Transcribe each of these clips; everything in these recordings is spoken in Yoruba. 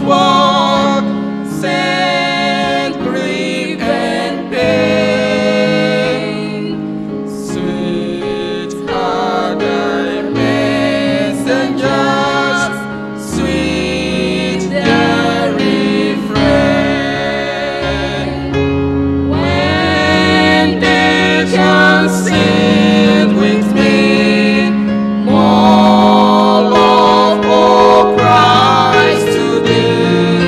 work, send grief and pain. Sweet are thy messengers, sweet their refrain. When they can sing with me, more love, oh Christ, to thee.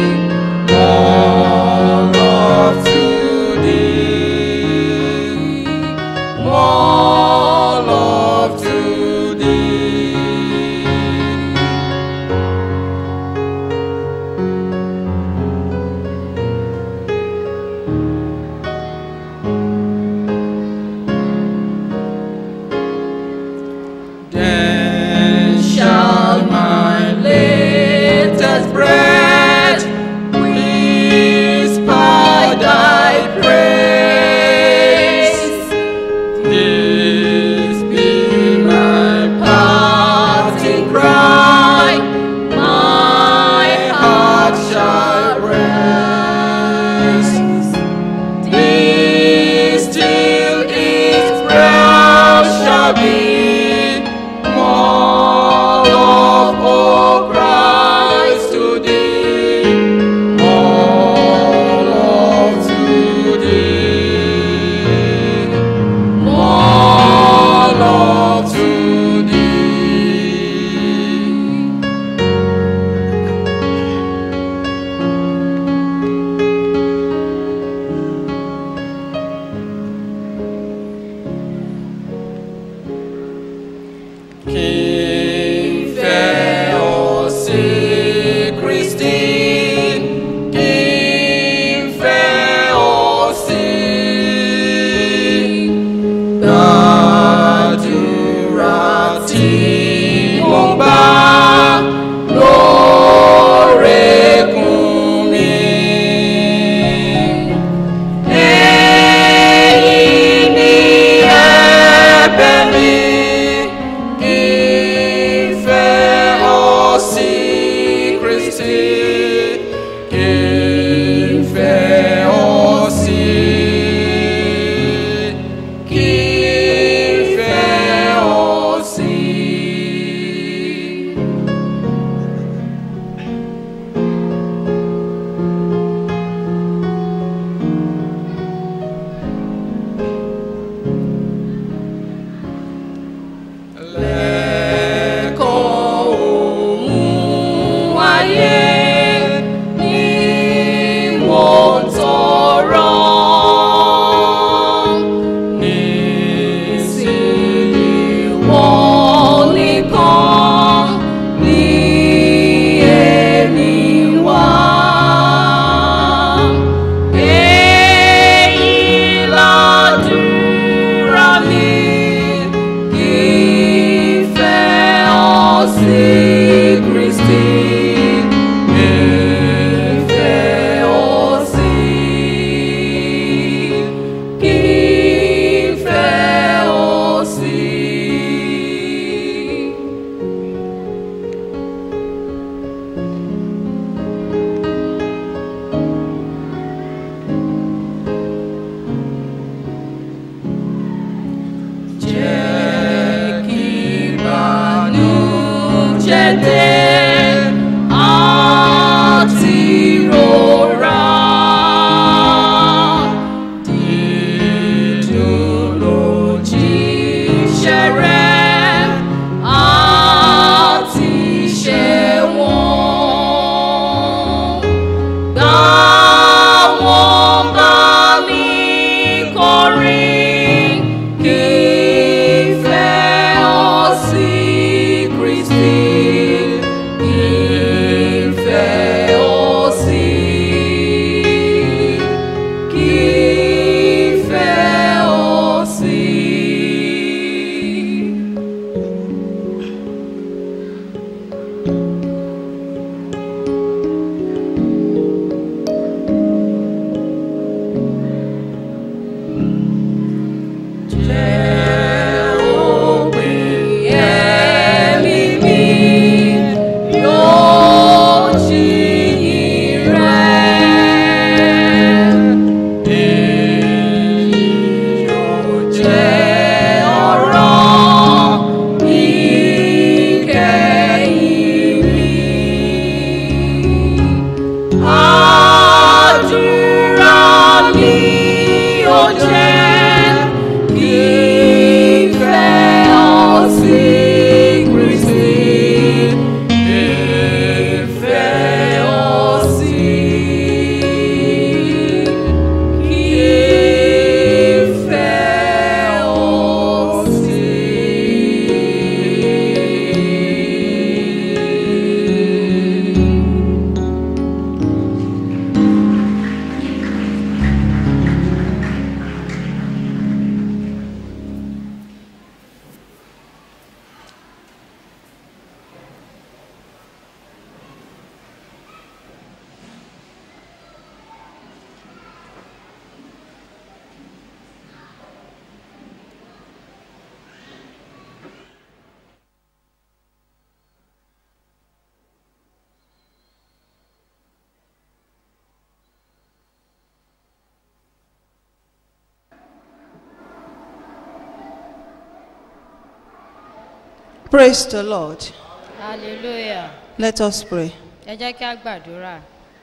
Praise the Lord. hallelujah Let us pray. ẹ jẹ́ kí a gbàdúrà.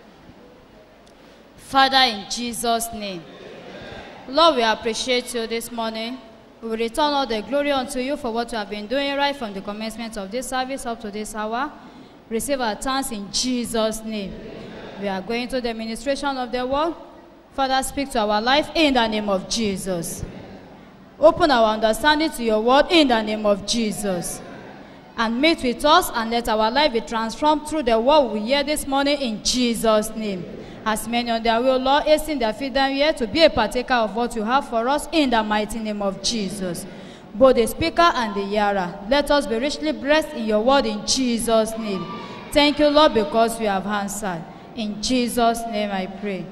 Father, in Jesus' name, Lord, we appreciate you this morning. We will return all the glory unto you for what you have been doing right from the commencement of this service up to this hour. Receive our thanks in Jesus' name. We are going to the administration of the word. Father, speak to our life in the name of Jesus. Open our understanding to your word in the name of Jesus. and meet with us and let our life be transformed through the word we hear this morning in Jesus' name. As many on their will, Lord, hasten their feet down here to be a partaker of what you have for us in the mighty name of Jesus. Both the speaker and the hearer, let us be richly blessed in your word in Jesus' name. Thank you, Lord, because you have answered. In Jesus' name I pray.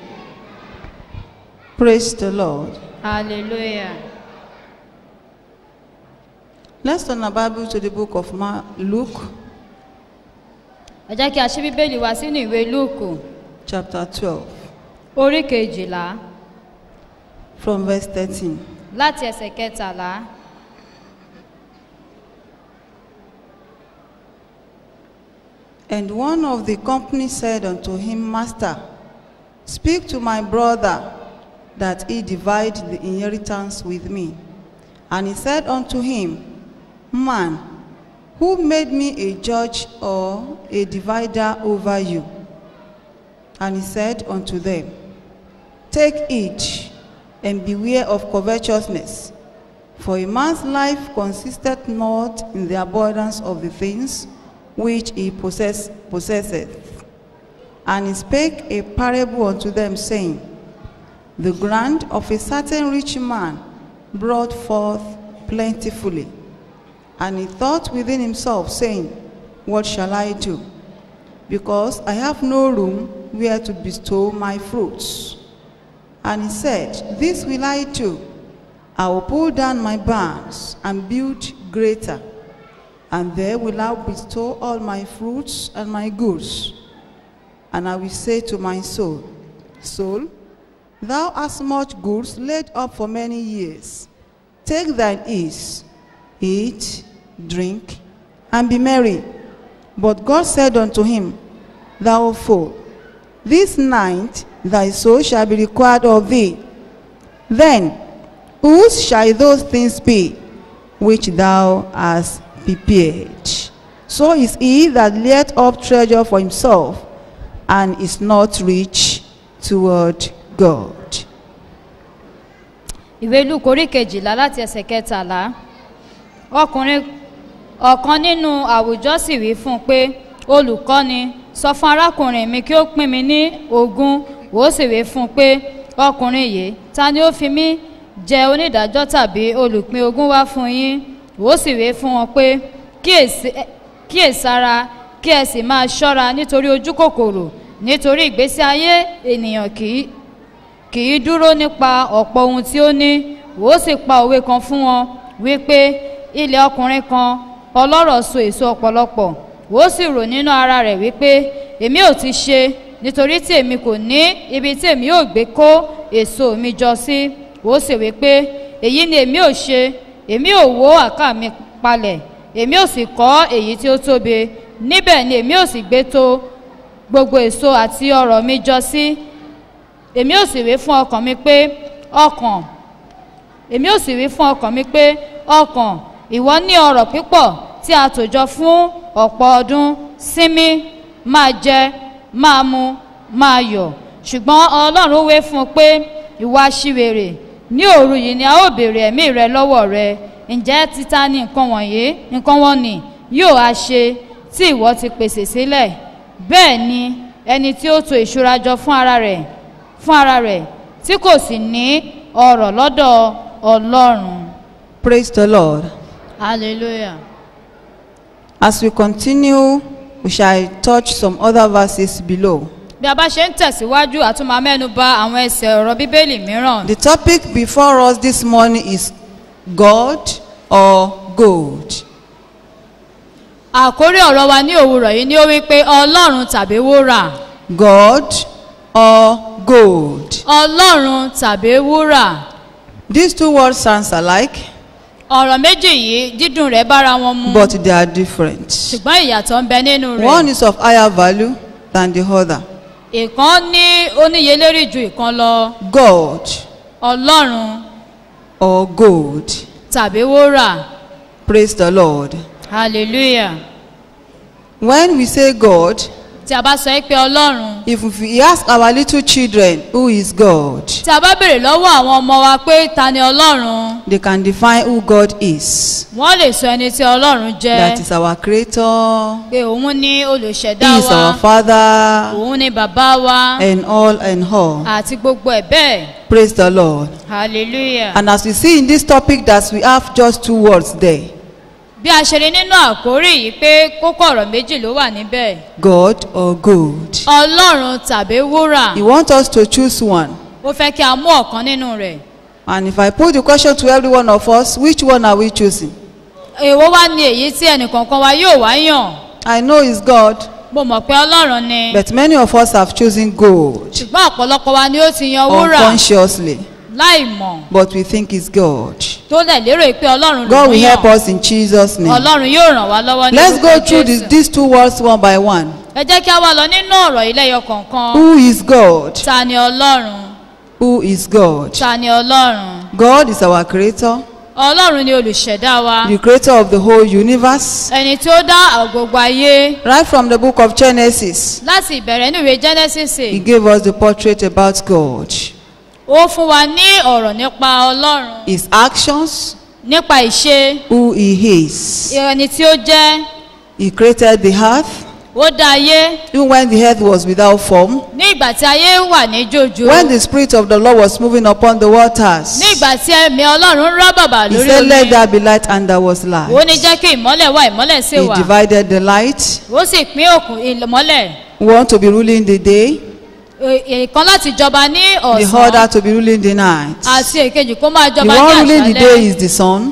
Praise the Lord. Hallelujah. Let's turn our Bible to the book of Ma- Luke, Ẹ jẹ́ kí a ṣí Bíbélì wá sínú ìwé Lúùkù, chapter 12, orí kejìlá, from verse 13. láti ẹsẹ̀ kẹtàlá. And one of the company said unto him, Master, speak to my brother that he divide the inheritance with me. And he said unto him, Man, who made me a judge or a divider over you? And he said unto them, Take each and beware of covetousness. For a man's life consisteth not in the abundance of the things which he possess, possesseth. And he spake a parable unto them, saying, The ground of a certain rich man brought forth plentifully. And he thought within himself, saying, What shall I do? Because I have no room where to bestow my fruits. And he said, This will I do. I will pull down my barns and build greater, and there will I bestow all my fruits and my goods. And I will say to my soul, Soul, thou hast much goods laid up for many years. Take thine ease, eat, drink, and be merry. But God said unto him, Thou fool, this night thy soul shall be required of thee. Then whose shall those things be which thou hast prepared? So is he that layeth up treasure for himself and is not rich toward God. ìwé luke orí kejìlá láti ẹsẹ̀ kẹtàlá ọkùnrin ọ̀kan nínú àwùjọ sì wí fún un pé olùkọ́ni sọ fún arákùnrin mi kí ó pín mi ní ogún ó sì wí fún un pé ọkùnrin yìí ta ni ó fi mí jẹ onídàájọ́ tàbí olùpín ogún wá fún yín ó sì wí fún wọn pé kíyèsí kíyèsára kí ẹ sì máa ṣọ́ra nítorí ojú kòkòrò nítorí ìgbésí ayé ènìyàn kì í kì í dúró nípa ọ̀pọ̀ ohun tí ó ní ó sì pa òwe kan fún wọn wípé ilẹ̀ ọkùnrin kan ọlọ́rọ̀ so èso ọ̀pọ̀lọpọ̀ ó sì rò nínú ara rẹ̀ wípé èmi ò ti ṣe nítorí tí èmi kò ní ibi tí èmi ò gbé kó èso mi jọ sí ó sì wípé èyí ni èmi ò ṣe èmi ò wó àká mi palẹ̀ èmi ò sì kọ́ èyí tí ó tóbi níbẹ̀ ni èmi ò sì gbé tó gbogbo èso àti ọrọ̀ mi jọ sí èmi ò sì wí fún ọkàn mi pé ọkàn èmi ò sì wí fún ọkàn mi pé ọkàn ìwọ ní ọrọ̀ pípọ̀ tí a tò jọ fún ọ̀pọ̀ ọdún sinmi máa jẹ máa mu máa yọ̀ ṣùgbọ́n ọlọ́run wé fún un pé ìwà aṣiwèrè ní òru yìí ni a ó béèrè ẹ̀mí rẹ lọ́wọ́ rẹ ǹjẹ́ títa ní nǹkan wọ̀nyí nǹkan wọn ni yóò á ṣe tí ìwọ ti pèsè sílẹ̀ bẹ́ẹ̀ ni ẹni tí ó to ìṣúra jọ fún ara rẹ̀ fún ara rẹ̀ tí kò sì ní ọrọ̀ lọ́dọ̀ ọlọ́run. Praise the Lord. hallelujah. As we continue, we shall touch some other verses below. bí a bá ṣe ń tẹ̀síwájú àtúmọ̀ mẹ́nu bà àwọn ẹsẹ̀ ọ̀rọ̀ bíbélì mìíràn. The topic before us this morning is God or gold. àkórí ọ̀rọ̀ wa ní òwúrọ̀ yìí ni ó wí pé ọlọ́run tàbí wúrà. God or gold. ọlọ́run tàbí wúrà. These two words sounds alike, ọ̀rọ̀ méjì yìí dídùn rẹ̀ bára wọn mu but they are different. ṣùgbọ́n ìyàtọ̀ ń bẹ nínú One rẹ̀ is of higher value than the other. ìkan ní oníyelérí ju ìkan lọ God ọlọ́run or gold. tàbí wúrà Praise the Lord. hallelujah When we say God, tí a bá sọ pé ọlọ́run if we ask our little children who is God, tí a bá béèrè lọ́wọ́ àwọn ọmọ wa pé ta ni ọlọ́run they can define who God is. wọ́n lè sọ ẹni tí ọlọ́run jẹ́ That is our creator, pé òun ní olùṣẹ̀dá He is wa our Father, òun ní bàbá wa and all and all. àti gbogbo ẹ̀ bẹ́ẹ̀ Praise the Lord. hallelujah. And as we see in this topic that we have just two words there bí a ṣe rí nínú àkórí yìí pé kókó ọ̀rọ̀ méjì ló wà níbẹ̀ God or gold. ọlọ́run tàbí wúrà He wants us to choose one. ó fẹ́ kí a mú ọ̀kan nínú rẹ̀ And if I put the question to every one of us, which one are we choosing? èwo wá ní èyí tí ẹnìkọ̀ọ̀kan wa yóò wá yàn I know it's God, mo mọ̀ pé ọlọ́run ni but many of us have chosen gold ṣùgbọ́n ọ̀pọ̀lọpọ̀ wa ni ó ti yan wúrà unconsciously, láì mọ̀ but we think it's God. tó lẹ̀ lérò pé ọlọ́run ló God ń will help yàn us in Jesus' name. ọlọ́run yóò ràn wá lọ́wọ́ ní Let's go orúkọ through this, Jésù. these two words one by one. ẹ jẹ́ kí a wá lọ nínú ọ̀rọ̀ ilé ẹyọ kọ̀ọ̀kan Who is God? ta ni ọlọ́run Who is God? ta ni ọlọ́run God is our creator, ọlọ́run ni olùṣẹ̀dá wa the creator of the whole universe. ẹni tí ó dá gbogbo ayé Right from the book of Genesis, láti ìbẹ̀rẹ̀ inú ìwé genesis he gave us the portrait about God. ó fún wa ní ọ̀rọ̀ nípa ọlọ́run His actions, nípa ìṣe who he is. ẹni tí ó jẹ́ He created the earth, ó dá ayé even when the earth was without form. ní ìgbà tí ayé wà ní jòjò When the Spirit of the Lord was moving upon the waters, ní ìgbà tí ẹ̀mí ọlọ́run ń rọ́ bàbà he lórí said, omi Let there be light, and there was ó light. ní jẹ́ kí ìmọ́lẹ̀ wà ìmọ́lẹ̀ sì He wà divided the light. ó sì pín òkun ìmọ́lẹ̀ We want to be ruling the day, ìkan láti jọba ní the ọ̀sán other to be ruling the night. àti èkejì kó máa The jọba ní one ruling the day àṣálẹ́ is the sun.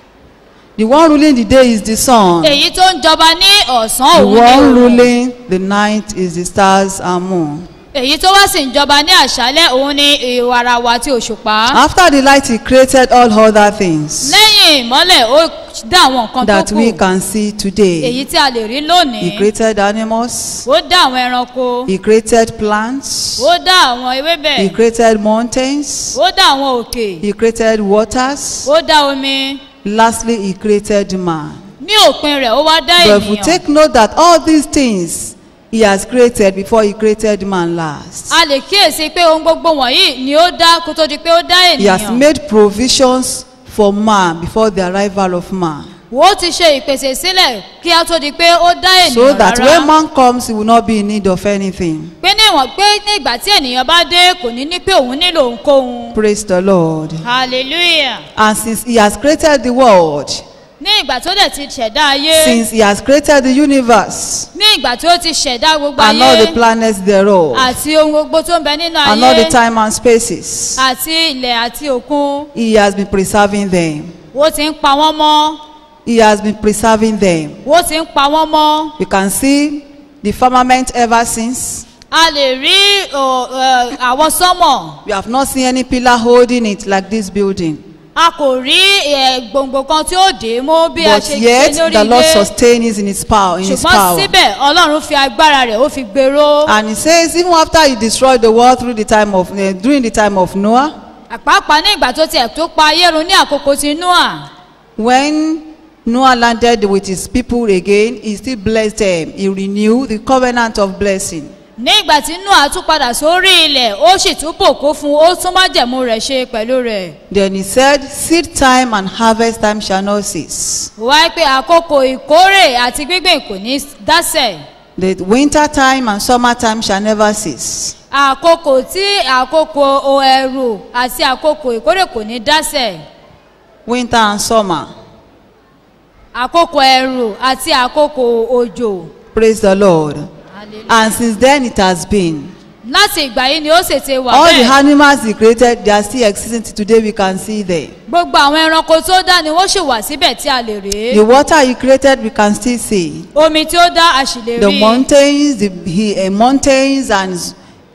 The one ruling the day is the sun. èyí tó ń jọba ní ọ̀sán The òun ní one òun ruling the night is the stars and moon. èyí tó wá sì ń jọba ní àṣálẹ́ òun ní ìwàràwà àti òṣùpá After the light, he created all other things lẹ́yìn ìmọ́lẹ̀ ó dá àwọn nǹkan tó that we kù can see today. èyí tí a lè rí lónìí He created animals. ó dá àwọn ẹranko He created plants. ó dá àwọn ewébẹ̀ He created mountains. ó dá àwọn òkè He created waters. ó dá omi Lastly, he created man. ní òpin rẹ̀ ó wá dá But if we ènìyàn take note that all these things he has created before he created man last. a lè kíyèsí pé ohun gbogbo wọ̀nyí ni ó dá kó tó di pé ó dá He has ènìyàn made provisions for man before the arrival of man. ó ti ṣe ìpèsè sílẹ̀ kí a tó di pé ó dá So ènìyàn that when rárá man comes, he will not be in need of anything. pé níwọ̀n pé ní ìgbà tí ènìyàn bá dé kò ní ní pé òun nílò ohunkóhun Praise the Lord. hallelujah And since he has created the world, ní ìgbà tó dẹ̀ ti ṣẹ̀dá ayé since he has created the universe ní ìgbà tí ó ti ṣẹ̀dá gbogbo and all the ayé planets thereof, àti ohun gbogbo tó ń bẹ nínú and all the ayé time and spaces, àti ilẹ̀ àti òkun he has been preserving them. ó ti ń pa wọ́n mọ́ He has been preserving them. ó ti ń pa wọ́n mọ́ We can see the firmament ever since. a lè rí ọ, ẹ, àwọn sọ́mọ̀ We have not seen any pillar holding it like this building. a kò rí ẹ, gbòǹgbò kan tí ó dé mú bí a But ṣe yet ṣe lórí the Lord ilé sustained it in his power. In his ṣùgbọ́n power. síbẹ̀ ọlọ́run fi agbára rẹ̀ ó fi gbèrò And he says, even after he destroyed the world through the time of uh, during the time of Noah, àpápá ní ìgbà tó tiẹ̀ tó pa ayé run ní àkókò ti noah when Noah landed with his people again, he still blessed them. He renewed the covenant of blessing. ní ìgbà tí noah tún padà sórí ilẹ̀ ó sì tún bòkó fún un ó tún májẹ̀mú rẹ̀ ṣe pẹ̀lú rẹ̀ Then he said, Seed time and harvest time shall not cease. wáyé pé àkókò ìkórè àti gbígbìn kò ní dásẹ̀ The winter time and summer time shall never cease. àkókò tí àkókò o ẹ̀rù àti àkókò ìkórè kò ní dásẹ̀ Winter and summer. àkókò ẹ̀rù àti àkókò òjò Praise the Lord. And since then it has been. láti ìgbà yìí ni ó sì ti wà All the bẹ́ẹ̀ animals he created, they are still existing till today. We can see them. gbogbo àwọn ẹranko tó dá ni wọ́n sì wà síbẹ̀ tí a lè rèé The water he created, we can still see. omi tí ó dá a sì lè The rí mountains, the he, uh, mountains and s-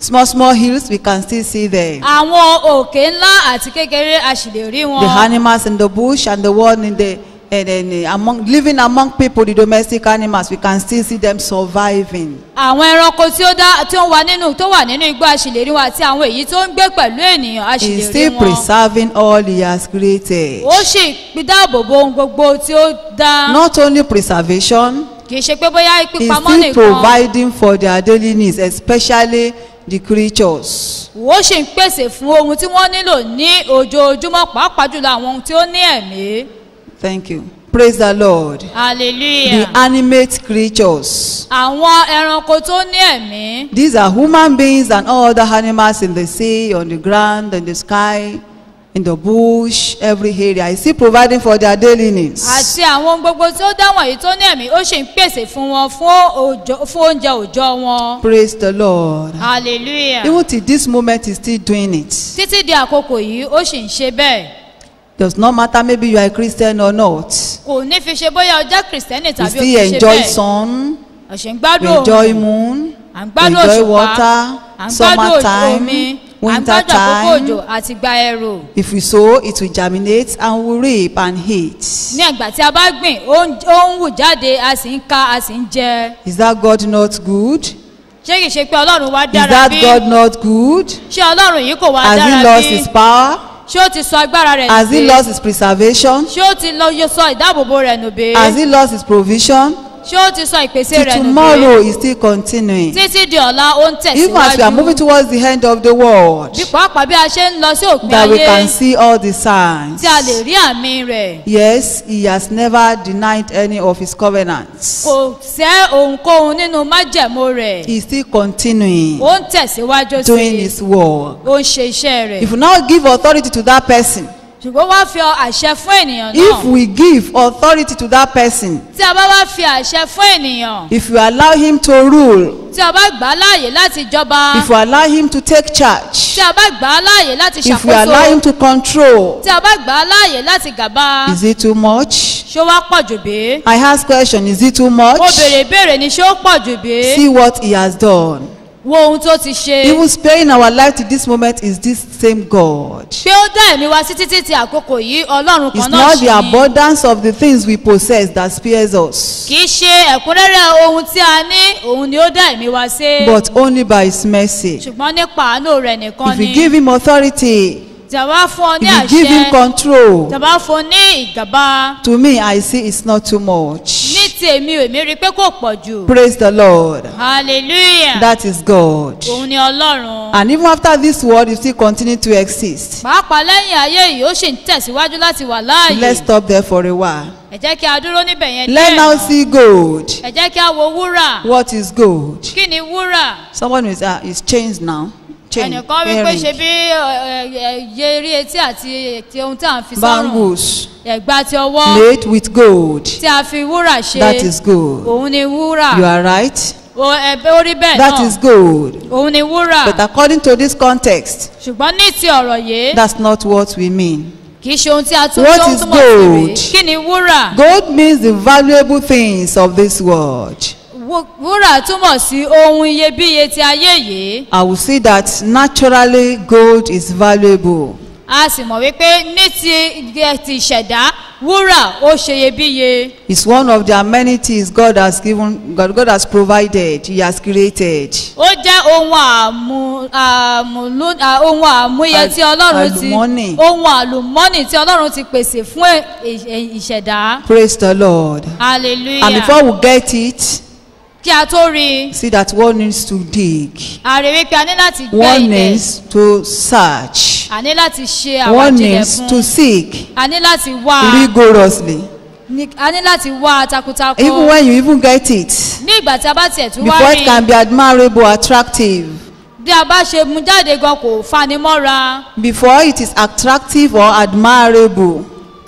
Small, small hills, we can still see them. àwọn òkè ńlá àti kékeré a sì lè rí wọn. The animals in the bush and the one in the and then uh, among living among people, the domestic animals, we can still see them surviving. àwọn ẹranko tí ó dá tí ó wà nínú tó wà nínú igbó a sì lè rí wọn àti àwọn èyí tó ń gbé pẹ̀lú ènìyàn a sì He's lè rí still wọn. preserving all he has created. ó sì dáàbò bo ohun gbogbo tí ó dá. Not only preservation, kì í ṣe pé bóyá he's pípamọ́ still nìkan. providing for their daily needs, especially the creatures. ó sì ń pèsè fún ohun tí wọ́n nílò ní ojoojúmọ́ pàápàá jùlọ àwọn ohun tí ó ní ẹ̀mí. Thank you. Praise the Lord. The hallelujah. animate creatures. àwọn ẹranko tó ní ẹ̀mí. These are human beings and all other animals in the sea, on the ground, in the sky, in the bush, every area. He's still providing for their daily needs. àti àwọn ohun gbogbo tí ó dáwọ̀n yìí tó ní ẹ̀mí ó sì ń pèsè fún wọn fún òòjọ́- fún oúnjẹ òòjọ́ wọn. Praise the Lord. hallelujah. Even till this moment, he's still doing it. títí di àkókò yìí ó sì ń ṣe bẹ́ẹ̀. Does not matter maybe you are a Christian or not. kò ní fi ṣe bóyá ọjọ́ kìrìsìtẹ́nì We tàbí ó still fi ṣe enjoy bẹ́ẹ̀. sun, ọ̀sẹ̀ ń we gbádùn enjoy òòrùn moon, à ń we gbádùn enjoy òṣùpá water, à ń gbádùn summer omi time, à ń winter gbádùn àkókò òjò time. àti gba ẹrù. If we sow, it will germinate and will reap and eat. ní ẹgbà tí a bá gbìn ó ń ó ń wù jáde a sì ń ká a sì ń jẹ. Is that God not good? ṣé kìí ṣe pé ọlọ́run wá Is dára that bí? God not good? ṣé ọlọ́run yìí kò wá Has he dára lost bí? his power? ṣé ó ti sọ agbára rẹ̀ Has he nù bí? lost his preservation? ṣé ó ti lọ yọ sọ ìdáàbòbò rẹ̀ nù bí? Has he lost his provision? ṣé ó ti sọ ìpèsè Till rẹ̀ nù bí? tomorrow is still continuing. títí di ọ̀la ó ń Even as we are moving tẹ̀síwájú. towards the end of the world, bí pàápàá bí a ṣe ń lọ sí òpin that we can ayé see all the signs. tí a lè rí àmì rẹ̀. Yes, he has never denied any of his covenants. kò sẹ́ ohunkóhun nínú májẹ̀mú rẹ̀. He's still continuing ó ń tẹ̀síwájú doing sí i. his work. ó ń ṣe iṣẹ́ rẹ̀. If we now give authority to that person, ṣùgbọ́n wá fi àṣẹ fún ènìyàn if náà. we give authority to that person, tí a bá wá fi àṣẹ fún ènìyàn. if you allow him to rule, tí a bá gbà á láàyè láti jọba. if you allow him to take charge, tí a bá gbà á láàyè láti if we allow him ṣàkóso. to control, tí a bá gbà á láàyè láti gàba. is it too much? ṣó wá pọ̀ jù bí? I ask question, is it too much? mo béèrè ìbéèrè ni ṣó pọ̀ jù bí? See what he has done. wo ohun tó ti ṣe. Even sparing our life to this moment is this same God. pé ó dá ẹ̀mí wa sí títí ti àkókò yìí ọlọ́run It's kan náà not ṣì the ni. abundance of the things we possess that spares us, kì í ṣe ẹ̀kúnrẹ́rẹ́ ohun tí a ní òun ni ó dá ẹ̀mí wa sí. but only by His mercy. ṣùgbọ́n nípa àánú rẹ̀ nìkan If we ni. give Him authority, tí a bá fún ọ ní if we give Him àṣẹ control, tí a bá fún ọ ní ìgàba to me, I see it's not too much. ní ti èmi ò èmi rí i pé kò pọ̀ jù. Praise the Lord. hallelujah That is God. òun ni ọlọ́run. And even after this world, you still continue to exist. pàápàá lẹ́yìn ayé yìí ó sì ń tẹ̀síwájú láti wà Let's láàyè. stop there for a while. ẹ jẹ́ kí a dúró níbẹ̀ yẹn Let's now náà. see gold. ẹ jẹ́ kí a wo wúrà. What is gold? kí ni wúrà? Someone is uh, is changed now. Chain, ẹnìkan wí pé ṣe earring, bí ẹyẹ eré etí àti ti ohun tí à ń fi sọ́rùn bangles ẹ̀gbà ti ọwọ́ made with gold. tí a fi wúrà ṣe That is gold. òun ni wúrà You are right. O- ẹ̀bẹ̀ orí bẹ́ẹ̀ That náà is gold. òun ni wúrà But according to this context, ṣùgbọ́n ní ti ọ̀rọ̀ yìí that's not what we mean. kì í ṣe ohun tí a tún What tó ń is túmọ̀ sí gold? rèé kí ni wúrà Gold means the valuable things of this world. Wú- wúrà túmọ̀ sí ohun iyebíye ti ayé yìí I will see that naturally gold is valuable. a sì mọ̀ wípé ní ti ti ìṣẹ̀dá wúrà ó ṣe iyebíye It's one of the amenities God has given, God, God has provided, He has created. ó jẹ́ ohun àmú àmúlú à- ohun àmúyẹ Al- tí ọlọ́run ti àlùmọ́nì. ohun àlùmọ́nì tí ọlọ́run ti pèsè fún ẹ- ì- ìṣẹ̀dá Praise the Lord. And hallelujah before we get it, kí a tó rí i see that one needs to dig. a rí wípé a ní láti gbẹ́ One ilẹ̀ needs to search. a ní láti ṣe One àwàjílẹ̀ needs fún to seek a ní láti wá rigorously. ní- a ní láti wá takuntakun Even when you even get it, ní ìgbà tí a bá tiẹ̀ tún wá before rí it can be admirable, attractive, bí a bá ṣe mú jáde gan kò fani mọ́ra before it is attractive or admirable, kó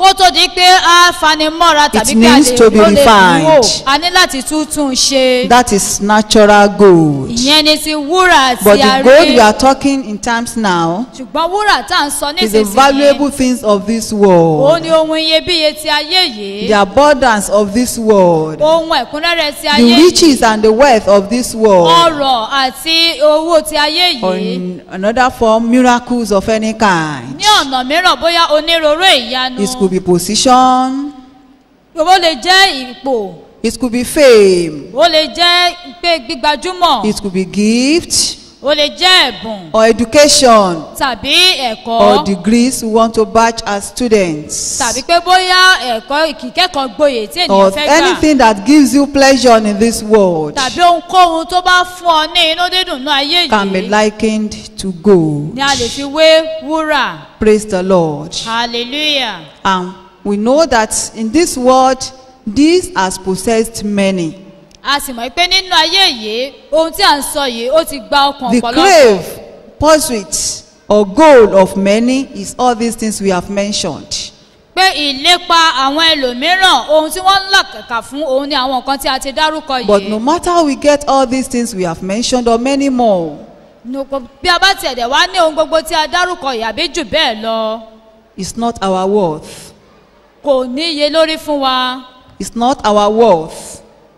kó tó di pé a fanimọ́ra tàbí pé a needs lè to be ó lè refined. wò a ní láti túntún ṣe That is natural gold. ìyẹn ni ti wúrà But tí a the gold we rí are talking in terms now ṣùgbọ́n wúrà tá à ń sọ is the nísinsìnyí valuable things of this òun world, ni ohun iyebíye ti ayé yìí the abundance of this world, ohun ẹ̀kúnrẹ́rẹ́ ti ayé the yìí riches and the wealth of this world. ọrọ̀ àti owó ti ayé Or yìí in another form, miracles of any kind. ní ọ̀nà mìíràn bóyá onírúurú ìyanu It could be position, ó lè jẹ́ ipò it could be fame, ó lè jẹ́ pé gbígbajúmọ̀ it could be gift ó lè jẹ́ ẹ̀bùn or education tàbí ẹ̀kọ́ or degrees we want to batch as students. tàbí pé bóyá ẹ̀kọ́ ìkíkẹ́kọ̀ọ́ gboyè tí Or ènìyàn fẹ́ gbà anything that gives you pleasure in this world tàbí ohunkóhun tó bá fún ọ ní inú dídùn ní ayé can be yìí likened to gold. ni a lè fi wé wúrà Praise the Lord. hallelujah And we know that in this world, this has possessed many. a sì mọ̀ pé nínú ayé yìí ohun tí à ń sọ yìí ó ti gba ọkàn The ọ̀pọ̀lọpọ̀ crave, pursuit, or goal of many is all these things we have mentioned. pé ìlépa àwọn ẹlòmíràn ohun tí wọ́n ń làkàkà fún òun ni àwọn nǹkan tí a ti dárúkọ But no yìí matter how we get all these things we have mentioned or many more, Nùkọ- bí a bá tiẹ̀ dẹ̀ wá ní ohun gbogbo tí a dárúkọ yìí àbí jù bẹ́ẹ̀ lọ it's not our worth. kò ní iye lórí fún wa It's not our worth.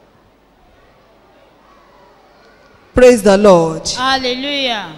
Praise the Lord. hallelujah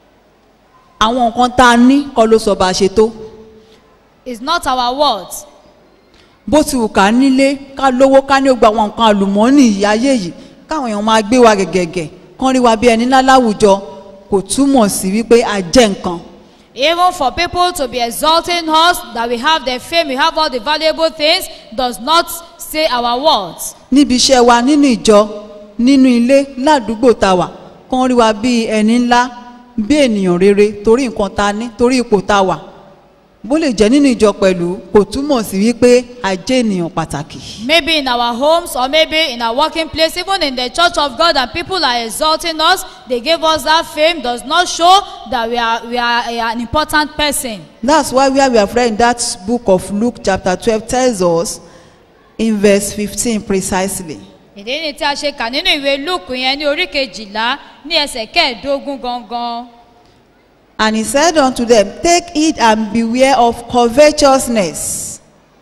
Àwọn nǹkan tá a ní kọ́ ló sọ bá a ṣe tó. it's not our words Bó ti wù ká nílé, ká lówó, ká ní gba àwọn nǹkan àlùmọ́ọ́nì yìí ayé yìí, káwọn èèyàn máa gbé wa gẹ̀gẹ̀gẹ̀, kán rí wa bí ẹni ńlá láwùjọ, kò túmọ̀ sí wípé a jẹ́ nǹkan. even for people to be exalting us that we have the fame we have all the valuable things does not say our words Níbi iṣẹ́ wa nínú ìjọ, nínú ilé, ládùúgbò tá a wà, kán rí wa bí ẹni ńlá, bí ènìyàn rere, torí nǹkan tá a ní, torí ipò tá a wà. Bó lè jẹ́ nínú ìjọ pẹ̀lú, kò túmọ̀ sí wípé a jẹ́ ènìyàn pàtàkì. maybe in our homes or maybe in our working place even in the church of god and people are exalting us they gave us that fame does not show that we are we are an important person That's why where we have read in that book of Luke chapter 12 tells us in verse 15 precisely. ìdí ni tí a ṣe kà nínú ìwé luke yẹn ní orí kejìlá ní ẹsẹ̀ kẹẹ̀ẹ́dógún gangan And he said unto them, Take heed and beware of covetousness.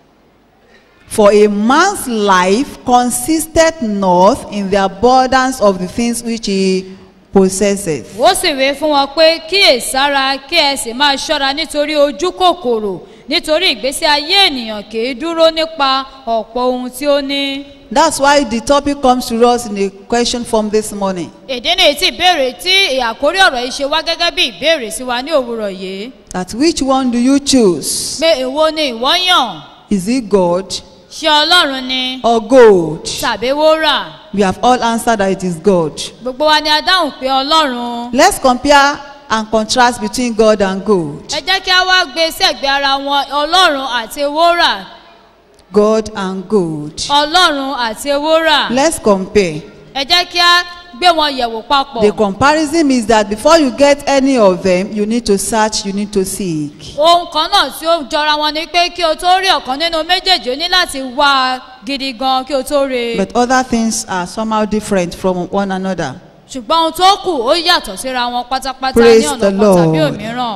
For a man's life consisteth not in the abundance of the things which he possesseth. ó sì wé fún wọn pé kíyèsára kí ẹ sì máa ṣọ́ra nítorí ojú kòkòrò nítorí ìgbésí ayé ènìyàn kì í dúró nípa ọ̀pọ̀ ohun tí ó ní. That's why the topic comes to us in a question form this morning. èdè ní tí ìbéèrè tí àkórí ọ̀rọ̀ yìí ṣe wá gẹ́gẹ́ bí ìbéèrè sí wa ní òwúrọ̀ yìí That which one do you choose? pé èwo ni ìwọ́ yàn Is it God ṣé ọlọ́run ni or gold? tàbí wúrà We have all answered that it is God. gbogbo wa ni a dáhùn pé ọlọ́run. Let's compare and contrast between God and gold. ẹ jẹ́ kí a wá gbé sẹ́gbẹ̀ẹ́ ara wọn ọlọ́run àti wúrà God and gold. ọlọ́run àti wúrà Let's compare. ẹ jẹ́ kí a gbé wọn yẹ̀wò papọ̀. The comparison is that before you get any of them, you need to search, you need to seek. ohun kan náà tí ó jọra wọn ni pé kí o tó rí ọ̀kan nínú méjèèjì o ní láti wá a gidi gan kí o tó rí i But other things are somehow different from one another. ṣùgbọ́n ohun tó kù ó yàtọ̀ síra wọn pátápátá ní Praise ọ̀nà the kan tàbí Lord. òmíràn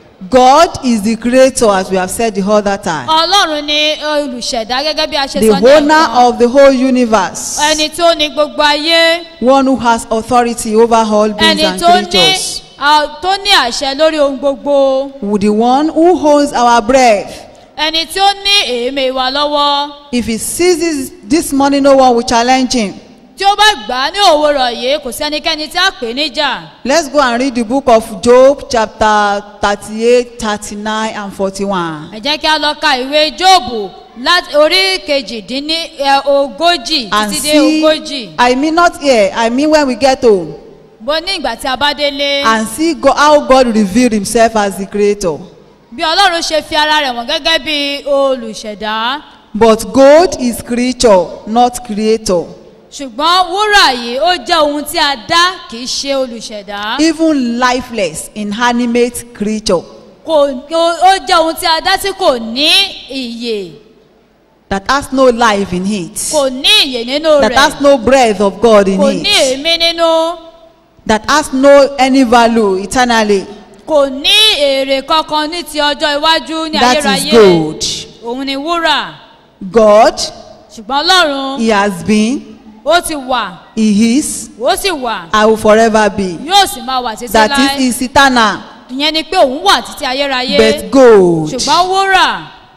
God is the creator, as we have said the other time, ọlọ́run ni olùṣẹ̀dá gẹ́gẹ́ bí a ṣe the sọ ní owner ọ̀kan of the whole universe, ẹni tó ní gbogbo ayé one who has authority over all beings ẹni and tó ní creatures, a- tó ní àṣẹ lórí ohun gbogbo the one who holds our breath. ẹni tí ó ní èémí wa lọ́wọ́ If he seizes this morning, no one will challenge him. tí ó bá gbà á ní òwúrọ̀ yìí kò sí ẹnikẹ́ni tí a pè níjà Let's go and read the book of Job, chapter 38, 39, and 41. ẹ jẹ́ kí a lọ ka ìwé jóòbù láti orí kejìdínní ẹ, ogójì And títí dé ogójì see, I mean not here, I mean when we get home, bó ní ìgbà tí a bá délé and see God, how God revealed himself as the creator. bí ọlọ́run ṣe fi ara rẹ̀ wọ̀n gẹ́gẹ́ bí olùṣẹ̀dá But gold is creature, not creator. ṣùgbọ́n wúrà yìí ó jẹ́ ohun tí a dá kì í ṣe olùṣẹ̀dá Even lifeless, inanimate creature. kò ó ó jẹ́ ohun tí a dá tí kò ní ìyè that has no life in it, kò ní ìyè nínú that rẹ̀ has no breath of God in kò ní it, èémí nínú that has no any value eternally. kò ní èrè kankan ní ti ọjọ́ iwájú ní That is ayérayé gold. òun ni wúrà God, ṣùgbọ́n ọlọ́run He has been, ó ti wà He is, ó sì wà I will forever be. yóò sì máa wà títí That láé is, is eternal. ìyẹn ni pé òun wà títí ayérayé But gold ṣùgbọ́n wúrà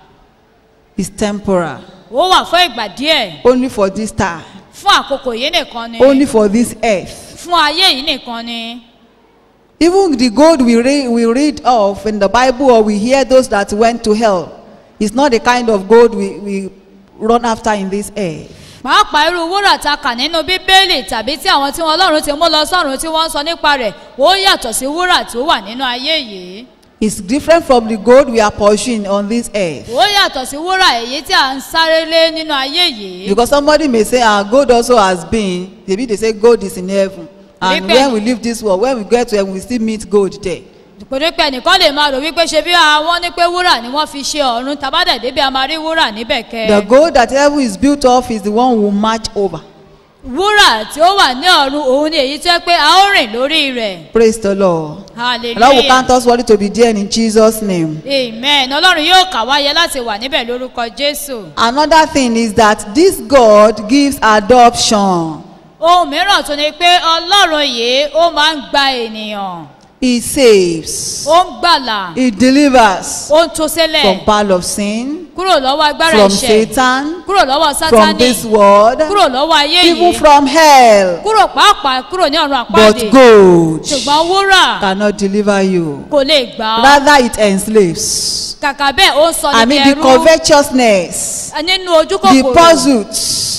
is temporal. ó wà fún ìgbà díẹ̀ Only for this time. fún àkókò yìí nìkan ni Only for this earth. fún ayé yìí nìkan ni Even the gold we read, we read of in the Bible or we hear those that went to hell is not the kind of gold we, we run after in this earth. pàápàá irú wúrà ta kà nínú bíbélì tàbí tí àwọn tí wọn ọlọ́run ti mú lọ sọ́run tí wọ́n ń sọ nípa rẹ̀ ó yàtọ̀ sí wúrà tí ó wà nínú ayé yìí It's different from the gold we are pursuing on this earth. ó yàtọ̀ sí wúrà èyí tí à ń sáré lé nínú ayé yìí Because somebody may say, our gold also has been, maybe they say gold is in heaven. And Maybe- when we leave this world, when we get to heaven, we still meet gold there. pèrè pé ẹnìkan lè máa rò wípé ṣe bí àwọn ní pé wúrà ni wọ́n fi ṣe ọ̀run tàbádẹ̀ débi a máa rí wúrà níbẹ̀ kẹ́ The gold that heaven is built of is the one we will march over. wúrà tí ó wà ní ọ̀run òun ni èyí tó yẹ pé a ó rìn lórí rẹ̀ Praise the Lord. The Lord will hallelujah count us worthy to be there in Jesus' name. amen ọlọ́run yóò kà wáyé láti wà níbẹ̀ lórúkọ jésù Another thing is that this God gives adoption. ohun mìíràn tó ni pé ọlọ́run yìí ó máa ń gba ènìyàn He saves. ó ń gbàlà He delivers ó ń tó sílẹ̀ from power of sin, kúrò lọ́wọ́ agbára from ẹ̀ṣẹ̀ Satan, kúrò lọ́wọ́ from sátani this world, kúrò lọ́wọ́ ayé even yìí from hell. kúrò pàápàá kúrò ní ọ̀run But àpáàdé gold ṣùgbọ́n wúrà cannot deliver you. kò lè gbà ọ́ Rather, it enslaves. kàkà bẹ́ẹ̀ ó ń sọ I níbi mean, the ẹrú covetousness, nínú ojú the kòkòrò pursuit,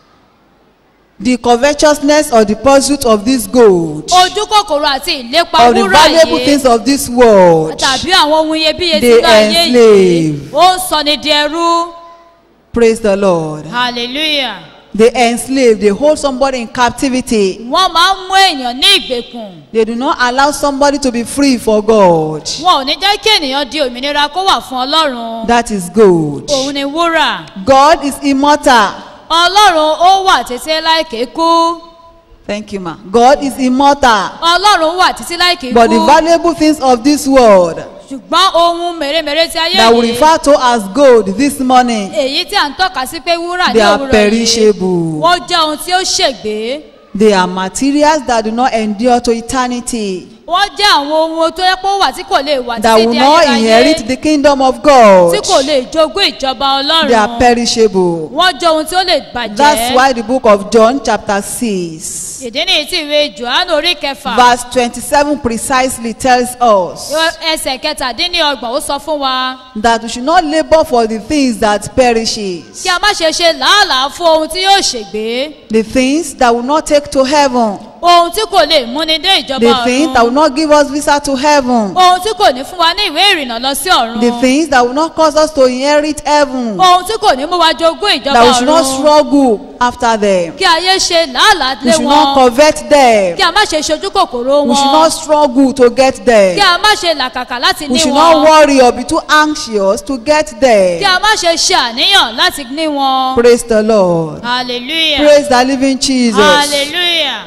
the covetousness or the pursuit of this gold, ojú kòkòrò àti ìlépa of the wúrà valuable yìí things of this world. tàbí àwọn ohun iyebíye They sínú ayé yìí enslave. ó ń sọ ní di ẹrú Praise the Lord. hallelujah They enslave, they hold somebody in captivity. wọ́n máa ń mú èèyàn ní ìgbèkùn They do not allow somebody to be free for God. wọn ò ní jẹ́ kí ènìyàn di òmìnira kó wà fún ọlọ́run That is gold. òun ni wúrà God is immortal. ọlọ́run ó wà títí láìké kú Thank you, ma. God is immortal. ọlọ́run wà títí láìké But the kú valuable things of this world ṣùgbọ́n ohun mèremère ti ayé that we yìí refer to as gold this morning, èyí tí à ń tọ́ka sí pé wúrà ní they are òwúrọ̀ yìí perishable. wọ́n jẹ́ ohun tí ó ṣègbé They are materials that do not endure to eternity, wọ́n jẹ́ àwọn ohun tó yẹ pé ó wà tí kò lè wà that títí will di not ayérayé inherit the kingdom of God. tí kò lè jogún ìjọba They are ọlọ́run perishable. wọ́n jẹ́ ohun tí ó lè bàjẹ́ That's why the book of John, chapter 6, ìdí nìyí tí ìwé johannu orí kẹfà verse 27 precisely tells us ẹsẹ̀ kẹtàdínlọ́gbọ̀n ó sọ fún wa that we should not labor for the things that perishes, kí a má ṣe ṣe làálàá fún ohun tí yóò ṣègbé the things that will not take to heaven, ohun tí kò lè múni dé ìjọba the things that will ọ̀run not give us visa to heaven, ohun tí kò ní fún wa ní ìwé ìrìnnà lọ sí ọ̀run the things that will not cause us to inherit heaven, ohun tí kò ní mú wa jogún ìjọba that we should not ọ̀run struggle after them, kí ayé ṣe làálàá we lé should not wọn covet them, kí a má ṣe ṣojú kòkòrò we should wọn not struggle to get kí them, a má ṣe làkàkà láti we ní should not wọn worry or be too anxious to get kí them. a má ṣe ṣe àníyàn láti ní wọn Praise the Lord. hallelujah Praise the living Jesus. hallelujah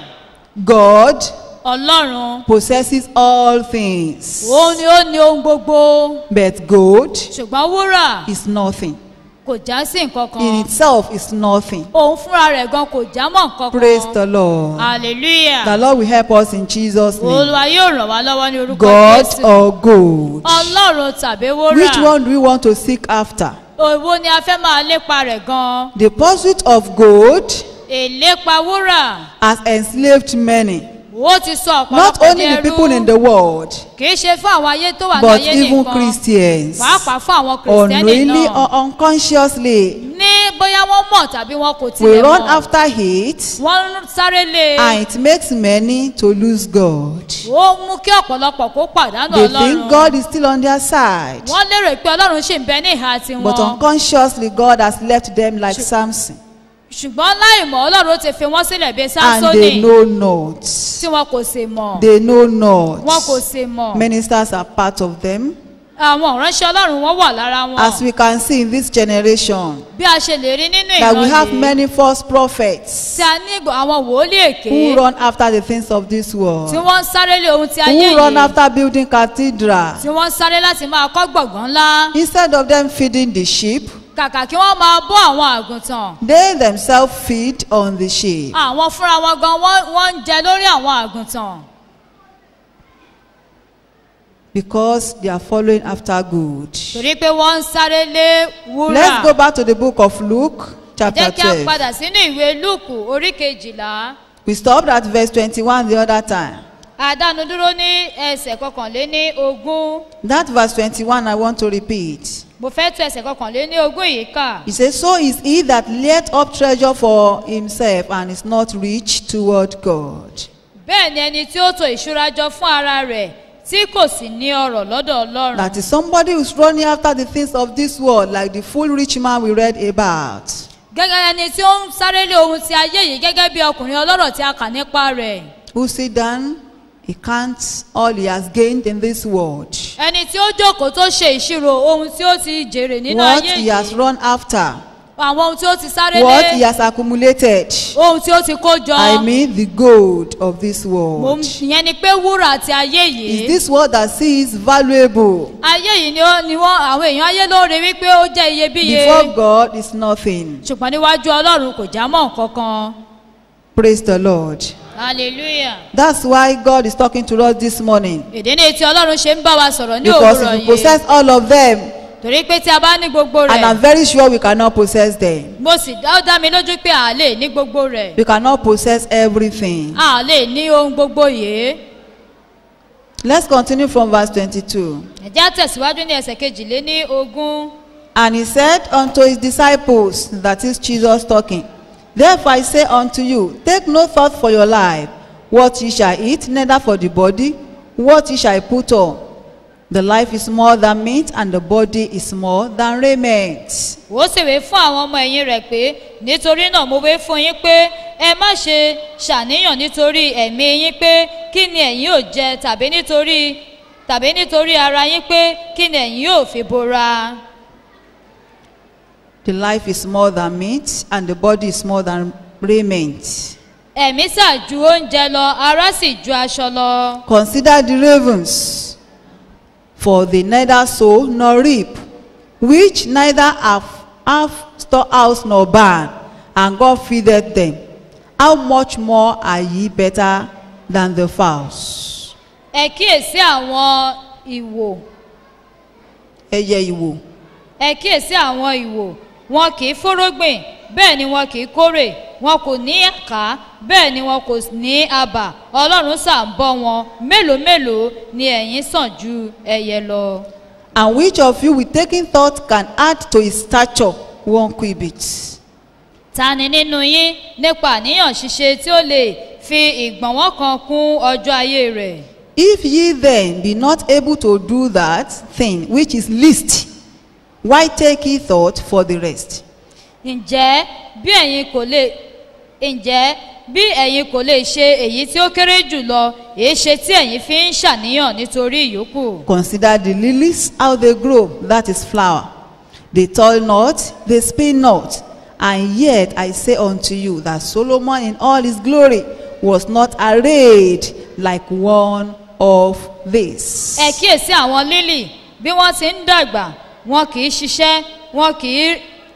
God ọlọ́run possesses all things, òun ni ó ní ohun gbogbo but gold ṣùgbọ́n wúrà is nothing. kò já sí nǹkan In kan itself is nothing. òun fúnra rẹ̀ gan kò já mọ́ nǹkan Praise kan the Lord. hallelujah The Lord will help us in Jesus' name. olúwa yóò ràn wá lọ́wọ́ ní orúkọ God jésù or gold? ọlọ́run tàbí Which wúrà one do we want to seek after? òwò ni a fẹ́ máa lépa rẹ̀ gan The pursuit of gold èlépa wúrà has enslaved many, ó ti sọ not ọ̀pọ̀lọpọ̀ only di the people in ẹrú the world, kì í ṣe fún àwọn ayé tó wà ní but ayé even nìkan Christians. pàápàá fún àwọn kìrìsìtẹ́nì Unknowingly náà or unconsciously, ní bóyá wọ́n mọ̀ tàbí wọn kò we tilẹ̀ run mọ̀ after it wọ́n ń sáré lé e and it makes many to lose God. ó mú kí ọ̀pọ̀lọpọ̀ kó pàdánù They ọlọ́run think God is still on their side, wọ́n lérò pé ọlọ́run ṣì ń bẹ ní ìhà tiwọn but unconsciously God has left them like Samson, ṣùgbọ́n láì mọ̀ ọlọ́run ti fi wọ́n sílẹ̀ bíi and sánsónì they know not. tí wọn kò sì mọ̀ They know not. wọn kò sì mọ̀ Ministers are part of them. àwọn ìránṣẹ́ ọlọ́run wọn wà lára wọn As we can see in this generation, bí a ṣe lè rí nínú that we ìran have yìí many false prophets tí a ní ìgbò- àwọn wòlíì èké who run after the things of this tí world, wọ́n ń sáré lé ohun ti ayé who run yìí after building cathedral. tí wọ́n ń sáré láti máa kọ́ gbọ̀ngàn ńlá Instead of them feeding the sheep, kàkà kí wọ́n máa bọ́ àwọn àgùntàn they themselves feed on the sheep. àwọn fúnra wọn gan wọ́n wọ́n ń jẹ lórí àwọn àgùntàn because they are following after good. torí pé wọ́n ń sáré lé wúrà Let's go back to the book of Luke, chapter jẹ́ kí a 12. padà sínú ìwé lúùkù orí kejìlá We stopped at verse 21 the other time. àdánu dúró ní ẹsẹ̀ kọkànléní ogún That verse 21 I want to repeat. mo fẹ́ tu ẹsẹ̀ kọkànléní ogún yìí kà He says, So is he that layeth up treasure for himself and is not rich toward God. bẹ́ẹ̀ ni ẹni tí ó to ìṣúra jọ fún ara rẹ̀ tí kò sì ní ọrọ̀ lọ́dọ̀ ọlọ́run That is somebody who's running after the things of this world, like the full rich man we read about. gẹ́gẹ́ ẹni tí ó ń sáré lé ohun ti ayé yìí gẹ́gẹ́ bí ọkùnrin ọlọ́rọ̀ tí a kà nípa rẹ̀ Who sit down, he counts all he has gained in this world. ẹni tí ó jókòó tó ṣe ìṣirò ohun tí ó ti jèrè nínú What ayé he has yìí run after, àwọn ohun tí ó ti sáré what he lé has accumulated. ohun tí ó ti kó jọ I mean the gold of this mo world. ìyẹn ni pé wúrà àti ayé Is yìí this world that sees valuable? ayé yìí ni ó- ni wọ́n àwọn èèyàn ayé lóore wípé ó jẹ́ iyebíye Before God is nothing. ṣùgbọ́n níwájú ọlọ́run kò já mọ́ nǹkan kan Praise the Lord. hallelujah That's why God is talking to us this morning. èdè ní etí ọlọ́run ṣe ń bá wa sọ̀rọ̀ ní Because òwúrọ̀ if we yìí possess all of them, torí pé tí a bá ní gbogbo and I'm rẹ̀ very sure we cannot possess them, mo sì dá ó dá mi lójú pé a lè ní gbogbo rẹ̀ we cannot possess everything. a lè ní ohun gbogbo yìí Let's continue from verse 22. ẹ̀já tẹ̀síwájú ní ẹsẹ̀ kejìlé ní ogún And he said unto his disciples, that is Jesus talking, Therefore I say unto you, take no thought for your life, what ye shall eat, neither for the body, what ye shall put on. The life is more than meat, and the body is more than raiment. ó sì wé fún àwọn ọmọ ẹ̀yìn rẹ̀ pé nítorí náà mo wé fún yín pé ẹ má ṣe ṣàníyàn nítorí ẹ̀mí yín pé kí ni ẹ̀yin ò jẹ tàbí nítorí tàbí nítorí ara yín pé kí ni ẹ̀yin yóò fi bora. The life is more than meat, and the body is more than raiment. ẹ̀mí sà ju oúnjẹ lọ ara sì ju aṣọ lọ. Consider the ravens, for they neither sow nor reap, which neither have, have storehouse nor barn, and God feedeth them. How much more are ye better than the fowls? ẹ kíyèsí àwọn ìwò Ẹyẹ ìwò. ẹ kíyèsí àwọn ìwò wọn kì í fórógbìn bẹ́ẹ̀ ni wọn kì í kórè wọn kò ní àká bẹ́ẹ̀ ni wọn kò ní abà ọlọ́run sà ń bọ́ wọn mélòó mélòó ni ẹ̀yin sàn ju ẹyẹ lọ. And which of you with taking thought can add to his stature one cubit? ta ni nínú yín nípa àníyàn ṣíṣe tí ó lè fi ìgbọ̀nwọ́ kan kún ọjọ́ ayé rẹ̀. If ye then be not able to do that thing which is least, why take ye thought for the rest? ǹjẹ́ bí ẹ̀yin kò lè ǹjẹ́ bí ẹ̀yin kò lè ṣe èyí tí ó kéré jù lọ èé ṣe tí ẹ̀yin fi ń ṣàníyàn nítorí ìyókù. Consider the lilies, how they grow, that is flower. They toil not, they spin not. And yet I say unto you that Solomon in all his glory was not arrayed like one of these. ẹ kíyèsí àwọn lílì bí wọ́n ti ń dàgbà wọn kì í ṣiṣẹ́ wọn kì í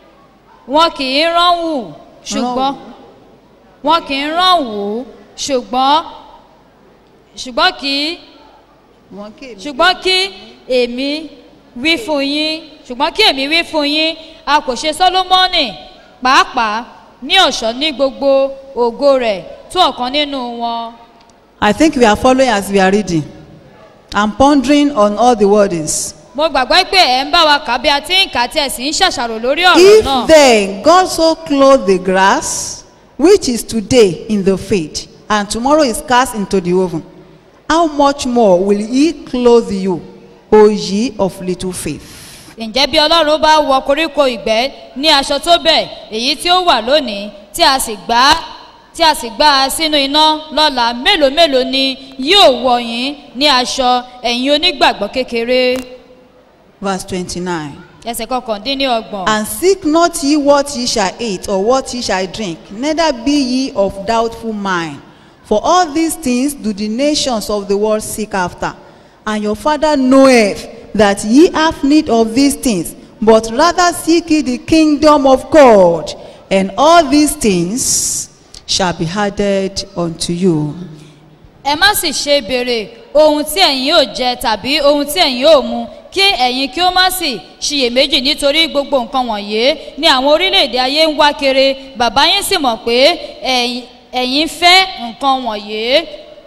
wọn kì í ránwù ṣùgbọ́n wọn kì í ránwù ṣùgbọ́n ṣùgbọ́n kì í ṣùgbọ́n kí èmi wí fún yín ṣùgbọ́n kí èmi wí fún yín a kò ṣe sólómọ́nì pàápàá ní ọ̀ṣọ́ ní gbogbo ògo rẹ̀ tó ọ̀kan nínú wọn. I think we are following as we are reading. I'm pondering on all the wordings. mo gbàgbọ́ pé ẹ̀ ń bá wa kà bí a ti ń kà tí ẹ̀ sì ń ṣàṣàrò lórí ọ̀rọ̀ náà. If then God so clothe the grass, which is today in the field, and tomorrow is cast into the oven, how much more will he clothe you, O ye of little faith? ǹjẹ́ bí ọlọ́run bá wọ koríko ìgbẹ́ ní aṣọ tó bẹ̀ èyí tí ó wà lónìí tí a sì gbá tí a sì gbá a sínú iná lọ́la mélòó mélòó ni yóò wọ̀ yín ní aṣọ ẹ̀yin onígbàgbọ́ kékeré. Verse 29. ẹsẹ̀ kọkàndínlọ́gbọ̀n. And seek not ye what ye shall eat or what ye shall drink, neither be ye of doubtful mind. For all these things do the nations of the world seek after. And your Father knoweth that ye have need of these things, but rather seek ye the kingdom of God, and all these things shall be added unto you. ẹ má sì ṣe béèrè ohun tí ẹ̀yin yóò jẹ tàbí ohun tí ẹ̀yin yóò mu kí ẹ̀yin kí ó má sì ṣiyèméjì nítorí gbogbo nǹkan wọ̀nyí ni àwọn orílẹ̀-èdè ayé ń wá kiri bàbá yín sì mọ̀ pé ẹ̀yin- ẹ̀yin fẹ́ nǹkan wọ̀nyí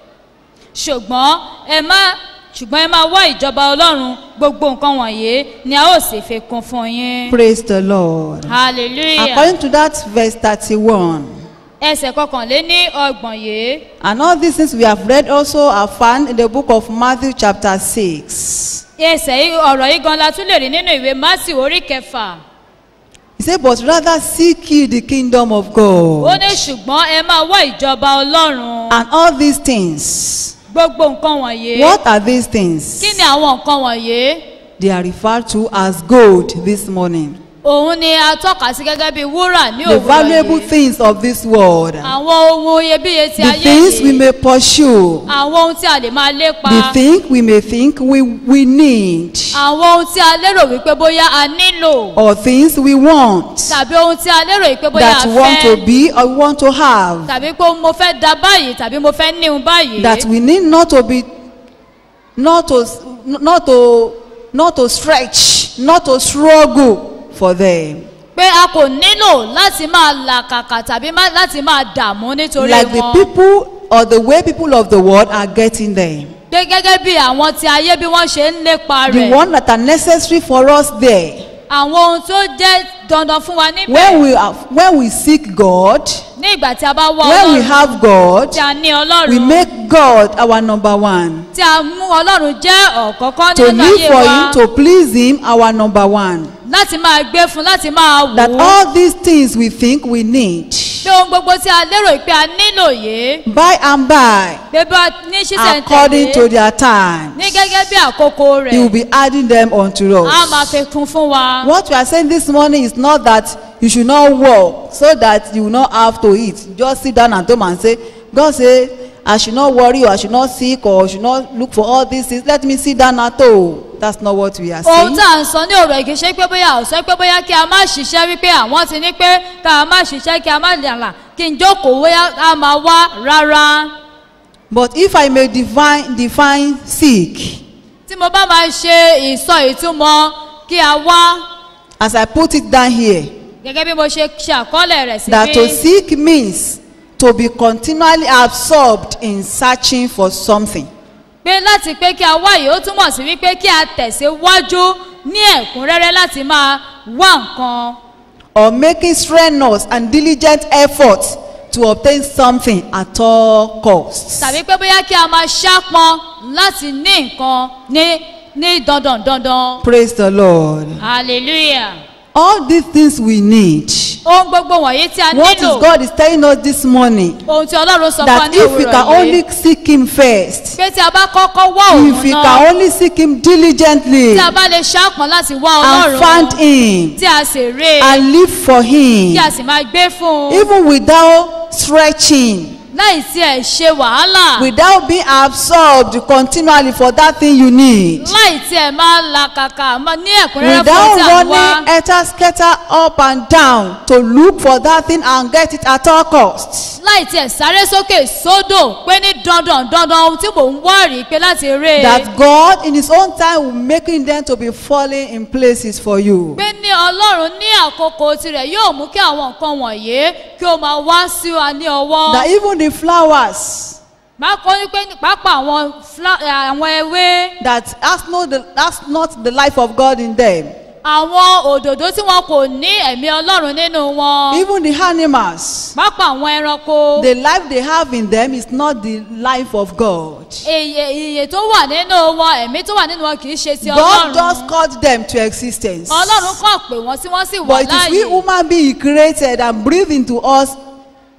ṣùgbọ́n ẹ má ṣùgbọ́n ẹ máa wá ìjọba ọlọ́run gbogbo nǹkan wọ̀nyí ni a ó sì fi kún fún yín Praise the Lord. hallelujah According to that verse 31, ẹsẹ̀ kọkànléní ọgbọ̀n yìí And all these things we have read also are found in the book of Matthew chapter 6. ẹsẹ̀ yìí- ọ̀rọ̀ yìí gan la tún lè rí nínú ìwé mátì orí kẹfà. He said, But rather seek ye the kingdom of ó God. ní ṣùgbọ́n ẹ máa wá ìjọba ọlọ́run And all these things. gbogbo nǹkan wọ̀nyí. What are these things? kí ni àwọn nǹkan wọ̀nyí? They are referred to as gold this morning. òun ni a tọ́ka sí gẹ́gẹ́ bí wúrà ní The òwúrọ̀ valuable yìí. things of this world. àwọn ohun iyebíye ti The ayé things we yìí. may pursue. àwọn ohun tí a lè máa lépa. The things we may think we, we need. àwọn ohun tí a lérò wípé bóyá a nílò. Or things we want. tàbí ohun tí a lérò wípé bóyá That a we want to fẹ́. be or we want to have. tàbí pé mo fẹ́ da báyìí tàbí mo fẹ́ níhun báyìí. that we need not to be not to not to not to stretch not to struggle for them pé a kò nílò láti máa làkàkà tàbí má- láti máa dààmú nítorí like the wọn. people or the way people of the world are getting them pé gẹ́gẹ́ bí àwọn ti ayé bí wọ́n ṣe ń lépa the rẹ̀ one that are necessary for us there àwọn ohun tó jẹ́ dandan fún wa níbẹ̀ when we are when we seek god ní ìgbà tí a bá wá when we ọlọ́run have god tí a ní we ọlọ́run make god our number one tí a mú ọlọ́run jẹ́ ọ̀kọ́kọ́ to nínú live ayé for wa him to please him our number one láti máa gbé fún láti máa wò that ó all these things we think we need pé ohun gbogbo tí a lérò pé a nílò yìí by and by pé bá ní according to ṣísẹ̀ntẹ̀lé their time. ní gẹ́gẹ́ bí àkókò He will rẹ̀ be adding them unto a máa us. fi kún fún wa. What we are saying this morning is not that you should not work so that you will not have to eat. Just sit down at home and say, God say, I should not worry or I should not seek or I should not look for all these things. Let me sit down at home. That's not what we are ohun saying. tá à ń sọ ní ọ̀rọ̀ èké ṣe pé bóyá ò sọ pé bóyá kí a má ṣiṣẹ́ wípé àwọn ti ní pé ká a má ṣiṣẹ́ kí a má dàlà kí n jókòó bóyá a máa wá rárá. But if I may define, define seek, tí mo bá máa ṣe ìsọ ìtumọ̀ kí a wá as I put it down here, gẹ́gẹ́ bí mo ṣe ṣe àkọọ́lẹ̀ rẹ̀ that to síbí seek means to be continually absorbed in searching for something. pé láti pé kí a wá yìí ó túmọ̀ sí wípé kí a tẹ̀síwájú ní ẹ̀kúnrẹ́rẹ́ láti máa wá nǹkan or making strenuous and diligent efforts to obtain something at all costs. tàbí pé bóyá kí a máa ṣápọn láti ní nǹkan ní ní dandan dandan Praise the Lord. hallelujah. All these things we need. ohun gbogbo wọ̀nyí tí a What is nílò God is telling us this morning? ohun tí ọlọ́run sọ fún wa That ní if we òwúrọ̀ can yìí only seek Him first, pé tí a bá kọ́kọ́ wá if òun we náà can only seek Him diligently tí a bá lè ṣàpọ̀n láti wá and find ọlọ́run Him tí a sì rè é and live for Him, tí a sì máa gbé fún un even without stretching, láì tí ẹ̀ ṣe wàhálà without being absorbed continually for that thing you need. láì tí ẹ̀ máa la kàkà máa ní ẹ̀kúnrẹ́rẹ́ fún without tí a ń wá running etta scatter up and down to look for that thing and get it at all costs. láì tí ẹ̀ sáré sókè sódò pé ní dandan dandan ohun tí mò ń wá rí pé láti rè é That God in His own time will making them to be falling in places for you. pé ní ọlọ́run ní àkókò tirẹ̀ yóò mú kí àwọn nǹkan wọ̀nyí kí ó máa wá sí wa ní ọwọ́. That even the flowers bákan ní pé pápá àwọn fla- eh, àwọn ewé that has no the, that's not the life of God in them. àwọn òdòdó tí wọn kò ní ẹ̀mí ọlọ́run nínú wọn Even the animals, pápá àwọn ẹranko the life they have in them is not the life of God. iye iye tó wà nínú wọn ẹ̀mí tó wà nínú wọn kì í ṣe ti God just ọlọ́run called them to existence. ọlọ́run kàn pé wọ́n tí wọ́n sì wà But it is we láàyè human being he created and breathed into us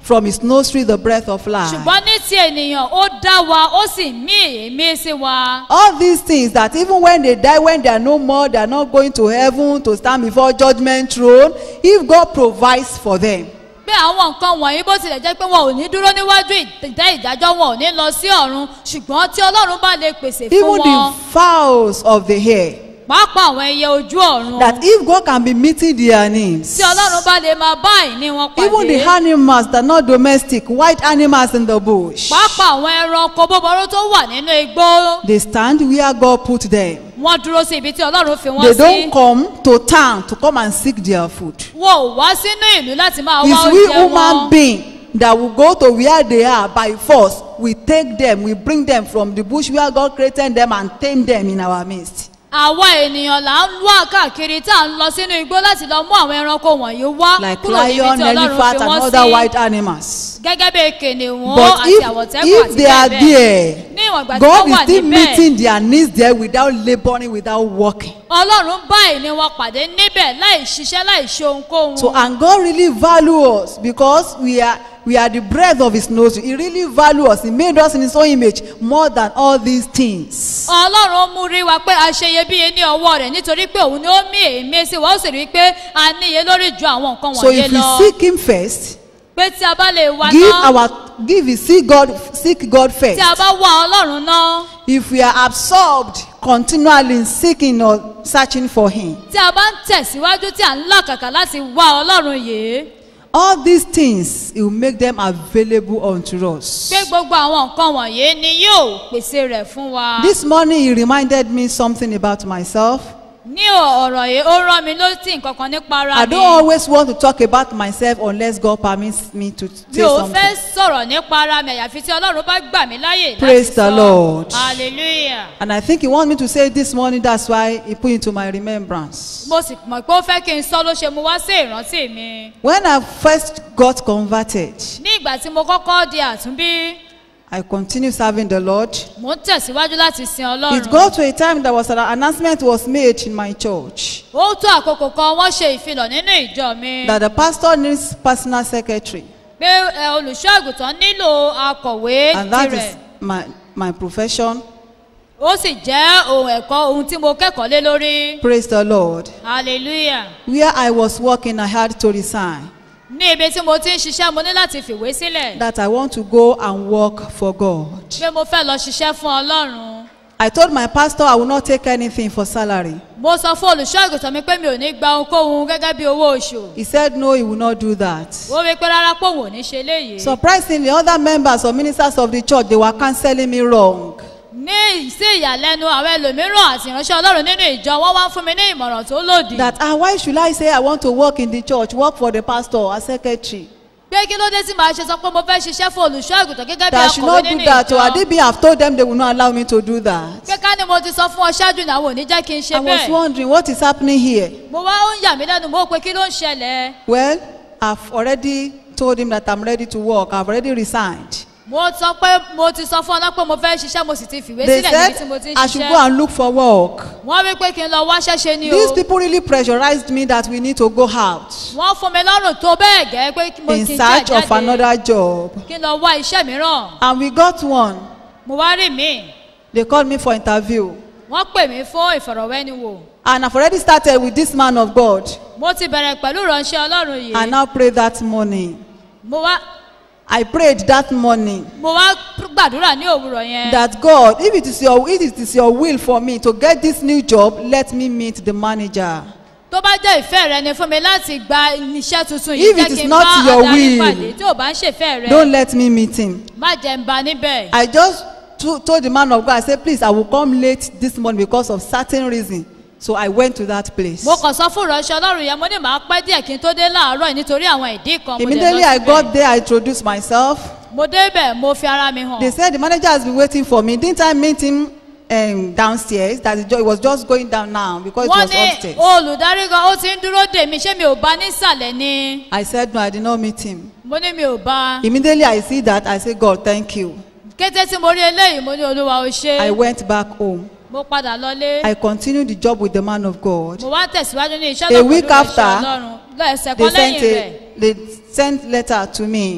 from his nostril the breath of life. ṣùgbọ́n ní ti ènìyàn ó dá wa ó sì mí èémí sí wa. All these things that even when they die, when they are no more, they are not going to heaven to stand before judgment throne, if God provides for them, pé àwọn nǹkan wọ̀nyí bó tilẹ̀ jẹ́ pé wọn ò ní dúró níwájú ìtẹ́ ìdájọ́ wọn ò ní lọ sí ọ̀run ṣùgbọ́n tí ọlọ́run bá lè pèsè fún even wọn the fowls of the air, pàápàá àwọn ẹyẹ ojú ọ̀run that if God can be meeting their needs, tí ọlọ́run bá lè máa bá ìní wọn even the pàdé animals that are not domestic, white animals in the bush, pàápàá àwọn ẹranko búburú tó wà nínú igbó they stand where God put them. wọ́n dúró sí ibi tí ọlọ́run fi They wọ́n sí don't come to town to come and seek their food. wọn ò wá sínú ìlú láti máa wá It's we oúnjẹ human wọn being that will go to where they are by force. We take them, we bring them from the bush where God created them and tame them in our midst. àwa ènìyàn là ń wá káàkiri tá à ń lọ sínú igbó láti lọ mú àwọn ẹranko wọ̀nyí wá Like kúrò níbi lion, tí ọlọ́run elephant, fi and wọ́n other sí. white animals. gẹ́gẹ́ bí kìnìún But àti if, àwọ̀tẹ́kùn if àti they are bẹ́ẹ̀ bẹ́ẹ̀ there, ní ìwọ̀n ìgbà tí God wọ́n is wà still níbẹ̀ meeting their needs there without laboring, without working. ọlọ́run bá ìní wọn pàdé níbẹ̀ láì ṣiṣẹ́ láì ṣe ohunkóhun So, and God really value us because we are we are the breath of His nose. He really value us. He made us in His own image more than all these things. ọlọ́run mú rí wa pé a ṣe iyebíye ní ọwọ́ rẹ̀ nítorí pé òun ni ó mí èémí sí wa ó sì rí i pé a níye lórí ju àwọn nǹkan So, wọ̀nyí if we lọ seek Him first, pé tí a bá lè wá give náà our give it seek god seek god tí first a bá wá ọlọ́run náà if we are absorbed continually in seeking or searching for him tí a bá ń tẹ̀síwájú tí a ń làkàkà láti wá ọlọ́run yìí all these things he will make them available unto us pé gbogbo àwọn nǹkan wọ̀nyí ni yóò pèsè rẹ̀ fún wa. this morning he reminded me something about myself ní ọ̀rọ̀ yìí ó rán mi létí nǹkan kan nípa ara i mi. don't always want to talk about myself unless god permits me to mi say ò something fẹ́ sọ̀rọ̀ nípa ara mi àyàfi tí ọlọ́run bá gbà mí láyè Praise láti the sọ. Lord. hallelujah. and i think he wants me to say it this morning that's why he put it into my remembrance mo sì mọ̀ pé ó fẹ́ kí n sọ ló ṣe mo wá sí ìrántí mi. when i first got converted ní ìgbà tí mo kọ́kọ́ di àtúnbí i continued serving the lord mo ń tẹ̀síwájú láti sin It ọlọ́run. got to a time that was an announcement was made in my church ó tó àkókò kan wọ́n ṣe ìfilọ̀ nínú ìjọ mi. that the pastor needs personal secretary pé ẹ, olùṣọ́ àgùntàn nílò akọ̀wé and that tirẹ̀. is my my profession ó sì jẹ́ ohun ẹ̀kọ́ ohun tí mo kẹ́kọ̀ọ́ lé lórí. praise the lord hallelujah. where i was working i had to resign ní ibi tí mo ti ń ṣiṣẹ́ mo ní láti fìwé sílẹ̀. that i want to go and work for god pé mo fẹ́ lọ ṣiṣẹ́ fún ọlọ́run. i told my pastor i will not take anything for salary mo sọ fún olùṣọ́ àgùntàn mi pé mi ò ní gba ohunkóhun gẹ́gẹ́ bí owó oṣù. he said no he will not do that ó wí pé rárá pé òun ò ní ṣe léyìí. surprisingly other members or ministers of the church they were cancelling me wrong ní sí ìyàlẹ́nu àwọn ẹlòmíràn àti ìránṣẹ́ ọlọ́run nínú ìjọ wọ́n wá ń fún mi ní ìmọ̀ràn tó lòdì. that ah why should i say i want to work in the church work for the pastor as secretary pé kí ló dé tí màá ṣe sọ pé mo fẹ́ ṣiṣẹ́ fún olùṣọ́ àgùntàn gẹ́gẹ́ bí that I should akọ̀wé not do nínú that or ìjọ. Adibi have told them they will not allow me to do that. pé ká ní mo ti sọ fún ọ ṣáájú ní àwọn ò ní jẹ́ kí n ṣe I was bẹ́ẹ̀. wondering what is happening here. mo wá ó ń yà mí lẹ́nu mo pé kí ló ń ṣẹlẹ̀. Well, I've already told him that I'm ready to work. I've already resigned. mo sọ pé mo ti sọ fún ọ náà pé mo fẹ́ ṣiṣẹ́ mo sì ti fìwé They sílẹ̀ níbi tí mo said ti ń I should go ṣiṣẹ́. and look for work. wọ́n wí pé kí n lọ wá ṣẹ́ṣe ni o. These people really pressurized me that we need to go out wọ́n fún mi lọ́rùn tó bẹ́ẹ̀ gẹ́ pé kí mo in kí n search jẹ́ of another job. kí n lọ wá iṣẹ́ mìíràn. And we got one. mo wá rí mi They called me for interview. wọ́n pè mí fún ìfọ̀rọ̀wẹ́niwò. And I've already started with this man of God. mo ti bẹ̀rẹ̀ pẹ̀lú ìránṣẹ́ ọlọ́run I yìí. now pray that morning. mo wá I prayed that morning. mo wá gbàdúrà ní òwúrọ̀ yẹn. that God, if it is your if it is your will for me to get this new job, let me meet the manager. tó bá jẹ́ ìfẹ́ rẹ ni fún mi láti gba iṣẹ́ tuntun yìí If jẹ́ it is kí n not bá your adarí will, pàdé tí ò bá ń ṣèfẹ́ rẹ Don't let me meet him. má jẹ́ ń ba níbẹ̀. I just to, told the man of God, I said, please, I will come late this morning because of certain reason. So I went to that place. mo kàn sọ fún ìránṣẹ́ ọlọ́run yẹn mo ní màá pẹ́ díẹ̀ kí n tó dé láàárọ̀ yìí nítorí àwọn ìdí kan mo dẹ̀ Immediately lọ I síbẹ̀. got there, I introduced myself. mo débẹ̀ mo fi ara mi hàn. They said the manager has been waiting for me. Didn't I meet him um, downstairs? That he ju- he was just going down now because it wọ́n was ní upstairs. olùdarí gan ó ti ń dúró dè mí ṣé mi ò bá nísàlẹ̀ ni I said no, I did not meet him. mo ní mi ò bá. Immediately I see that, I say, God, thank you. kété tí mo rí eléyìí mo ní olúwa o ṣe I went back home. mo padà lọlé I continued the job with the man of God. mo wá tẹ̀síwájú ní iṣẹ́ A náà week pẹ̀lú ìránṣẹ́ after, ọlọ́run lẹ́sẹ̀ They kan lẹ́yìn sent rẹ̀ a they sent letter to me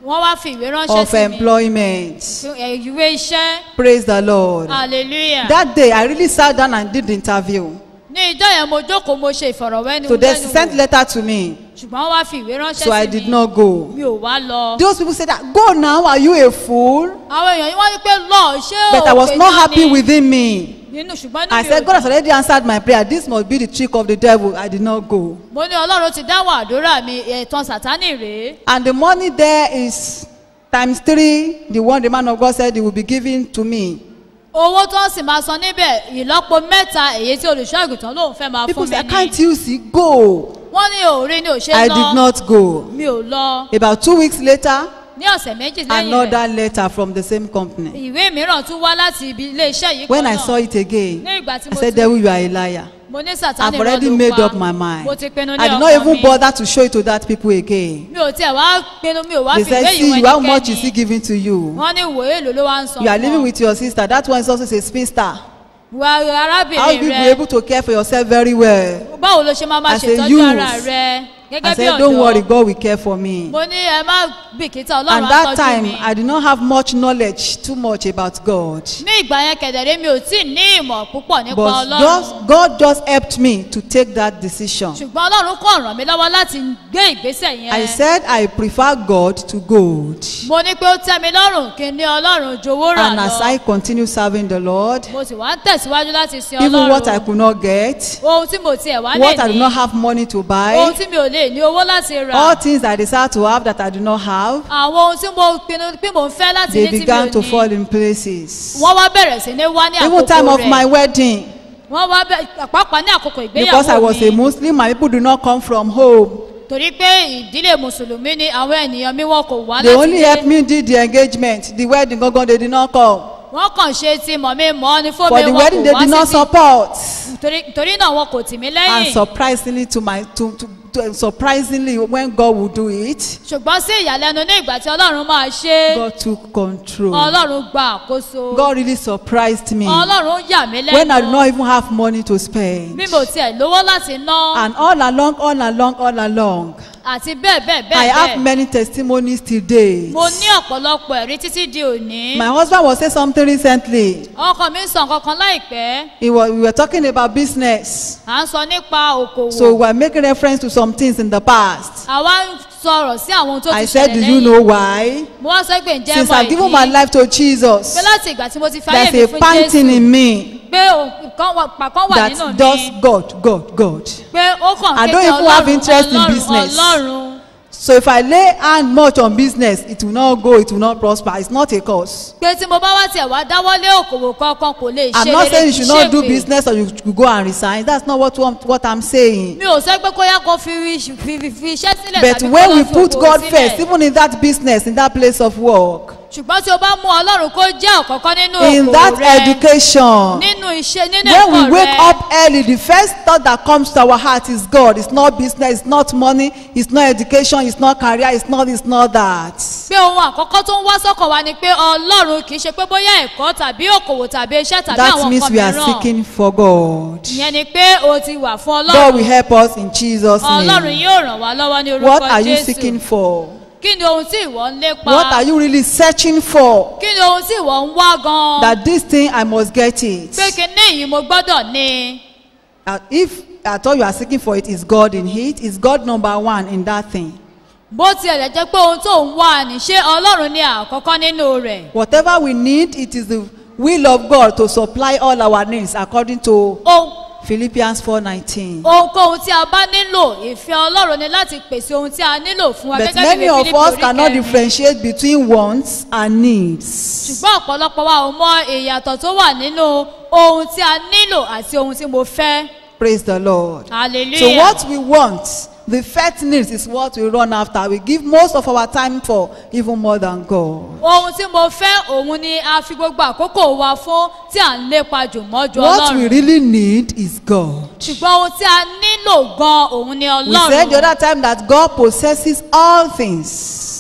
wọ́n wá fi ìwé ránṣẹ́ of sí mi employment. Ẹ, ìwé iṣẹ́ Praise the Lord. hallelujah That day, I really sat down and did the interview. ní ìjọ yẹn mo jókòó mo ṣe ìfọ̀rọ̀wẹ́ni So they sent letter to me. ṣùgbọ́n wọ́n wá fi ìwé ránṣẹ́ So I sí did mi not go. mi ò wá lọ. Those people said that, go now, are you a fool? àwọn èèyàn yìí wọ́n ní pé lọ ṣé But I was òpè not náà happy ni? within me. nínú ṣùgbọ́n I nínú said, God has already answered my prayer. This must be the trick of the devil. I did not go. mo ní ọlọ́run ti dáwọ́ àdúrà mi ẹ̀tàn sátánì rèé And the money there is times three, the one the man of God said he will be giving to me. owó tó ń sì máa san níbẹ̀ ìlọ́po mẹ́ta èyí tí olùṣọ́ àgùntàn lòun fẹ́ máa People fún say, mi can't ní you see? Go. wọ́n ní òórí ni ò ṣe I lọ did not go. mi ò lọ About two weeks later, ní ọ̀sẹ̀ méjì lẹ́yìn rẹ̀ another letter from the same company. ìwé mìíràn tún wá láti ibi ilé iṣẹ́ yìí When kan I saw náà it again, ní ìgbà tí I mo said, ti Devil, you are a liar. mo ní I've sátánì already ló made pa up my mind. mo ti pinnu ní I did not ọkàn even mi bother to show it to that people again. mi ò tiẹ̀ wá pinnu mi ò wá They fi said, ìwé yìí see, wọ you, how much is he ẹnikẹ́ni giving to you? wọ́n ní ìwé èlò ló wá ń san You are fún living ọ. with your sister. That one is also a spinster. wa How will arábìnrin you be rẹ able to care for yourself very well? báwo ló ṣe máa máa As a ṣètọ́jú youth, ara rẹ I gẹ́gẹ́ bí said, don't worry, ọ̀dọ́ God will care for me. mo ní ẹ má bìkítà And ọlọ́run á that tọ́jú time, mi I did not have much knowledge, too much about God. ní ìgbà yẹn kẹ̀dẹ̀rẹ́ mi ò tí ì ní ìmọ̀ púpọ̀ nípa But ọlọ́run just, God just helped me to take that decision. ṣùgbọ́n ọlọ́run kò ràn mí lọ́wọ́ láti gbé ìgbésẹ̀ yẹn I said I prefer God to gold. mo ní pé ó tẹ́ mi lọ́rùn kí n ní ọlọ́run jowó rà And as lọ I continue serving the Lord, mo sì wá ń tẹ̀síwájú láti sin even what I ọlọ́run could not get, ohun tí mo tiẹ̀ wá lè what I did ní not have money to ohun buy, tí mi ò lè ní owó láti rà all things I desire to have that I do not have, àwọn ohun tí mo pinnu pé mò ń fẹ́ láti they ní tí mi began ò to fall ní in places. wọ́n wá bẹ̀rẹ̀ sí ní wá ní Even time àkókò of my rẹ̀ wedding, wọ́n wá bẹ̀ pàápàá ní àkókò because I ìgbéyàwó was a mi Muslim, my people do not come from home. torí pé ìdílé mùsùlùmí ni àwọn ènìyàn mi wọn kò wá They láti only ilé helped me did the engagement, the wedding, gangan, they did not come. wọ́n kàn ṣe ti mọ̀ mi mọ́ ni For fómi the wọn wedding, kò they wá did not síbi support. torí torí náà wọn kò tì mí And lẹ́yìn surprisingly, to my to, to, to surprisingly, when God would do it, ṣùgbọ́n sí ìyàlẹ́nu ní ìgbà tí ọlọ́run máa ṣe é, God took control. ọlọ́run gba àkóso God really surprised me ọlọ́run yà mí when I did lẹ́nu not even have money to spend. bí mo tiẹ̀ lówó láti ná And all along, all along, all along, àti bẹ́ẹ̀ bẹ́ẹ̀ I bẹ́ẹ̀ have bẹ́ẹ̀ many testimonies till date. mo ní ọ̀pọ̀lọpọ̀ ẹ̀rí títí di òní My husband was saying something recently. ọkọ mi ń sọ nǹkan kan láìpẹ́ He was, we were talking about business. à ń sọ nípa òkòwò So we were making reference to some things in the past. àwa ń sọ̀rọ̀ sí àwọn ohun tó I ti said, ṣẹlẹ̀ Do you lẹ́yìn know why? mo wá sọ pé ǹjẹ́ Since mọ I've given my ìdí life to Jesus, pé láti ìgbà tí mo ti fáyé mi there's a fún panting jésù in me pé nǹkan wà- pàkan wà nínú that mi does God, God, God. pé ó kàn I kéde don't even have ọlọ́run interest in ọlọ́run business. ọlọ́run So if I lay hand much on business, it will not go, it will not prosper. It's not a cause. pé tí mo bá wá tiẹ̀ wá dáwọ́lé òkòwò kankan kò lè ṣe I'm not saying you kì í should not do ṣègbè. business or you should go and resign. That's not what, what I'm saying. mi ò sọ pé kó yá kó fi fi fi fi iṣẹ́ sílẹ̀ But tàbí kó when lọ we fi put òkòwò God sílẹ̀. first, even in that business, in that place of work, ṣùgbọ́n tí o bá mú ọlọ́run kó jẹ́ ọ̀kọ̀ọ̀kan nínú in òkòwò that rẹ education, nínú iṣẹ́ nínú when ẹ̀kọ́ we wake rẹ up early, the first thought that comes to our heart is God. It's not business, it's not money, it's not education, it's not career, it's not, it's not that. pé ohun àkọ́kọ́ tó ń wá sọ́kàn wa ni pé ọlọ́run kì í ṣe pé bóyá ẹ̀kọ́ tàbí òkòwò tàbí iṣẹ́ tàbí That àwọn means nǹkan we are mìíràn seeking for God. ìyẹn ni pé o ti wà fún God will ọlọ́run help us in Jesus' ọlọ́run name. yóò ràn wá lọ́wọ́ ní What orúkọ are you seeking jésù for? kí ni ohun tí ìwọ ń lépa What are you really searching for? kí ni ohun tí ìwọ ń wá gan That this thing I must get it. pé kí ní èyí mo gbọ́dọ̀ ní Uh, if at all you are seeking for it, is God in it? Is God number one in that thing? bó tiẹ̀ lè jẹ́ pé ohun tó ń wá ni ṣé ọlọ́run ní àkọ́kọ́ nínú rẹ̀ Whatever we need, it is the will of God to supply all our needs according to ohun Philippians 4:19. ohunkóhun tí a bá nílò ìfẹ́ ọlọ́run ni láti pèsè ohun tí a nílò fún wa But gẹ́gẹ́ bí many ìwé of Fílípì us orí cannot kẹrin. differentiate between wants and needs. ṣùgbọ́n ọ̀pọ̀lọpọ̀ wa ò mọ ìyàtọ̀ tó wà nínú ohun tí a nílò àti ohun tí mo fẹ́ Praise the Lord. hallelujah So what we want, the first needs is what we run after. We give most of our time for, even more than God. ohun tí mo fẹ́ òun ni a fi gbogbo àkókò wa fún tí à ń lépa jù mọ́jú What we ọlọ́run really need is God. ṣùgbọ́n ohun tí a nílò gan òun ni We said the ọlọ́run other time that God possesses all things.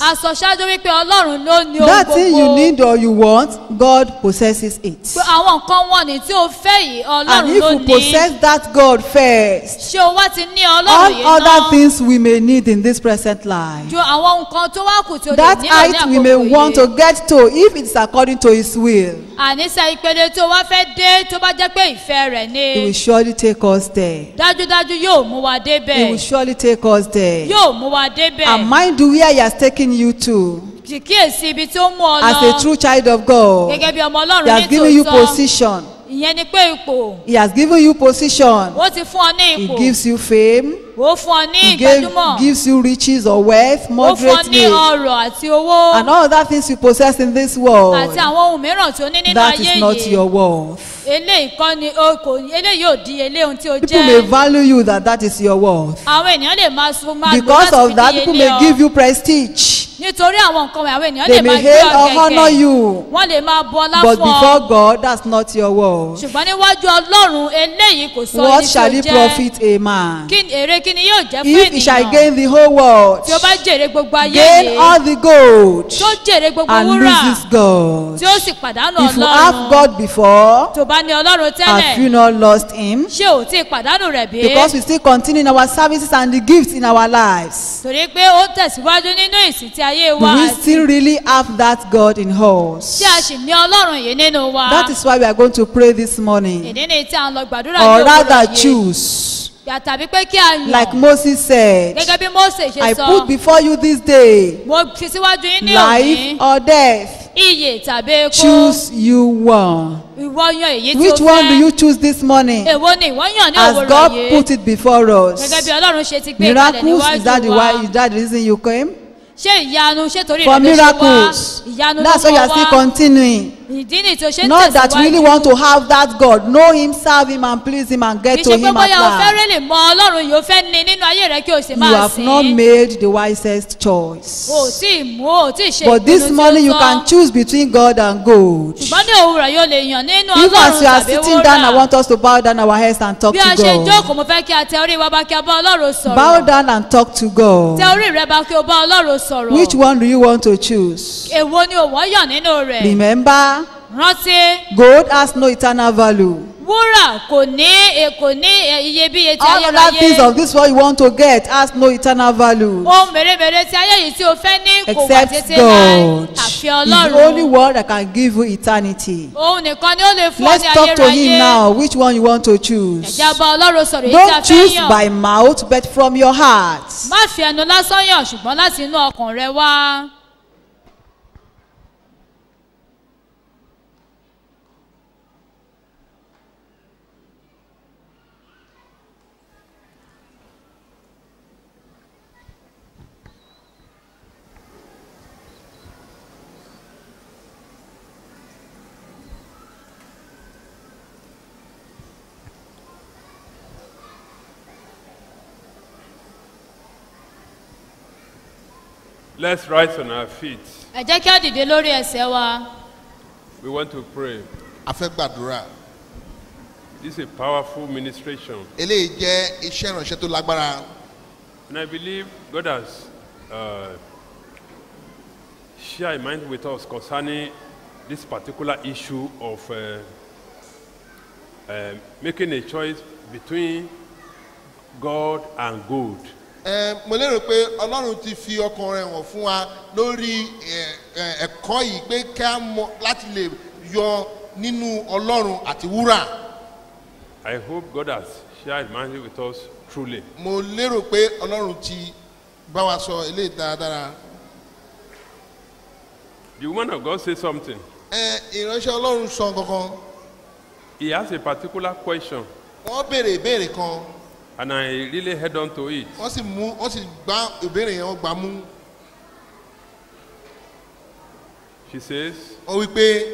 a sọ ṣáájú wípé ọlọ́run ló ní ohun That thing you gbogbo need or you want, God possesses it. pé àwọn nǹkan wọ̀nyí tí o fẹ́ yìí And ọlọ́run if ló you ní possess that God first, ṣé o wá ti ní all ọlọ́run yìí other náà things we may need in this present life, ju àwọn nǹkan tó wá kù tí o lè that nílò ní height we may want to àkókò yìí get to if it's according to His will, àníṣe ìpele tó wá fẹ́ dé tó bá jẹ́ pé ìfẹ́ rẹ̀ He will ni surely take us there. dájúdájú yóò mú wa He will débẹ̀ surely take us there. yóò mú wa débẹ̀ And mind you where He has taken you to kì kíyèsí ibi tí ó mú ọ as a lọ true child of God. gẹ́gẹ́ bí ọmọ He ọlọ́run has ní given you tòótọ́ position. ìyẹn ni pé ipò He has given you position. ó ti fún ọ ní He ipò gives you fame. ó fún ọ ní He gave, ìgbàdúmọ̀ gives you riches or wealth ó fún ọ ní moderately. ọrọ̀ àti owó And all other things you possess in this world. àti àwọn ohun mìíràn tí ó ní nínú That ayé is not yìí your worth. eléyìí kọ́ ni o kò eléyìí ò di eléyìí ohun tí o People may jẹ́ value you that that is your worth. àwọn ènìyàn lè máa sun máa lò Because láti of fi that, di people ilé may ọ give you prestige. nítorí àwọn nǹkan wọ̀nyí àwọn ènìyàn They lè máa may gbé hail ọ or honor gẹ̀gẹ̀ you. wọ́n lè máa bu ọlá But fún before ọ God, that's not your worth. ṣùgbọ́n níwájú ọlọ́run eléyìí kò sọ What ẹni tí shall o it jẹ́ profit a man kí èrè kí ni yóò jẹ́ fún if he shall ènìyàn gain the whole world, tí ó bá jèrè gbogbo ayé gain yìí all the gold, tó jèrè gbogbo and wúrà loses God? tí ó sì pàdánù If you have ọlọ́run God before, tó bá ní ọlọ́run have you tẹ́lẹ̀ not lost him? ṣé ò tí ì pàdánù rẹ̀ bí? Because we still continue in our services and the gifts in our lives. torí pé ó tẹ̀síwájú nínú ìsìn tí ayé Do wa we àti still really have that God in us? tí a sì ní ọlọ́run yìí nínú wa That is why we are going to pray this morning. ìdí ni tí a ń lọ gbàdúrà Or ní rather òwúrọ̀ yìí choose. Yà tàbí pé kí a Like yàn Moses said, gẹ́gẹ́ bí mose ṣe I sọ put before you this day mo fi síwájú yín ní life òní or death. iyè tàbí epo Choose you one. ìwọ yan èyí tí Which o one do fẹ́ you choose this morning? èwo ni ìwọ yàn ní As òwúrọ̀ God yìí put it before gẹ́gẹ́ us. bí ọlọ́run ṣe ti gbé kalẹ̀ Miracles, is that the níwájú wa why is that the reason you came? ṣé ìyanu ṣé torí For rẹ̀ ló ṣe wá miracles. ìyanu ló That's why you mọ are still wá continuing. ìdí ni tí o ṣe ń Not that you really tẹ̀síwájú want to have that God. Know Him, serve Him, and please Him, and kì get í to ṣe pé Him at bóyá o fẹ́ last. rẹ́lẹ̀ mọ ọlọ́run yìí o fẹ́ ní nínú ayé rẹ kí o sì You máa have not sìn made the wisest choice. o ò tí ì mú o ò tí ì ṣe But this ìpinnu tí morning ó you tọ́. can choose between God and gold. ṣùgbọ́n ní òwúrọ̀ yóò lè yàn nínú Even as ọlọ́run you are tàbí sitting down, I wúrà want us to bow down our heads and talk bí a to ṣe God. jókòó mo fẹ́ kí a tẹ orí wa bá kí a bá ọlọ́run Bow sọ̀rọ̀ down and talk to God. tẹ orí rẹ bá kí o bá ọlọ́run sọ̀rọ̀ Which one do you want to choose? èwo ni òwò yàn nínú rẹ̀ Remember, rántí gold has no eternal value. wúrà kò ní e- kò ní e- iyebíye tí All other things ayérayé of this world you want to get has no eternal value. ohun mèremère tí ayé yìí tí o fẹ́ ní kò wà Except títí láé God. àfi He's the only ọlọ́run one that can give you eternity. òun nìkan ni ó lè fún ọ Let's ní talk to Him ayérayé now. Which one you want to choose? ẹ̀já bá ọlọ́run sọ̀rọ̀ èyí tí a Don't fẹ́ choose yàn by mouth, but from your heart. má fi ẹnu lásán yàn ṣùgbọ́n láti inú ọkàn rẹ wá. Let's rise on our feet. ẹ jẹ́ kí á dìde lórí ẹsẹ̀ wa. We want to pray. a fẹ́ gbàdúrà This is a powerful ministration. eléyìí jẹ́ iṣẹ́ ìránṣẹ́ tó lágbára And I believe God has uh, shared a mind with us concerning this particular issue of uh, uh, making a choice between God and gold. Ẹ, mo lérò pé ọlọ́run ti fi ọkàn rẹ̀ hàn fún wa lórí ẹ, ẹ, ẹ̀kọ́ yìí pé ká mọ láti lè yọ nínú ọlọ́run àti wúrà I hope God has shared a mind with us truly. mo lérò pé ọlọ́run ti bá wa sọ eléyìí dáradára The woman of God said something. Ẹ, ìránṣẹ́ ọlọ́run sọ kankan He has a particular question, wọ́n béèrè ìbéèrè kan and I really head on to it. wọ́n sì mú wọ́n sì gbá ìbéèrè yẹn wọ́n gbá mú She says, wọ́n wí pé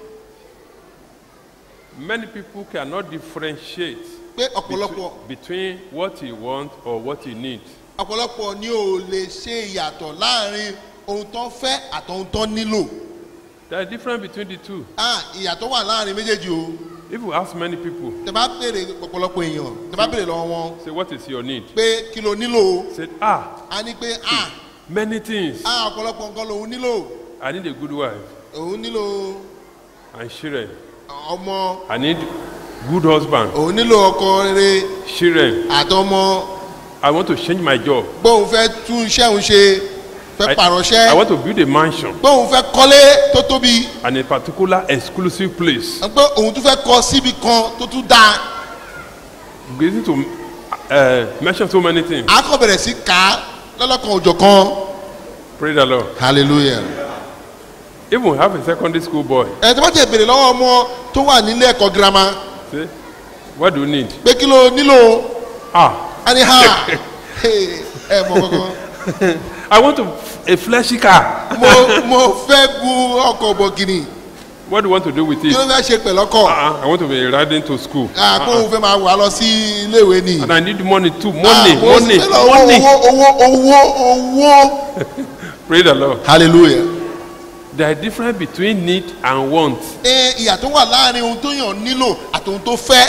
Many people cannot differentiate pé between, ọ̀pọ̀lọpọ̀ between what he wants or what he needs. ọ̀pọ̀lọpọ̀ ni ò lè ṣe ìyàtọ̀ láàrin ohun tó ń fẹ́ àtọ̀hún tó nílò There is difference between the two. ah ìyàtọ̀ wà láàrin méjèèjì o If you ask many people, tẹ bá béèrè ọ̀pọ̀lọpọ̀ èèyàn tẹ bá béèrè lọ́wọ́ wọn say, What is your need? pé kí ló nílò o Say, Ah, a ní pé ah Many things. á ọ̀pọ̀lọpọ̀ nǹkan lòun nílò I need a good wife òun nílò and children. ọmọ I need good husband, òun nílò ọkọ rere children. àtọmọ I want to change my job. gbóhùn fẹ́ tún iṣẹ́ òun ṣe fẹ́ I, pàrọ̀ṣẹ́ I want to build a mansion gbóhùn fẹ́ kọ́lé tó tóbi and a particular exclusive place. pé òun tún fẹ́ kọ́ síbi kan tó tún dáa Beginning to uh, mention so many things. á kàn bẹ̀rẹ̀ sí ká lọ́lọ́kan òjọ̀ kan Praise the Lord. hallelujah. Even we have a secondary school boy. ẹ tí wọ́n ti bèrè lọ́wọ́ ọmọ tó wà nílé ẹ̀kọ́ girama Say, what do you need? pé kí ló nílò Ah, á ní ha ẹ mọ kankan I want to, a fleshy car. mo mo fẹ́ gun ọkọ̀ bọ̀gìnì What do you want to do with kí it? ló fẹ́ ṣe pẹ̀lú ọkọ̀ Uh-uh, I want to be riding to school. àpò òun fẹ́ máa wà lọ sí iléèwé ni. And I need money too. Money, Ah, mo money, fẹ́ lọ money. owó owó owó owó. Praise the Lord. hallelujah. There is difference between need and want. ẹ ìyà tó wà láàrin ohun tó yàn nílò àti ohun tó fẹ́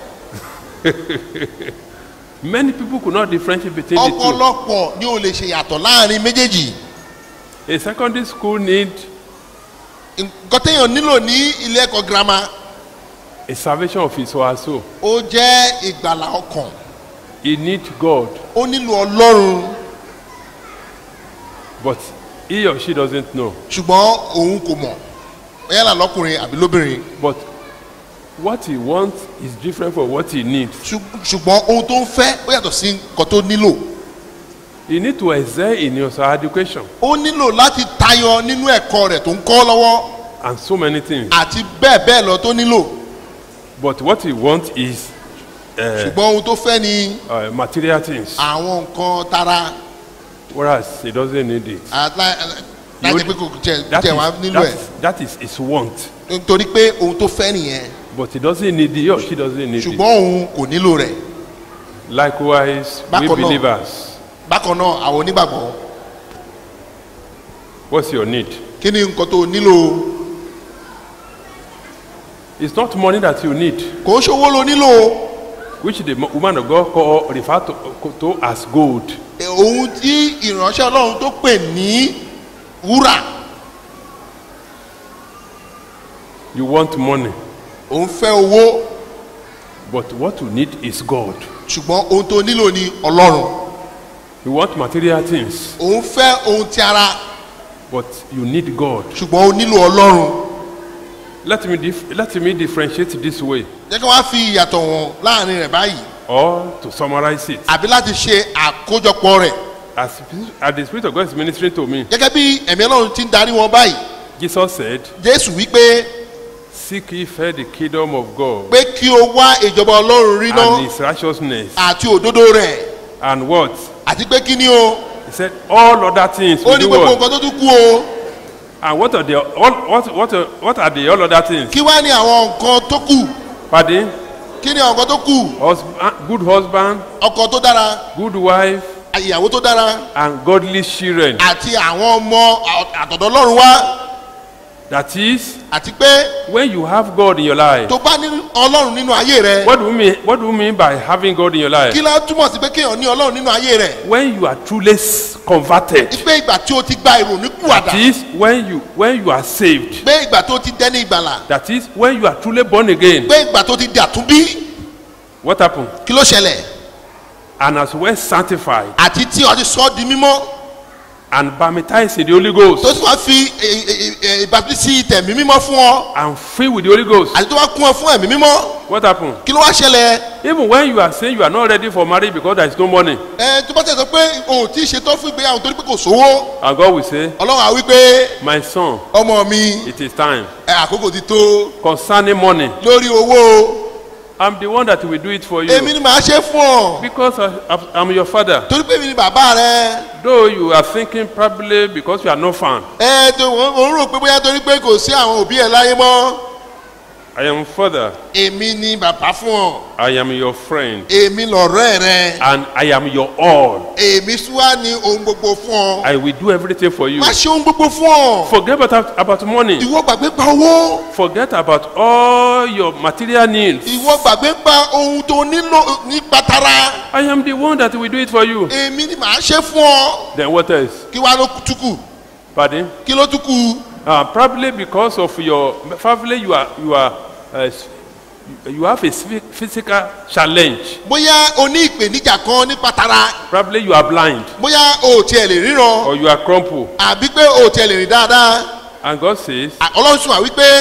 Many people could not differentiate between the two. ọ̀pọ̀lọpọ̀ ni o lè ṣe yàtọ̀ láàrin méjèèjì A secondary school need nǹkan téèyàn nílò ní ilé ẹ̀kọ́ girama a salvation of his or her soul. ó jẹ́ ìgbàlà ọkàn He need God, ó nílò ọlọ́run but he or she doesn't know. ṣùgbọ́n òun kò mọ̀ yálà lọ́kùnrin àbí lóbìnrin But what he wants is different from what he needs. Ṣù- ṣùgbọ́n ohun tó ń fẹ́ ó yàtọ̀ sí nǹkan tó nílò He need to excel in his education ó nílò láti tayọ nínú ẹ̀kọ́ rẹ̀ tó ń kọ́ lọ́wọ́ and so many things. àti bẹ́ẹ̀ bẹ́ẹ̀ lọ tó nílò But what he wants is uh, ṣùgbọ́n ohun tó fẹ́ ni uh, material things, àwọn nǹkan tara whereas he doesn't need it. àtla- láti pé kò jẹ That jẹ is, wá nílò that ẹ̀ is, that is his want. nítorí pé ohun tó fẹ́ nìyẹn But he doesn't need it, he or she doesn't need it. ṣùgbọ́n òun kò nílò rẹ̀ Likewise, we Bákan náà. believers, bákan náà àwọn onígbàgbọ́ what's your need? kí ni nǹkan tó nílò It's not money that you need, kò ń ṣòwò lo nílò which the mo- woman of God call, refer to, to as gold. Eh, ohun tí ìránṣẹ́ ọlọ́run tó pè ní wúrà You want money, òun fẹ́ owó but what you need is God. ṣùgbọ́n ohun tó nílò ni ọlọ́run You want material things, òun fẹ́ ohun ti ara but you need God. ṣùgbọ́n ó nílò ọlọ́run Let me, dif- let me differentiate this way, jẹ́ kí wọ́n á fi ìyàtọ̀ wọn láàrin rẹ̀ báyìí or to summarize it. àbí láti ṣe àkójọpọ̀ rẹ̀ As, as the Spirit of God is ministering to me, gẹ́gẹ́ bí ẹ̀mí ọlọ́run ti ń darí wọn báyìí Jesus said, jésù wípé Seek ye first the kingdom of God pé kí o wá ìjọba ọlọ́run rí and náà his righteousness, àti òdodo rẹ̀ and what? àti pé kí ni o He said, All other things ó will ní do gbogbo what? nǹkan tó tún kú o And what are the all, what, what, are- what are the all other things? kí wá ní àwọn nǹkan tó kù Pardon? kí ni àwọn nǹkan tó kù Husband, good husband, ọkọ tó dára good wife, ìyàwó tó dára and godly children. àti àwọn ọmọ àtọ̀dọ̀ ọlọ́run wá That is, àti pé when you have God in your life. tó bá ní ọlọ́run nínú ayé rẹ What do you mean? What do you mean by having God in your life? kí lá túmọ̀ sí pé kéèyàn ní ọlọ́run nínú ayé rẹ When you are truly s- converted. pé ìgbà tí o ti gba ìrònú kúwàdà That is, when you when you are saved. pé ìgbà tó ti dẹ́ni ìgbàlà That is, when you are truly born again. pé ìgbà tó ti di àtúnbí What happened? kí ló ṣẹlẹ̀ And as well sanctified àti tí o ti sọ ọ́ di mímọ́ and baptized in the Holy Ghost tó sì wá fi ìbátísí tẹ̀mí mímọ́ fún ọ and filled with the Holy Ghost. àti tó wá kún ọ fún ẹ̀mí mímọ́ What happened? kí ló wá ṣẹlẹ̀ Even when you are saying you are not ready for marriage because there is no money, ẹ tó bá tẹ̀ sọ pé o ò tí ì ṣetán fún ìgbéyàwó torí pé kò sówó and God will say, ọlọ́run á wí pé My son, ọmọ mi it is time. ẹ àkókò ti tó Concerning money, lórí owó I'm the one that will do it for èmi you ni màá ṣe fún ọ because I, I'm your father. torí pé èmi ni bàbá rẹ Though you are thinking probably because you are not found, ẹ tó ò ń rò pé bóyá torí pé kò sí àwọn òbí ẹ láyé mọ́ I am father. èmi ni bàbá fún ọ I am your friend. èmi lọ̀rẹ́ rẹ And I am your all. èmi súwá ní ohun gbogbo fún ọ I will do everything for you. má ṣe ohun gbogbo fún ọ Forget about, about money. ìwọ gbàgbé pa owó Forget about all your material needs. ìwọ gbàgbé pa ohun tó nílò ní pátárà I am the one that will do it for you. èmi ni màá ṣe fún ọ Then what else? kí wàá ló túkù Pardon? kí ló túkù Uh, probably because of your, probably you are, you are, uh, s- you have a phy- physical challenge. bóyá o ní ìpèníjà kan ní pátárà Probably you are blind bóyá o ò tiẹ̀ lè ríran or you are crumpled. àbí pé o ò tiẹ̀ lè rìn dáadáa And God says, À- ọlọ́run sùn wá wípé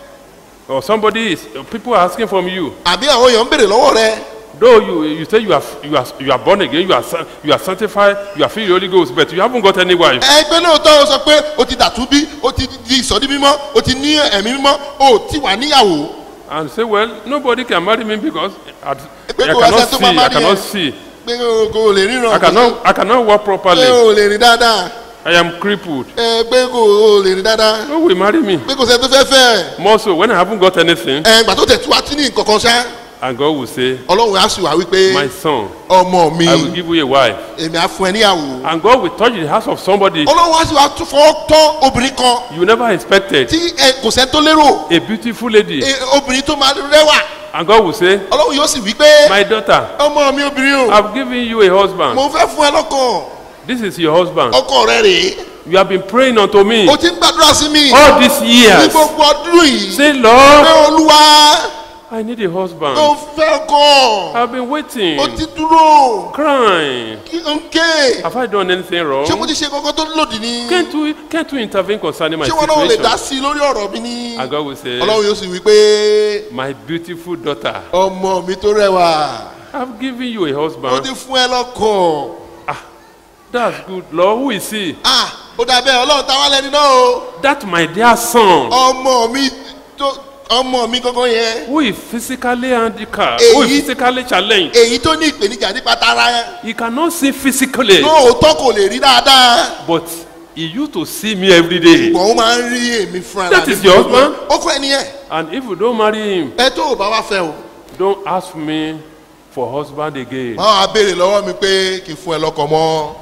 or somebody is, people are asking from you, àbí àwọn èèyàn ń béèrè lọ́wọ́ rẹ though you, you say you are, you are, you are born again, you are, san- you are sanctified, you are filled with the Holy Ghost, but you haven't got any wife. ẹgbẹ́ lóòótọ́ o sọ pé o ti dàtú bí o ti di ìsọdí mímọ́ o ti ní ẹ̀mí mímọ́ o ò ti wà níyàwó And say, well, nobody can marry me because I, I Pé kò wá cannot sẹ́ni tó see, máa I marry cannot ẹ. see, pé o kò lè ríran I cannot, I cannot walk pé properly. o lè rìn dáadáa I am crippled. ẹ pé kò o lè rìn dáadáa Who will marry me? pé kò sẹ́ni tó fẹ́ fẹ́ More so when I haven't got anything, ẹ gbà tó tẹ̀ tí wá tí ní nǹkan kan ṣá and God will say, ọlọ́run á sì wá wípé My son, ọmọ mi I will give you a wife. èmi á fún ẹ níyàwó And God will touch the house of somebody ọlọ́run á sì wá tún fọwọ́ tọ́ obìnrin kan you never expected. tí ẹ kò sẹ́ni tó lérò A beautiful lady. ẹ, obìnrin tó máa rẹwà And God will say, ọlọ́run yóò sì wí pé My daughter, ọmọ mi obìnrin o I've given you a husband. mo fẹ́ fún ẹ lọ́kàn This is your husband. ọkọ rẹ rèé You have been praying unto me o ti ń gbàdúrà sí mi all these ní years. gbogbo ọdún yìí Say, pé Lord, olúwa I need a mo husband. fẹ́ kọ́ I've been waiting, o ti dúró crying. kí n ké Have I done anything ṣé mo wrong? ti ṣe kankan tó lòdì ni Can't you, can't you intervene concerning my ṣé wọn náà lè dá situation? sí i lórí ọ̀rọ̀ mi ni And God will say, ọlọ́run yóò sì wí pé My beautiful daughter, ọmọ mi tó rẹwà I've given you a mo husband. ti fún ẹ lọ́kàn That's good, Lord. Who is he? ah ó dà bẹ́ẹ̀ ọlọ́run táwa lẹni náà o That my dear son, ọmọ mi tó ọmọ mi gangan yẹn who is physically handicapped, who is Èyí- physically challenged. èyí tó ní ìpèníjà nípa tara He cannot see physically, lóòótọ́ kò lè rí dáadáa but he used to see me every day. ṣùgbọ́n ó máa ń rí èmi fúnra That mi is your husband? ó kọ́ ẹni yẹn And if you don't marry him, ẹ tó o bá wá fẹ́ o don't ask me for husband again. máa wá béèrè lọ́wọ́ mi pé kí n fún ẹ lọ́kọ̀ mọ́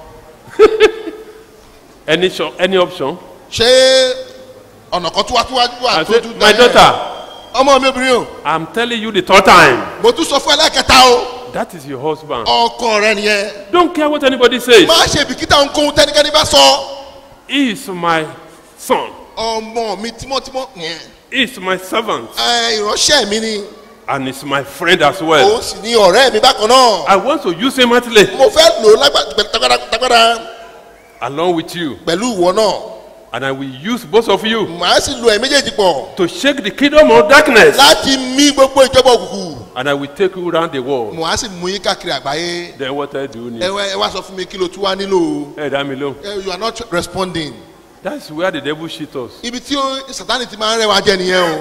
Any cho- any option? ṣé ọ̀nà kan tó wá tó wá wà I tó said, tún my daughter, ọmọ mi obìnrin o I'm telling you the third time. mo tún sọ fún ẹ lẹ́ẹ̀kẹta o That is your husband. ọkọ rẹ nìyẹn Don't care what anybody says. má ṣe bìkítà ohunkóhun tẹ́nikẹ́ni bá sọ He is my son. ọmọ mi tímọ́tímọ́ yẹn He is my servant. ẹ, ìránṣẹ́ mi ni And he's my friend as well. òun sì ni ọ̀rẹ́ mi bákan náà I want to use him mightily mo fẹ́ lò ó lágbà- tagbára tagbára along with you. pẹ̀lú ìwọ náà And I will use both of you màá sì lo ẹ̀ méjèèjì pọ̀ to shake the kingdom of darkness. láti mí gbogbo ìjọba òkùnkùn And I will take you around the world. màá sì mú yín káàkiri àgbáyé Then what I do ẹ need. wá ẹ wá sọ fún mi kí ló tún wá nílò Hey, damn alone. ẹ you are not responding That's where the devil shit us. ibi tí ó- sátani ti máa ń rẹwà jẹ nìyẹn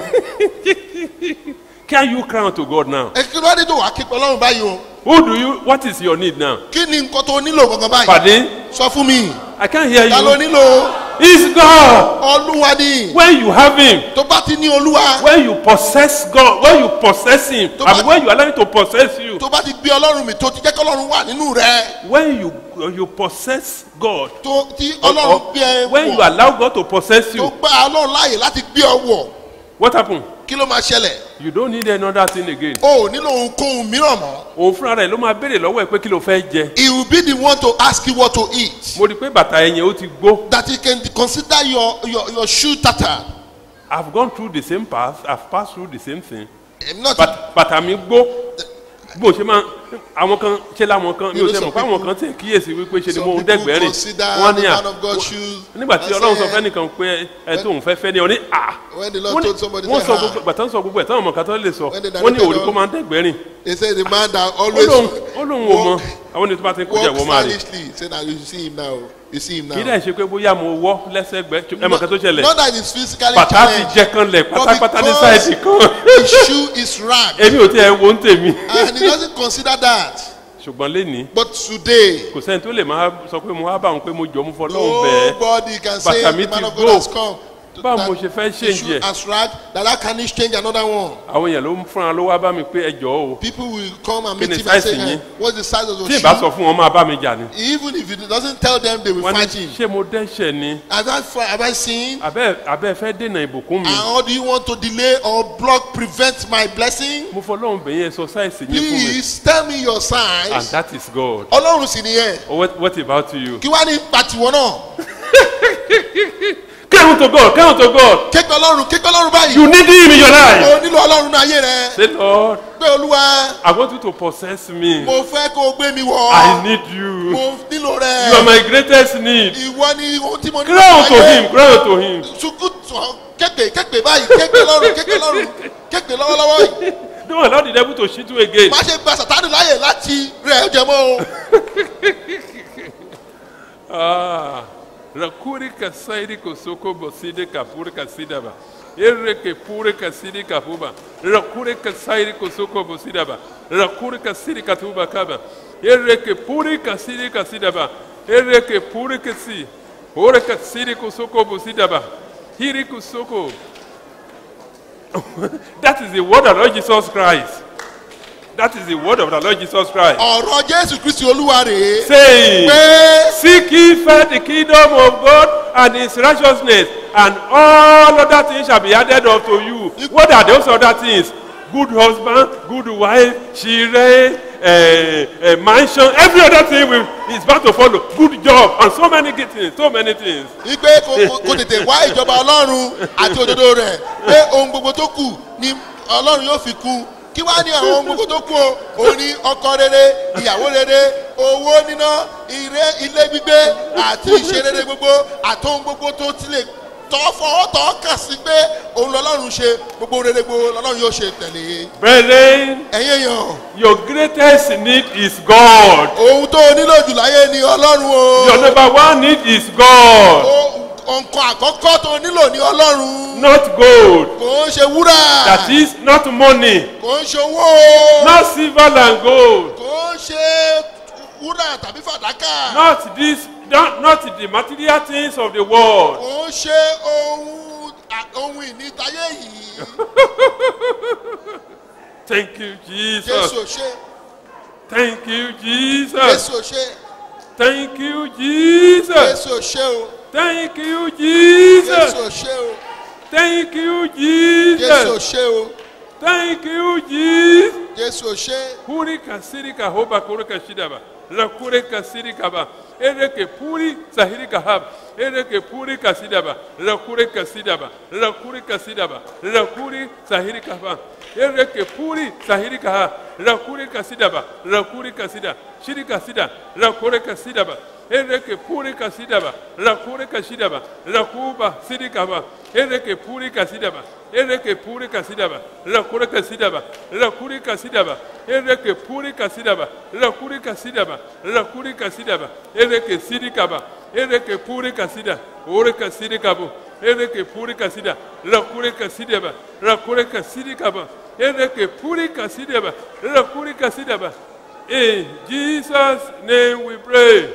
o Can you cry unto God now? ẹ kí ló dé tó wàá ké pẹ́ ọlọ́run báyìí o Who do you, what is your need now? kí ni nǹkan tó nílò gangan báyìí Pardon? sọ fún mi I can't hear ta ló you. nílò It's God. olúwa ni When you have Him, tó bá ti ní olúwa when you possess God, when you possess Him, To and ba- when you allow Him to possess you, tó bá ti gbé ọlọ́run mi tó ti jẹ́ kí ọlọ́run wà nínú rẹ when you you possess God, tó tí or- ọlọ́run or gbé ẹ when you wọ̀ allow God to possess tó you, gbá ọlọ́run láàyè láti gbé ọ wọ̀ what happen? kí ló máa ṣẹlẹ̀ You don't need another thing again. o ò nílò ohunkóhun mìíràn mọ́ Òun fúnra rẹ̀ ló máa béèrè lọ́wọ́ ẹ̀ pé kí ló fẹ́ jẹ. he will be the one to ask you what to eat Mo rí i pé bàtà ẹ̀yìn ó ti gbó. that he can consider your your your shoe tattered I've gone through the same path, I've passed through the same thing. I'm not Bàt- Bàtà mi gbó. Bó ṣe máa àwọn kan ṣe láwọn kan mi ò You know ṣe mọ̀ some pé àwọn kan tẹ̀ kíyèsí wípé ṣe ni some mo ń people dẹ́gbẹ̀ẹ́ rìn. consider Wọ́n the ní à man of God shoes nígbà tí and ọlọ́run sọ say, fẹ́nìkan pé ẹ tó ń fẹ́ fẹ́ ni ọ ní à. when the Lord Wọ́n ní- told somebody wọ́n say, sọ "Ah." gbogbo bàtà ń sọ gbogbo ẹ̀ táwọn ọmọ kan tó lè sọ When they wọ́n ní directed òòrì kó all- máa ń dẹ́gbẹ̀ẹ́ rìn. They say the man that Ó always lóun ó lóun ò mọ àwọn ènìyàn tó bá ti ń kó jẹ walk wọ́n máa rìn. stylishly. Say that you see him now. You see him now. kí dẹ̀ ṣe pé bóyá mo wọ́ lẹ́sẹ̀gbẹ́ ẹ mọ̀ kan tó ṣẹlẹ̀ Not that he's physically bàtà ti challenged. jẹ kan lẹ̀ But pátápátá ní because sáìdì kan His shoe is ragged. èmi ò tiẹ̀ wo ń tèmi And he doesn't consider that. ṣùgbọ́n lénìí But today, kò sẹ́ni tó lè máa sọ pé mo wá bá òun pé mo jọ mo fọ́ lọ́hùn bẹ́ẹ̀ nobody can say Bàtà the mi man ti of God go. has come. báwo mo ṣe fẹ́ issue change ẹ̀ as rag that that can change another one. àwọn èèyàn ló ń fúnra ló wá bá mi pé ẹ jọ̀ọ́ o People will come and Kí meet ni him and say, size yín? "Eh, what's the size of your tí ì bá shoe? sọ fún wọn máa bá mi jà ni Even if he doesn't tell them, they will wọ́n fight ní him. ṣé mo dẹ́ṣẹ̀ ni Has that fi- have I seen? abẹ́ abẹ́ fẹ́ dènà ìbùkún mi And how do you want to delay or block, prevent my blessing? mo fọlọ́run bẹ̀yẹn exercise yín fún mi Please tell me your and signs. that is God Ọlọ́run sì nìyẹn. oh, what, what about you Kí wá ní pàtiwọ́ náà? cry unto God cry unto God Képe Ọlọ́run képe Ọlọ́run báyìí. you need him in your life O nílò Ọlọ́run náà ayé rẹ̀. say Lord Pé Olúwa, I want you to possess me mo fẹ́ kó o gbé mi wọ̀. I need you Mo nílò you are rẹ̀. my greatest need Ìwọ ni ohun tí mo nílò cry unto him cry unto him Sukú tán képe képe báyìí képe Ọlọ́run képe Ọlọ́run képe lọ́wọ́lọ́wọ́ yìí. don't allow the devil to cheat you again Má ṣe gba Sàtánì láyè láti rẹ̀ ẹ́ jẹ mọ́ o. Ah, rakuri kasairi kosoko boside kapure kasidaba. Ere ke pure kasidi kapuba. Rakure kasairi kosoko bosidaba. Rakure kasidi katuba kaba. Ere ke pure kasidi kasidaba. Ere ke pure kasi. Ore kasidi kosoko bosidaba. Hiri kosoko. that is the word of Lord Jesus Christ. That is the word of the Lord Jesus Christ. Ọ̀rọ̀ Jésù Kristi Olúwa rèé. Saying. Pé Seek ye first the kingdom of God and his righteousness, and all other things shall be added unto you. What are those other things? Good husband, good wife, children, uh, uh, mansion, every other thing will, is about to follow. Good job, and so many good things, so many things. wípé kò kò- kò tètè wá ìjọba Ọlọ́run àti òdodo rẹ̀ pé ohun gbogbo tó kù ni Ọlọ́run yóò fi kú. Kí wá ní àwọn ohun gbogbo tó kù o? Òun ni ọkọ rere, ìyàwó rere, owó níná, ire ilé gbígbé àti ìṣe rere gbogbo àti ohun gbogbo tó ti lè tọ́ fọwọ́ tọ́ kà sí pé òun lọ́lọ́run ṣe gbogbo rere gbogbo lọ́lọ́run yóò ṣe tẹ̀lé. Brethren, Ẹ̀yin èèyàn, your greatest need is God. ohun tó o nílò jù láyé ni Ọlọ́run o. Your number one need is God, O- nǹkan àkọ́kọ́ tó o nílò ni Ọlọ́run. not gold. Kò ń ṣe wúrà. That is not money, Kò ń ṣe owó o. not silver and gold. Kò ń ṣe wúrà tàbí fàdákà. not this not, not the material things of the world Kò ń ṣe ohun à- ohun ìní tayé yìí. thank you jesus Jésù ò ṣe. thank you jesus Jésù ò ṣe. thank you jesus Jésù ò ṣe o. thank you Jésù jesus ò ṣe o. thank you Jésù ò jesus ṣe o. thank you jesus Jésù ò ṣe. puri kasiri kahoba kuru kashidaba rakure kasiri kaba ereke puri sahiri kahab ereke puri kasidaba rakure kasidaba rakure kasidaba rakuri sahiri kaba ereke puri sahiri kaha rakure kasidaba rakure kasida shiri kasida rakure kasidaba ereke puri kasidaba rakure kasidaba rakuba siri kaba ereke puri kasidaba ereke puri kasidaba rakure kasidaba rakuri kasidaba ereke puri kasidaba rakuri kasidaba rakuri kasidaba ereke siri kaba ereke puri kasida ore kasiri kabo ereke puri kasida rakure kasidaba rakure kasiri kaba ereke puri kasidaba rakuri kasidaba in jesus name we pray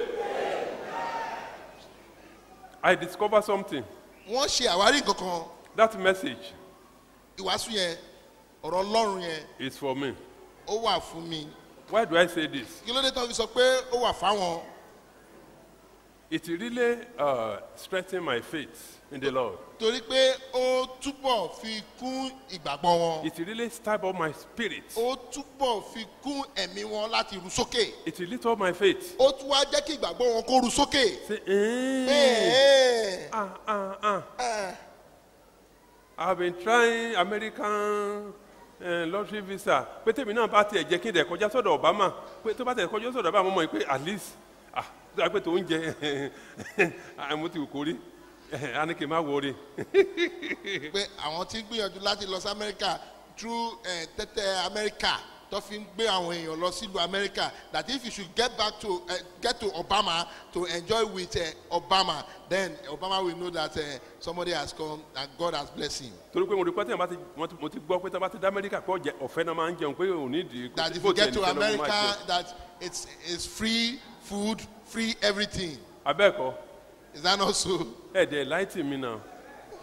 i discover something Wọ́n ṣe àwárí nǹkan kan. that message Ìwàásù yẹn, ọ̀rọ̀ Ọlọ́run yẹn, is for me ó wà fún mi. why do i say this Kí ló dé tán fi sọ pé ó wà fáwọn? it really uh, strengthened my faith in the lord Torí pé ó túbọ̀ fi kún ìgbàgbọ́ wọn. it really stirred up my spirit Ó túbọ̀ fi kún ẹ̀mí wọn láti ru sókè. it really taught my faith Ó tún wá jẹ́ kí ìgbàgbọ́ wọn kó ru sókè. say eh, Bẹ́ẹ̀ ah ah ah ẹ̀ i have been trying american uh, lottery visa pé tèmi náà bá tiẹ̀ jẹ́ kí n dẹ̀ kọjá sọ́dọ̀ obama pé tó bá tẹ̀ kọjá sọ́dọ̀ obama mo mọ̀ pé at least ah tó yà pé tó ń jẹ mo ti wù kó rí a ní kí n má wọrí pé àwọn tí ń gbìyànjú láti lọ sí Amẹ́ríkà through eh, tẹ́tẹ́ Amẹ́ríkà tó fi ń gbé àwọn èèyàn lọ sílùú Amẹ́ríkà that if you should get back to uh, get to Obama to enjoy with uh, Obama then Obama will know that uh, somebody has come and God has blessed him. torí pé mo rí pé tẹ̀yìn bá ti mo ti- mo ti gbọ́ pé tí wọ́n bá ti dá amẹ́ríkà kọ́ jẹ ọ̀fẹ́ náà máa ń jẹun pé òun ní ìdí kò that sí if bó you tiẹ̀ get to nìkan ló máa America jẹun. that it's it's free food free everything abẹ́ẹ̀kọ́ is that not so? ẹ̀ẹ́dẹ̀ láìtì mi náà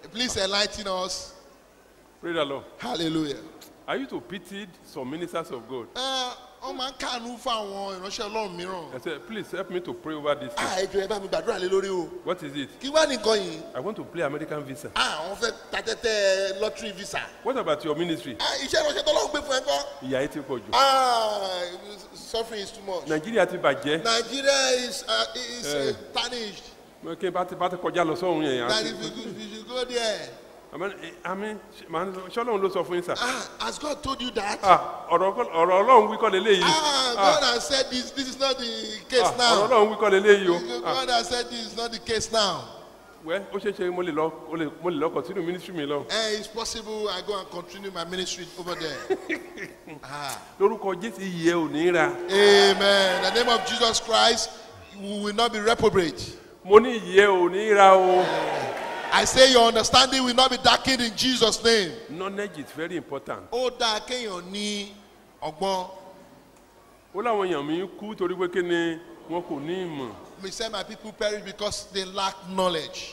Please enlighten us. Praise the Lord. Hallelujah. I used to pity some ministers of God. Ẹ, Wọ́n máa ń kàánú fún àwọn ìránṣẹ́ ọlọ́run mìíràn. I said, please help me to pray over this thing. Ah, ẹ jọ̀ọ́ ẹ bá mi gbàdúrà lé lórí o. What is it? Kí wá nìkan yìí? I want to play American visa. Ah, àwọn fẹ́ ta tẹ́tẹ́ lottery visa. What about your ministry? Ah, iṣẹ́ ìránṣẹ́ tọ́lọ́run gbé fún ẹ kọ́. Ìyá yìí ti pọ̀ jù. Ah, suffering is too much. Nàìjíríà ti bàjẹ́. Nigeria is uh, is uh, Eh. tarnished. Kí n bá ti bá ti kọjá lọ sọ́run yẹn. That if you, go- if you go there. Àmì ṣọ́lọ́run ló sọ fún yín sà. Ah, has God told you that? Ah, Ọ̀rọ̀ ọ̀rọ̀ Ọlọ́run wí kọ́ leléyìí. Ah, God has said this. This is not the case Ah, Ọ̀rọ̀ now. Ọlọ́run wí kọ́ leléyìí o. Ah, God has said this is not the case now. Wẹ́ ó ṣeé ṣe mo lè lọ mo lè- mo lè lọ continue ministry mi lọ. Eh, it's possible I go and continue my ministry over there. Lórúkọ Jésù iyì ẹ ò ní ra. Amen. In the name of Jesus Christ, we will not be reprobate. Mo ní iyì ẹ ò ní ra o. I say your understanding will not be darkened in Jesus' name. Knowledge is very important. Ó dáa kéèyàn ní ọgbọ́n. Ó láwọn èèyàn mi kú torí pé kí ni wọn kò ní ìmọ̀. We say my people perish because they lack knowledge.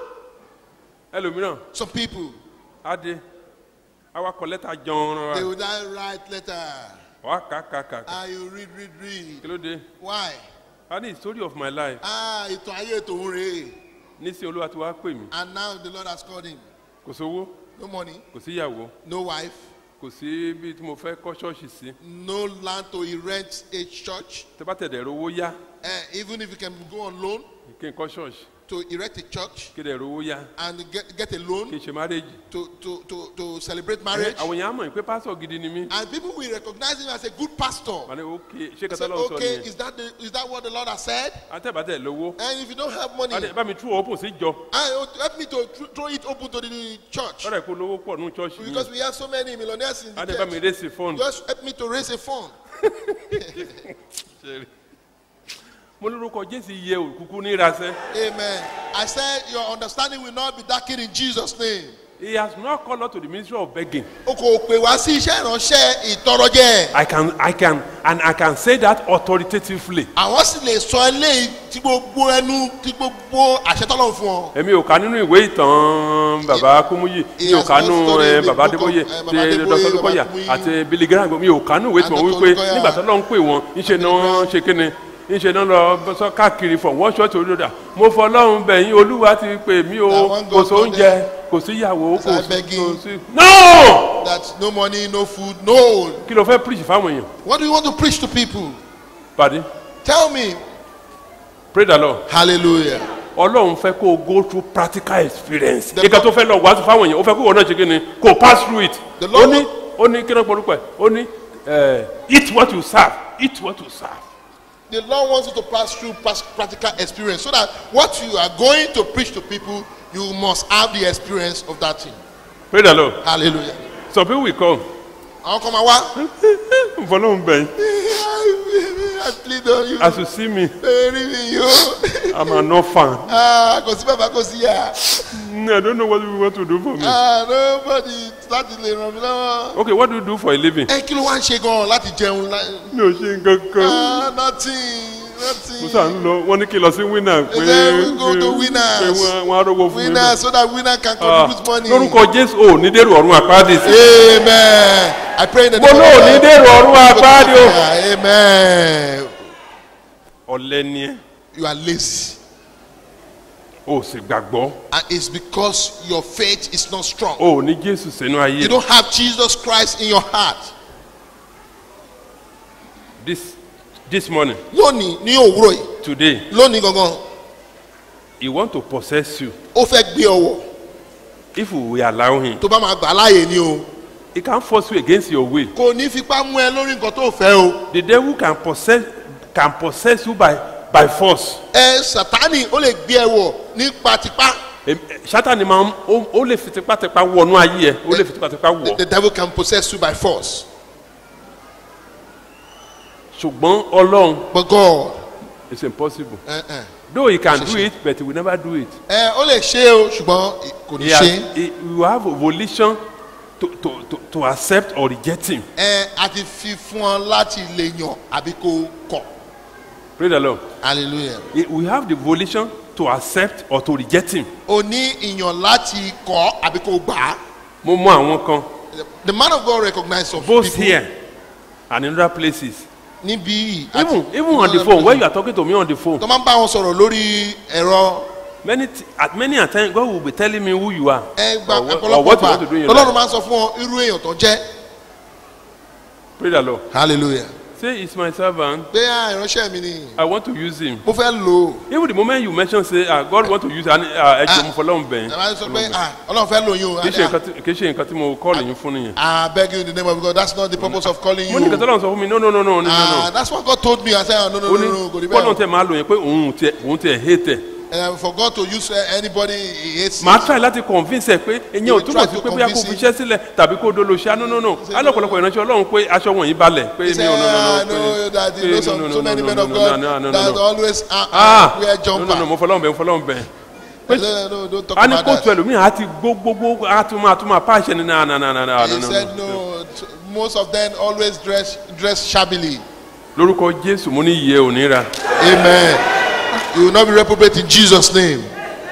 Ẹlòmíràn Some people, á dé àwa kọ lẹ́tà jọ̀ọ̀rọ̀ they wa. will not write letter. Wà á kà kà kà kà. Ah, you read, read, read. Kí ló dé? Why? A ní story of my life. Ah, ìtàn ayé tòun rèé. Nísìnyí Olúwa ti wá pè mí. And now the Lord has called him. Kò sówó, No money, kò síyàwó, no wife, kò sí bí tí mo fẹ́ kọ́ ṣọ́ọ̀ṣì sí. no land to erect a church. Tẹ bá tẹ̀dẹ̀ rówó yá Eh, even if you can go on loan kí n kọ́ ṣọ́ọ̀ṣì. to erect a church Kí dẹ̀ rówó yá and get, get a kí loan n ṣe márèjì. to, to, to, to celebrate marriage. Àwọn èèyàn á mọ̀ pé pásọ̀ gidi ni mí. And people will recognize him as a good pastor. Wà ní ok ṣé Say, kátà lọ́wọ́ sọ okay, nìyẹn. is that, the, is that what the Lord has said? Àtẹ̀bàtẹ̀ lówó. And if you don't have money, Adé bá mi tú òpó sí jọ. I, help me to thr- throw it open to the church. Lọ́dà kó lówó pọ̀ nínú ṣọ́ọ̀ṣì Because yìí. we have so many millionaires in the Adé bá mi church. ré sí fọ́ọ̀nù. Just help me to raise a fund. Mo lórúkọ Jésù yẹ òkùnkùn ní ìrasẹ́. Amen. I said your understanding will not be darkened in Jesus' name. He has not called us to the ministry of begging. O kò pè wá sí iṣẹ́ ìránṣẹ́ ìtọrọjẹ. I can I can and I can say that authoritatively. Àwọn sì lè sọ eléyìí tí gbogbo ẹnu tí gbogbo àṣẹ tọ́lọ̀ fún ọ. èmi ò kà nínú ìwé ìtàn bàbá kúmúyì mi ò kà nínú ẹ, bàbá adébóyè ti dr olùkọyà àti billy graham mi ò kà nínú ìwé tí wọn wípé nígbà tó lọ ń pè wọn ńṣe náà ṣe kíni ńṣe náà lọ sọ káàkiri fọ wọn ṣọọṣì olódà mo fọ ọlọrun bẹyìn olúwa ti pè mí o kò sóúnjẹ kò síyàwó kò sí kò sí. no That no money, no food, no. kí ló fẹ́ preach fáwọn èèyàn What do you want to preach to people? pàdé Tell me. pray the lord Hallelujah. ọlọ́run fẹ́ kó o go through practical experience The kíkà Lord- tó fẹ́ lọ wàásù fáwọn èèyàn ó fẹ́ kó wọn náà ṣe kí ni kó o pass through it The ó Lord ní will- ó ní kí ló porúkọ ẹ̀ ó ní eh, eat what you serve eat what you serve The Lord wants you to pass through pas- practical experience so that what you are going to preach to people, you must have the experience of that thing. pray the lord Hallelujah. some people will come Àwọn kan máa wá. fọlọ́run bẹ̀yìn I plead on you. as you see me Eri mi yo. i'm an orphan Ah, kò sí bàbá kò sí yà. Mm, i don't know what you want to do for me Ah, nobody láti lè ràn mí lọ́wọ́. okay what do you do for a living Ẹ kí ló wá ń ṣe gan-an láti jẹun? lá- mi ò ṣe nǹkan kan Ah, nothing, nothing. mo sà ń lọ wọ́n ní kí n lọ sí winner pé then we go to pé- winners. pé wọ́n wọ́n á rówó fún mi Winner so that winner can Ah, contribute money. lórúkọ jésù ò ní dèrò ọ̀run àpáàdé sí. Amen. I pray in the mo name náà of ní God. dèrò ọ̀run àpáàdé o. Ah, Amen. ọ̀lẹ́ ni ẹ́ You are lazy. o sì gbàgbọ́ And it's because your faith is not strong. o ò ní jésù sínú ayé You don't have Jesus Christ in your heart. this this morning Lónìí ní òwúrọ̀ yìí. today Lónìí gangan. he want to possess you Ó fẹ́ gbé ọwọ́. if you will allow him Tó bá máa gbà láàyè ni o. he can force you against your will Kò ní fipá mú ẹ lórí nǹkan tó fẹ́ o. the devil can possess can possess you by by force Ẹ Sàtánì ó lè gbé ẹ wọ̀ nípa tipá. Em- eh, sátani máa ń ó ó lè fi tipátipá wọnú ayé ẹ ó lè fi tipátipá The, wọ the devil can possess you by force. ṣùgbọ́n ọlọ́run But God. it's impossible ẹ ẹ though he can Ṣe do ṣe. it but he will never do it ẹ ó lè ṣe o ṣùgbọ́n kò ní he has ṣe. he you have a volition to to to to accept or reject him ẹ a ti fi fún ọ láti lè yàn àbí kó kọ̀. pray the lord hallelujah. He- we have the volition to accept or to reject him. o ní ìyàn láti kọ́ àbí kò gbà á. mo mọ àwọn kan the man of God recognize some both people here and in other places. níbí yìí even even on the phone when you are talking to me on the phone tó máa ń bá wọn sọ̀rọ̀ lórí ẹ̀rọ many t at many a time God will be telling me who you are ẹgbà or, what- or ọ̀pọ̀lọpọ̀ what you gbà want to do in your lọ́lọ́run life. máa ń sọ fún ọ irú èèyàn tó jẹ́ Pray the Lord. hallelujah Say it's my servant. pé à ìránṣẹ́ mi ni I want to use him. mo fẹ́ lò ó Even the moment you mention say ah God want to use and ah ẹ jọ mo fọlọ́run bẹ̀ ẹ máa ń sọ pé à ọlọ́run fẹ́ lò yín o kì í ṣe nǹkan tí kì í ṣe nǹkan tí mo call yín fún nìyẹn. I beg you in the name of God that's not the purpose of calling mo ní you nǹkan tó lọ́run sọ fún mi no no no no no no ah no. that's what God told me I said ah, no no ó no ní no kò rí bọ́lọ̀ bẹ́ẹ̀ tẹ máa lò yẹn pé òun tiẹ̀ òun tiẹ̀ hate ẹ̀. o for God to use uh, anybody he hates màá try láti convince ẹ pé ìyẹn ò will túmọ̀ try sí to pé bóyá kò convince fi him. iṣẹ́ sílẹ̀ tàbí kó dolo ṣá no no no alọ́pọ̀lọpọ̀ ìránṣẹ́ ọlọ́run pé aṣọ wọ̀nyí balẹ̀ pé he mi said ò no ah no no no that pé you know no, some no, so no, many no, men no, of no, God no, no, no, that no. always ah ah ah wear no no no jumper mo fọlọ́run bẹ̀ mo fọlọ́run bẹ̀ He said, no don't talk a ní about kóòtù that ẹlòmíì á ti gbó gbogbo á tún máa tún máa pàṣẹ ní náà náà náà náà náà he said no t- most of them always dress dress shabbily lórúkọ jésù mo ní iye òní ra amen you will not be reprobate in Jesus name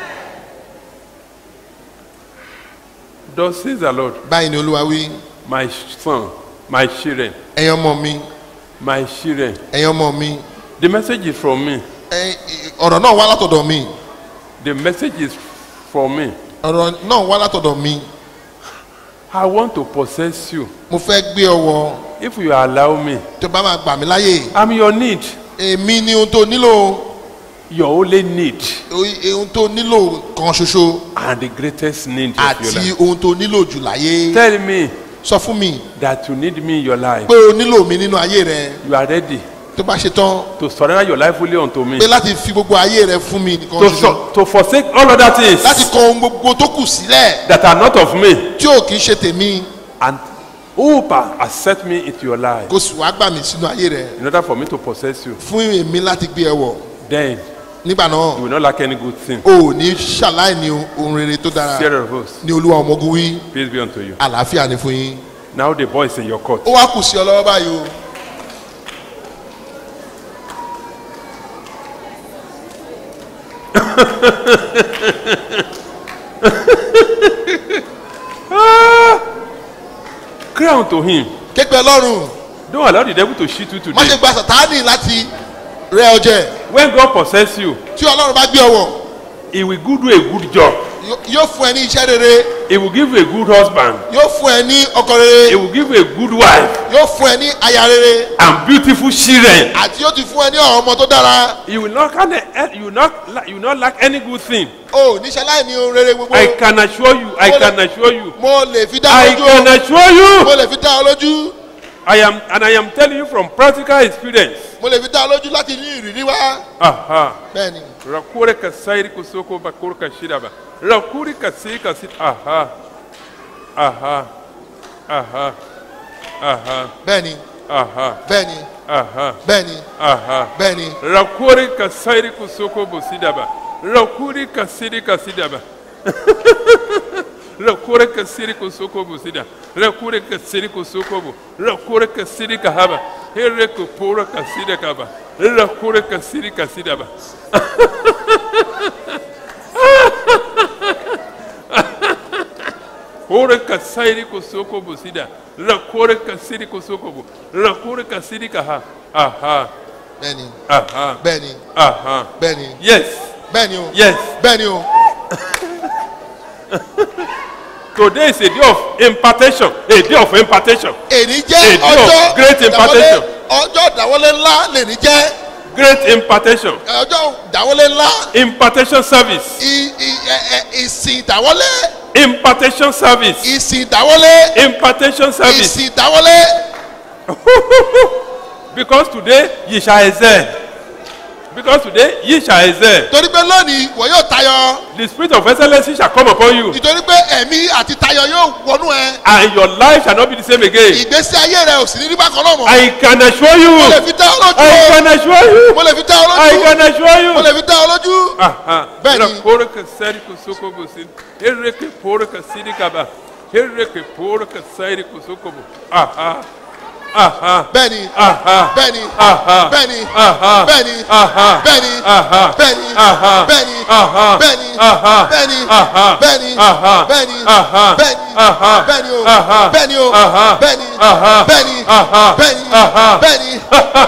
thus says the lord báyìí ni olúwa wí my son my children ẹ̀yin ọmọ mi my children ẹ̀yin ọmọ mi the message is from me ẹ- ọ̀rọ̀ náà wá látọ̀dọ̀ mi the message is from me ọ̀rọ̀ náà wá látọ̀dọ̀ mi i want to possess you mo fẹ́ gbé ọwọ́ if you allow me tó bá máa gbà mí láyè i'm your need èmi ni ohun tó nílò your only need o- ohun tó nílò kan ṣoṣo and the greatest need of your àti life ohun tó nílò jù láyé tell me sọ fún mi that you need me in your life pé o nílò mi nínú ayé rẹ you are ready tó bá ṣe tán to surrender your life fully unto me pé láti fi gbogbo ayé rẹ fún mi nìkan to, ṣoṣo so, to forsake all other things láti kọ ohun gbogbo tó kù sílẹ̀ that are not of me tí ò kì í ṣe tèmi and Upa accept me into your life kó sì wá gbà mí sínú ayé rẹ in order for me to possess you fún èmi láti gbé ẹ wọ̀ then nígbà you náà will not lack any good thing o ò ní ṣàláìní ohun rere tó dára fear of us ní olúwa ọmọ ogun wí peace be unto you àlàáfíà ni fún yín now the boy is in your court ó wá kù sí ọ lọ́wọ́ báyìí o cry unto him képe lọ́rùn don't allow the devil to cheat you má today ṣe gba sàtáànì láti rẹ ọjẹ when God possess you tí ọlọ́run bá gbé ọwọ́ he will give you a good job yóò fún ẹ ní iṣẹ́ rere he will give you a good husband yóò fún ẹ ní ọkọ he rere will give you a good wife yóò fún ẹ ní aya rere and beautiful children àti yóò ti fún ẹ ní àwọn ọmọ tó dára you will not kind you will not la- you will not lack any good thing o níṣẹ́ láì ní ohun rere gbogbo I can assure you I Mo lè- can assure you mo lè fi dá I ọ can lójú assure o you mo lè fi dá ọ lójú I am and I am telling you from practical experience mo lè fi dá ọ lójú láti ní ìrírí wá aha bẹ́ẹ̀ ni rakure ka sairi kusoko bakuru ka shidaba rakuri ka si ka sit aha aha aha aha bẹ́ẹ̀ ni aha bẹ́ẹ̀ ni aha bẹ́ẹ̀ ni aha bẹ́ẹ̀ ni rakuri ka sairi kusoko bosidaba rakuri ka siri ka sidaba rakure ka siri kusoko bosida rakure ka siri kusoko bo rakure ka siri ka haba here ko pora ka sida ka ba rakure ka siri ka sidaba kore ka sairi ko soko bo sida la kore ka siri ko soko bo la kore ka siri ka ha aha bẹ́ẹ̀ ni aha bẹ́ẹ̀ ni aha bẹ́ẹ̀ ni yes bẹ́ẹ̀ ni o yes bẹ́ẹ̀ ni o today is a day of impartation a day of impartation èní A jẹ́ day of ọjọ́ great ìdáwọlé impartation. ọjọ́ ìdáwọlé ńlá lèní jẹ́ great impartation ọjọ́ ìdáwọlé ńlá impartation service i- i- ẹ- ẹ- ìsìn ìdáwọlé impartation service ìsìn ìdáwọlé impartation service ìsìn ìdáwọlé because today ye shall excel because today ye shall excel torí pé lónìí wọ́n yóò tayọ the spirit of excellence shall come upon you nítorí pé ẹ̀mí àti tayọ yóò wọnú ẹ and your life shall not be the same again. ìgbésí ayé rẹ ò sì ní rí bákan náà mọ́ I can assure you. mo lè fi dá ọ I lójú can assure you. mo lè fi dá ọ I lójú can assure you. mo lè fi dá ọ lójú Aha. Bẹ́ẹ̀ni. Ra kore ka sari ko soko bo sin. Here ke pore ka siri ka ba. Here ke pore ka sari ko soko bo. Aha. Aha. bẹ́ẹ̀ni Aha. bẹ́ẹ̀ni Aha. bẹ́ẹ̀ni Aha. bẹ́ẹ̀ni Aha. bẹ́ẹ̀ni Aha. bẹ́ẹ̀ni Aha. bẹ́ẹ̀ni Aha. bẹ́ẹ̀ni Aha. bẹ́ẹ̀ni Aha. bẹ́ẹ̀ni Aha. bẹ́ẹ̀ni Aha. bẹ́ẹ̀ni Aha. bẹ́ẹ̀ni o Aha. bẹ́ẹ̀ni o Aha. bẹ́ẹ̀ni Aha. bẹ́ẹ̀ni Aha. bẹ́ẹ̀ni Aha. bẹ́ẹ̀ni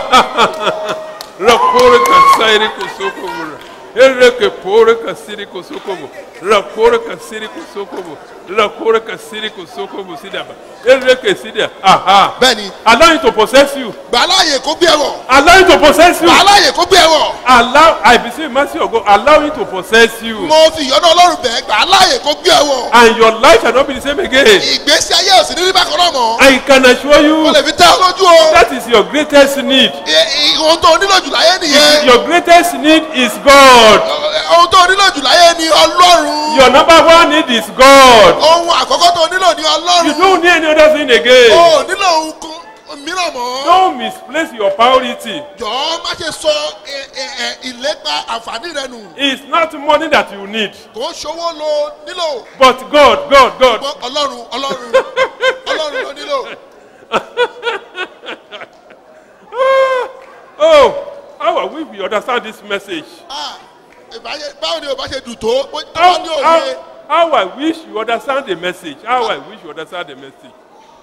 Rakore ka sairi kusokobo. Ereke pore ka siri kusokobo. Rakore ka siri kusokobo. Rakore ka siri kusokobo sidaba. Ereke sidia. Aha. bẹ́ẹ̀ni Allow him to possess you. gbà láàyè kó gbé ẹwọ̀ Allow him to possess you. gbà láàyè kó gbé ẹwọ̀ Allow, I beseech mercy of God, allow him to possess you. mo fi ìyọ́nú ọlọ́run bẹ̀ gbà láàyè kó gbé ẹwọ̀ And your life shall not be the same again. ìgbésí ayé òsì ní bákan náà mọ́ I can assure mo you lè fi tẹ́ ọ lójú o that is your greatest need. I- I- ohun tó o nílò jù láyé nìyẹn Your greatest need is God. ohun tó o nílò jù láyé ni ọlọ́run Your number one need is God. ohun àkọ́kọ́ tó o nílò ni You ọlọ́run don't need any other thing again. o ò nílò ohun kan mìíràn mọ́ Don't misplace your priority. jọ̀ọ́ má ṣe sọ ẹ- ẹ- ẹ- ìlépa àǹfààní rẹ nù It's not money that you need, kò ń ṣòwò lo nílò but God, God, God. ṣùgbọ́n ọlọ́run ọlọ́run ọlọ́run ló nílò Oh, how I wish we understand this message. Ah, ìbáyé- báwo ni o bá ṣe dùn tó bó tó How, bá ní òye how, how I wish you understand the message. How I wish you understand the message.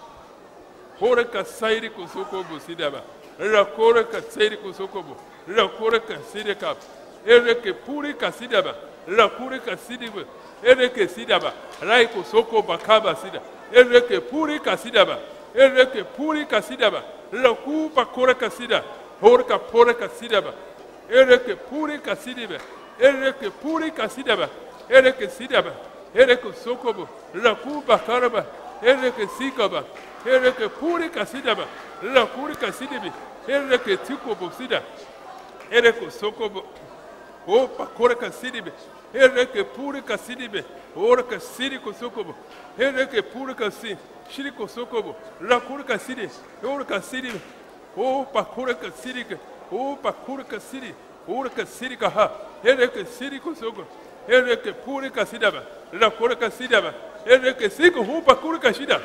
Kore ka sairi kusoko bu sidaba. Ra kore ka sairi kusoko bu. Ra kore ka sidi ka. Ere ke puri ka sidaba. Ra kore ka sidiba. Ere ke sidaba. Rai kusoko bakaba sida. Ere ke puri ka sidaba. Ere ke puri ka sidaba. Ra ku pa kore ka sida. Hore ka pore ka sidaba. Ere ke puri ka sidiba. Ere ke puri ka sidaba. Ere ke sidaba. Ere ke sokobo. Ra ku bakaraba. Ere ke sikaba. Ere ke puri ka sidaba. Ra kuri ka sidibi. Ere ke tikobo sida. Ere ke sokobo. O pakore ka sidibe. Ere ke puri ka sidibe. Ore ka sidi ko sokobo. Ere ke puri ka si. Shiri ko sokobo. Ra kuri ka sidi. Ore ka sidibe. O pakore ka sidi ke. O pakore ka sidi. Ore ka sidi ka ha. Ere ke sidi ko sokobo. Ere ke puri ka sidaba. Ra kuri ka sidaba. Ere ke siko hu pakore ka shida.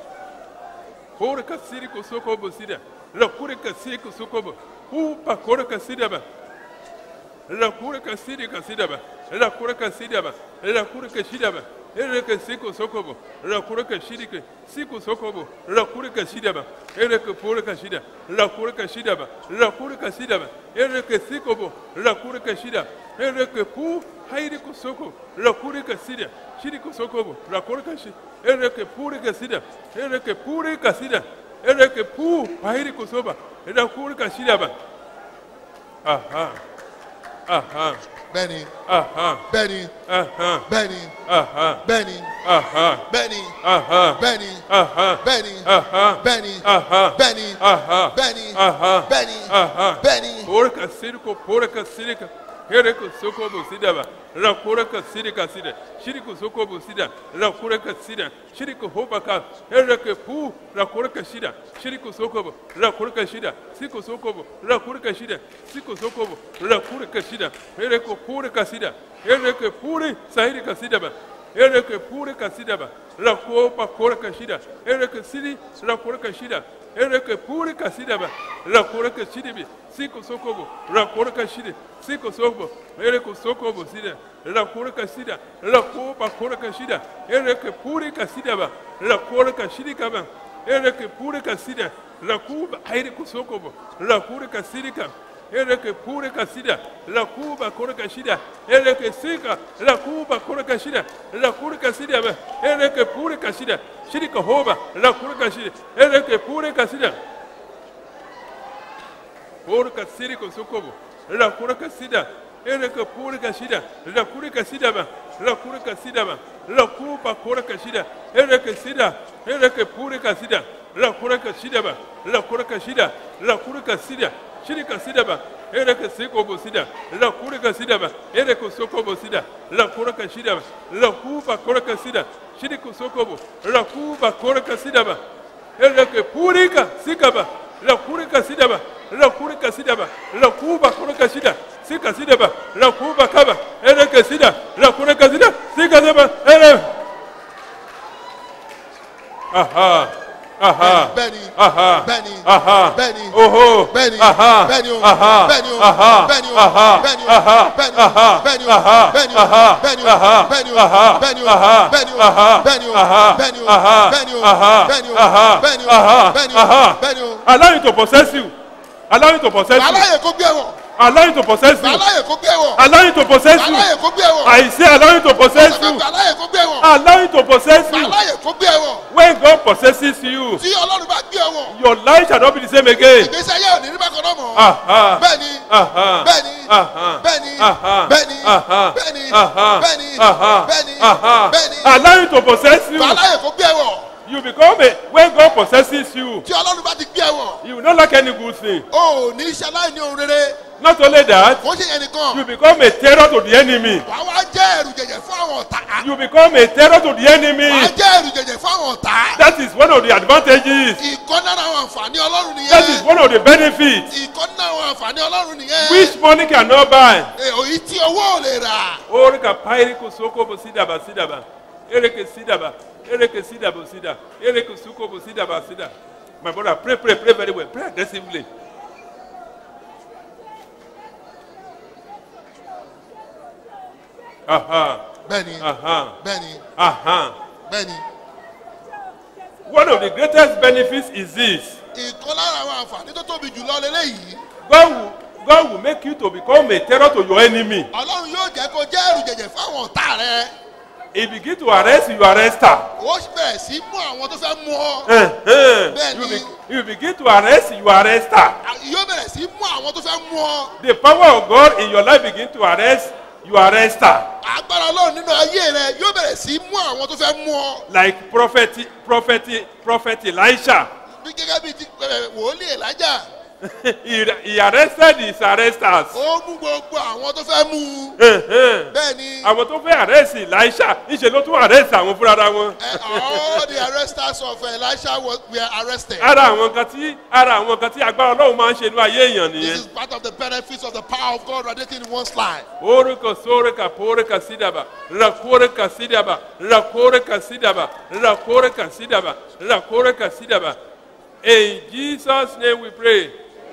Ore ka sidi ko sokobo sida. Ra kuri ka sidi ko sokobo. Hu pakore ka sidaba. la kure ka sidi ka sidaba la kure ka sidaba la kure ka shidaba ere ka siko sokobo la kure ka shidi ka siko sokobo la kure ka shidaba ere ka pure ka shida la kure ka shidaba la kure ka shidaba ere ka sikobo la kure ka shida ere ka pu hairi ko soko la kure ka sida shidi ko sokobo la kure ka shi ere ka pure ka sida ere ka pure ka sida ere ka pu hairi ko soba ere kure ka shidaba aha aha bẹ́ẹ̀ni aha bẹ́ẹ̀ni aha bẹ́ẹ̀ni aha bẹ́ẹ̀ni aha bẹ́ẹ̀ni aha bẹ́ẹ̀ni aha bẹ́ẹ̀ni aha bẹ́ẹ̀ni aha bẹ́ẹ̀ni aha bẹ́ẹ̀ni aha bẹ́ẹ̀ni aha bẹ́ẹ̀ni porka siriko porka sirika hereko sokobo sidaba la porka sirika sida shiriko sokobo sida la porka sida shiriko hobaka hereke pu la porka shida shiriko sokobo la porka shida siko sokobo la porka shida siko sokobo la porka shida hereko porka sida hereke puri sahirika sidaba hereke porka sidaba la kopa porka shida hereke sidi la porka shida ereke puri kasidaba la koreka shidibi siko sokobo la koreka shidi siko sokobo ereke sokobo sida la koreka shida la kopa koreka shida ereke puri kasidaba la koreka shidi kaba ereke puri kasida la kuba aire kusokobo la koreka sidika ereke pure kasida la kuba koreka shida ereke sika la kuba koreka shida la koreka shida ba ereke pure kasida shirika hoba la koreka shida ereke pure kasida koreka siriko sokobo la koreka shida ereke pure kasida la koreka shida ba la koreka shida ba la kuba koreka shida ereke shida ereke pure kasida la koreka shida ba la koreka shida la koreka shida shirika sida ba ereke sikobo sida la kureka sida ba ereke sokobo sida la kureka sida ba la kuba kureka sida shirika sokobo la kuba kureka sida ba ereke purika sika ba la kureka sida ba la kureka sida ba la kuba kureka sida sika sida ba la kuba kaba ereke sida la kureka sida sika sida ba ere aha Aha. bẹ́ẹ̀ni Aha. bẹ́ẹ̀ni Aha. bẹ́ẹ̀ni Oho. bẹ́ẹ̀ni Aha. bẹ́ẹ̀ni o Aha. bẹ́ẹ̀ni o Aha. bẹ́ẹ̀ni o Aha. bẹ́ẹ̀ni o Aha. bẹ́ẹ̀ni o Aha. bẹ́ẹ̀ni o Aha. bẹ́ẹ̀ni o Aha. bẹ́ẹ̀ni o Aha. bẹ́ẹ̀ni o Aha. bẹ́ẹ̀ni o Aha. bẹ́ẹ̀ni o Aha. bẹ́ẹ̀ni o Aha. bẹ́ẹ̀ni o Aha. bẹ́ẹ̀ni o Aha. bẹ́ẹ̀ni o Aha. bẹ́ẹ̀ni o Aha. bẹ́ẹ̀ni o Aha. bẹ́ẹ̀ni o. Allow him to possess you. Allow him to possess you. aláyè kó gbé wọ̀ Allow him to possess you. aláyè kó gbé wọ̀ Allow him to possess you. aláyè kó gbé wọ̀ I say allow him to possess you. aláyè kó gbé wọ̀ Allow him to possess you. aláyè kó gbé wọ̀ When God possesses you, tí ọlọ́run bá gbé wọ̀ your life shall not be the same again. ìgbésí ayé ò ní rí bákan náà mọ́ Aha. bẹ́ẹ̀ni Aha. bẹ́ẹ̀ni Aha. bẹ́ẹ̀ni Aha. bẹ́ẹ̀ni Aha. bẹ́ẹ̀ni Aha. bẹ́ẹ̀ni Aha. bẹ́ẹ̀ni Aha. bẹ́ẹ̀ni Allow him to possess you. aláyè kó gbé wọ̀ You become a when God possesses you, tí ọlọ́run bá ti gbé wọ̀ you will not lack any good thing. o ò ní iṣẹ́ aláìní ohun rere Not only that, kò ṣe yẹn nìkan you become a terror to the enemy. wàá wá jẹ́ ẹ̀rù jẹ̀jẹ̀ fún àwọn ọ̀tá You become a terror to the wàá enemy. jẹ́ ẹ̀rù jẹ̀jẹ̀ fún àwọn ọ̀tá That is one of the advantages. ìkọ́ náà àwọn àǹfààní ọlọ́run That is nìyẹn one of the benefits ìkọ́ náà àwọn àǹfààní ọlọ́run nìyẹn which money cannot buy. èyí tí owó ò lè rà Orika pairi kusoko bosidaba sidaba. Ereke sidaba. Ereke sidaba sida. Ereke suko bosidaba sida. My brother, pray, pray, pray very well. Pray aggressively. Aha. bẹ́ẹ̀ni Aha. bẹ́ẹ̀ni Aha. bẹ́ẹ̀ni One of the greatest benefits is this. ìkan lára àwọn àǹfààní tó tóbi jùlọ lélẹ́yìí God will, God will make you to become a terror to your enemy. ọlọ́run yóò jẹ́ kó jẹ́ ẹ̀rù jẹ̀jẹ̀ fún àwọn ọ̀tá rẹ He begin to arrest you, you arrest her. ó bẹ̀rẹ̀ sí mú àwọn tó fẹ́ mú ọ Uh-huh. Bẹ́ẹ̀ni. You, be, you begin to arrest, you arrest her. yóò bẹ̀rẹ̀ sí mú àwọn tó fẹ́ mú ọ The power of God in your life begin to arrest, you arrest her. agbára ọlọ́run nínú ayé rẹ yóò bẹ̀rẹ̀ sí mú àwọn tó fẹ́ mú ọ Like prophet, prophet, prophet Elisha. bí gẹ́gẹ́ bí ti ẹ̀, wòlíì elijah he, he arrested his arresters. ó mú gbogbo àwọn tó fẹ́ mú un Uh-huh. bẹ́ẹ̀ ni Àwọn tó fẹ́ arrest Elisha, níṣẹ́ ló tún arrest àwọn fúnra wọn. ẹ, all the arresters of elisha was, were arrested Ara àwọn kan tí ara àwọn kan tí agbára Ọlọ́run máa ń ṣe ní ayé èèyàn this nìyẹn. is part of the benefits of the power of god radiating in one's life Orika sorika porika sidaba, rakorika sidaba, rakorika sidaba, rakorika sidaba, rakorika sidaba. In Jesus' name we pray.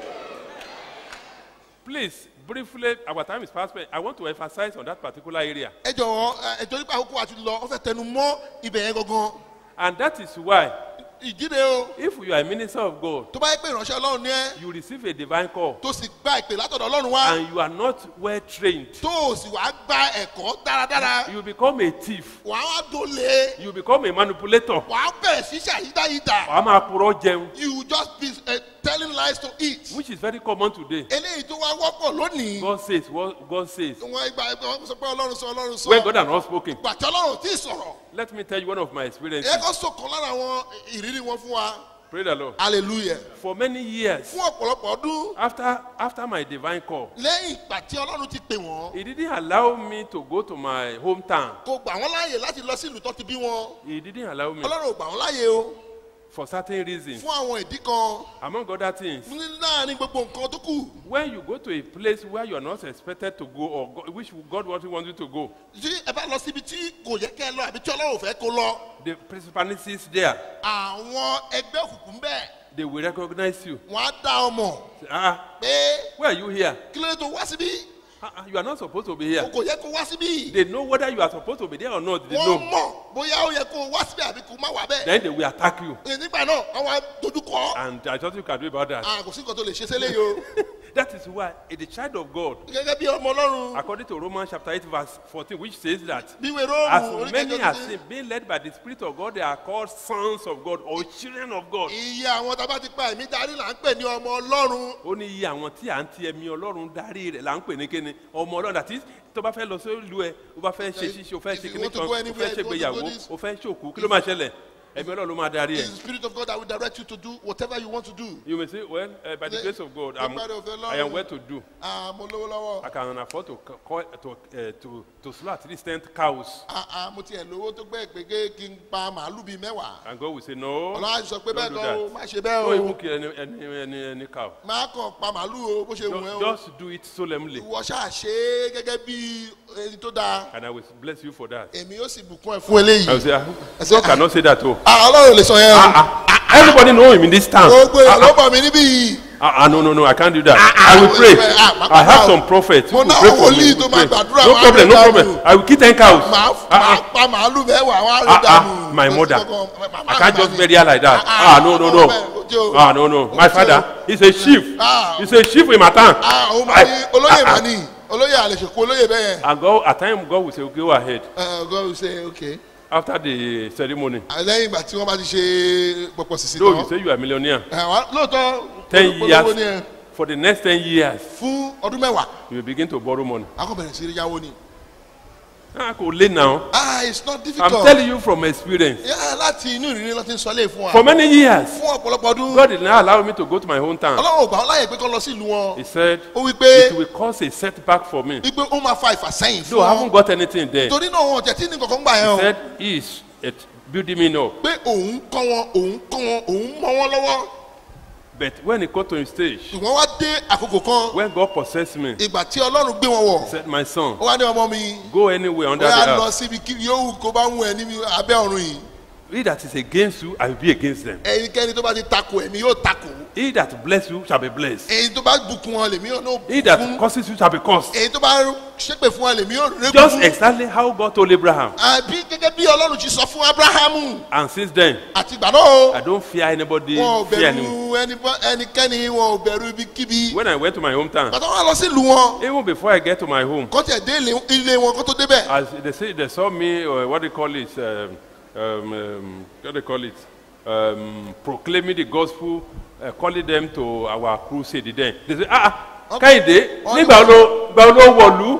Please, briefly, our time is past. spent. I want to emphasize on that particular area. ẹ jọ̀wọ́ ẹ torí pé àkókò àti lọ ọ fẹ́ tẹnu mọ́ ibẹ̀ yẹn gangan And that is why, ìjíde o if you are a minister of God, tó bá yẹ pé ìránṣẹ́ ọlọ́run ní ẹ you receive a divine call, tó sì gba ìpè látọ̀dọ̀ ọlọ́run wá and you are not well trained, tó o sì wá gba ẹ̀kọ́ dáradára you become a thief, wà á dolè you become a manipulator. wà á bẹ̀rẹ̀ sí ṣàyídáyídà Wàá máa purọ́ jẹun, you will just be uh, telling lies to eat which is very common today. eléyìí tó wá wọ́pọ̀ lónìí God says, what God says. wọn ìgbà wọn sọ pé ọlọ́run sọ ọlọ́run sọ When God has not spoken, gbàtí ọlọ́run tí ì sọ̀rọ̀ let me tell you one of my experiences. ẹ kọ́ sọ̀kan lára àwọn ìrírí wọn fún wa Pray the Lord. hallelujah For many years, fún ọ̀pọ̀lọpọ̀ ọdún after after my divine call, lẹ́yìn ìgbà tí ọlọ́run ti pè wọ́n He didn't allow me to go to my hometown. kò gbà wọ́n láàyè láti lọ sí ìlú tó ti bí wọn He didn't allow me ọlọ́run ò gbà wọ́n láàyè o for certain reasons. fún àwọn ìdí kan Among other things, ní láàrin gbogbo nǹkan tó kù when you go to a place where you are not expected to go or go, which God wants want you to go, tí ẹ bá lọ síbi tí kò yẹ kẹ́ ẹ lọ àbí tí ọlọ́run ò fẹ́ kó lọ the principalities there, àwọn ẹgbẹ́ òkùnkùn bẹ́ẹ̀ they will recognize you. wọ́n á dá ọmọ Say, ah, pé where are you here? kí ló dé tó wá síbí Ah, ah, you are not supposed to be here. kò yẹ kó wá síbí They know whether you are supposed to be there or not. They wọ́n know. mọ̀ bóyá ó yẹ kó wá síbí àbí kó má wá bẹ́ẹ̀ Then they will attack you. nígbà náà wọ́n wá dojú kọ́ And there's nothing you can do about that. Ah, kò sí nǹkan tó lè ṣe sílẹ̀ yìí o That is why a the child of God, gẹ́gẹ́ bí ọmọ ọlọ́run according to Romans chapter 8, verse 14, which says that bí ìwé róòmù as many oríkèjọ as ti sin, being led by the Spirit of God, they are called sons of God or children of God. iye àwọn tá a bá ti pa ẹ̀mí darí là ń pè ní ọmọ ọlọ́run ó ní iye àwọn tí à ń ti ẹ̀mí ọlọ́run darí rẹ̀ là ń pè ní kíni ọmọ ọlọ́run àti tó bá fẹ́ lọ sí ìlú ẹ ó bá fẹ́ ṣe ṣíṣe ó fẹ́ If ṣe you kíní want to kan go ó anywhere, fẹ́ if you want to ṣègbéyàwó go this- ó fẹ́ ṣòkú kí ló máa ṣẹlẹ̀ ẹ̀mí ọlọ́run ló máa darí it's ẹ̀. the spirit of God that will direct you to do whatever you want to do you may say well uh, by the Ní- grace of God I'm, nípa òfin Ọlọ́run. I am well to do Ah, mo lówó lọ́wọ́ I can afford to c- call to uh, to to slow at least ten cows Ah, ah, mo tiẹ̀ lówó tó gbẹ́ pé kí n pa màálù bíi mẹ́wàá and God will say no ọlọ́run á sọ pé don't bẹ́ẹ̀ do kan o that má ṣe bẹ́ẹ̀ don't even o kill any any any any cow má kàn pa màálù o bó ṣe wù ẹ́ just, o just do it solemnly ìwọ ṣáà ṣe é gẹ́gẹ́ bí ẹni tó dáa and I will bless you for that. èmi yóò sì bùkún ẹ fún eléyìí I will say ah, God cannot say that o. Ah, ọlọ́run ò lè sọ yẹn o Ah, ah, Everybody know him in this town. gbogbo èèyàn ló Ah, mọ̀ mí níbí yìí. ah, ah, no, no, no, I can't do that. Ah, I will ah, pray. ah, ah, I have ah, some prophets who mo will náà pray for wòlíì me. tó will máa pray. gbàdúrà No wọn á problem, rí no dànù. problem. I will kill ten cows. màá Ah, màá ah. pa màálù mẹ́wàá wọn á rí Ah, dànù. ah, my Kò sí mother. kankan. Màmá I can't mi just mà ní. bury her like that. Ah, Ah, no, no, ah, no. ojú o. Ah, no, no. My Ojú o. father, he's a chief. Ah. He's a chief in my town. Ah, òun mà I- ní olóyè ah, mà ah. ní olóyè àlèṣèkú olóyè bẹ́ẹ̀ yẹn. And God, at times, God will say, go ahead. Uh, God will say okay. After the ceremony. Ah, lẹ́yìn ìgbà tí wọ́n bá ti ṣe pọ̀pọ̀ sísè Though you tán. say you are a millionaire, Eh, wá- lóòótọ́ ten olówó years, ni ẹ for the next ten years, fún ọdún mẹ́wàá you will begin to borrow money. a kò bẹ̀rẹ̀ sí í yáwó ni. Ah, kò lé now. ah it's not I'm difficult. telling you from experience. Yeah, láti inú ìrírí ló ti ń sọ lé fún wa. For many years, fún ọ̀pọ̀lọpọ̀ ọdún. God did not allow me to go to my hometown. ọlọ́run ò gbà wọ́n láyè pé kọ́ lọ sí ìlú wọn. He said, ó wí pé it will cause a setback for me. wípé ó máa fa ìfàsẹ́yìn fún Though I haven't wọn. got anything there. torí náà wọn ò tẹ̀ tí ní kankan gbà yẹn He o. said, he is it, building me up. pé òun kọ́ wọn òun kọ́ wọn òun mọ wọn lọ́wọ́. But when he got to his stage, ṣùgbọ́n wá dé àkókò kan when God possessed me, he ìgbà tí ọlọ́run gbé wọn wọ̀. said, my son, ó wá ní ọmọ mi go anywhere under the bóyá lọ earth. síbi kí yóò kó bá wù ẹ níbi abẹ́ ọ̀run yìí. He that is against you, I will be against them. ẹnikẹ́ni tó bá ti takò ẹ̀mí yóò takò. He that bless you shall be blessed. èyí tó bá bùkún wọn lèmi yóò náà He bùkún. that curses you shall be cursed. èyí tó bá ṣépè fún wọn lèmi yóò régún. Just exactly how God told Abraham. àbí gẹ́gẹ́ bí ọlọ́run ti sọ fún abrahamu And since then, àti ìgbà náà I don't fear anybody, wọn ò fear anyone. bẹ̀rù ẹni- ẹnikẹ́ni wọn ò bẹ̀rù ibikíbi. When I went to my hometown, bàtà wọn lọ sí ìlú wọn even before I get to my home, kọ́ tiẹ̀ dé ilé- ilé wọn kó tó débẹ̀. as they say, they saw me, uh, what they call it, um, um, um, what they call it, um, proclaiming the gospel, uh, calling them to our crusade. Then they say, ah, ah, Kẹ́hìndé, Wọ́n ní- nígbà wo ló gbà wo ló wọ̀lú?